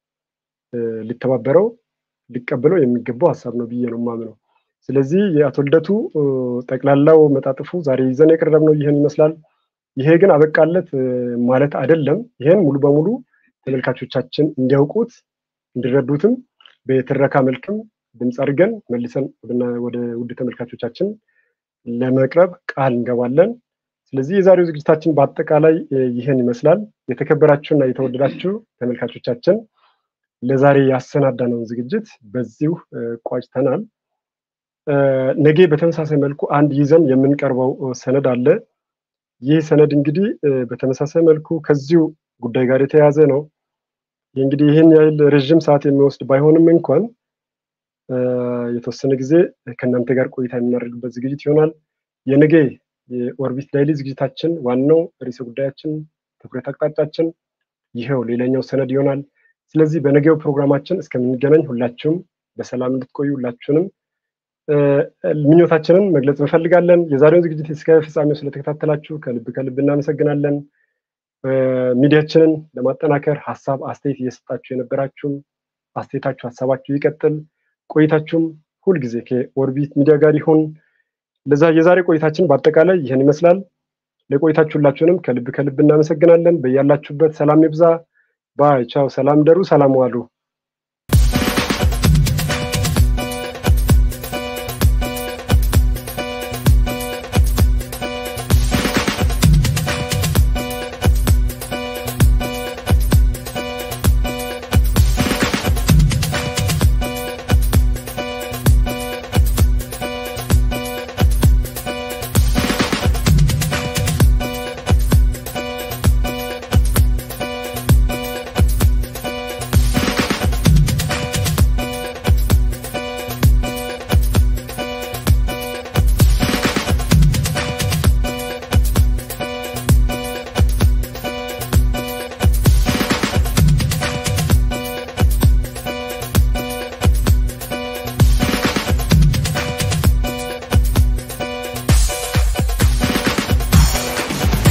ሊተባበረው ሊቀበለው የሚገባው ሀሳብ ነው ብዬ ነው የማምነው። ስለዚህ የአቶ ልደቱ ጠቅላላው መጣጥፉ ዛሬ ይዘን የቀረብነው ይህን ይመስላል። ይሄ ግን አበቃለት ማለት አይደለም። ይህን ሙሉ በሙሉ ተመልካቾቻችን እንዲያውቁት እንዲረዱትም በትረካ መልክም ድምፅ አድርገን መልሰን ወደ ውድ ተመልካቾቻችን ለመቅረብ ቃል እንገባለን። ስለዚህ የዛሬው ዝግጅታችን በአጠቃላይ ይህን ይመስላል። የተከበራችሁና የተወደዳችሁ ተመልካቾቻችን ለዛሬ ያሰናዳነውን ዝግጅት በዚሁ ቋጭተናል። ነገ በተመሳሳይ መልኩ አንድ ይዘን የምንቀርበው ሰነድ አለ። ይህ ሰነድ እንግዲህ በተመሳሳይ መልኩ ከዚሁ ጉዳይ ጋር የተያያዘ ነው። እንግዲህ ይህን ያህል ረዥም ሰዓት የሚወስድ ባይሆንም እንኳን የተወሰነ ጊዜ ከእናንተ ጋር ቆይታ የምናደርግበት ዝግጅት ይሆናል። የነገ የኦርቢት ዳይሊ ዝግጅታችን ዋናው ርዕሰ ጉዳያችን ትኩረት አቅጣጫችን ይኸው ሌላኛው ሰነድ ይሆናል። ስለዚህ በነገው ፕሮግራማችን እስከምንገናኝ ሁላችሁም በሰላም እንድትቆዩ ሁላችሁንም ምኞታችንን መግለጽ እንፈልጋለን። የዛሬውን ዝግጅት እስከ ፍጻሜው ስለተከታተላችሁ ከልብ ከልብ እናመሰግናለን። ሚዲያችንን ለማጠናከር ሀሳብ አስተያየት እየሰጣችሁ የነበራችሁም አስተያየታችሁ ሀሳባችሁ ይቀጥል። ቆይታችሁም ሁልጊዜ ከኦርቢት ሚዲያ ጋር ይሁን። ለዛ የዛሬ ቆይታችን በአጠቃላይ ይህን ይመስላል። ለቆይታችሁ ሁላችሁንም ከልብ ከልብ እናመሰግናለን። በያላችሁበት ሰላም ይብዛ። ባይ ቻው። ሰላም ደሩ። ሰላም ዋሉ።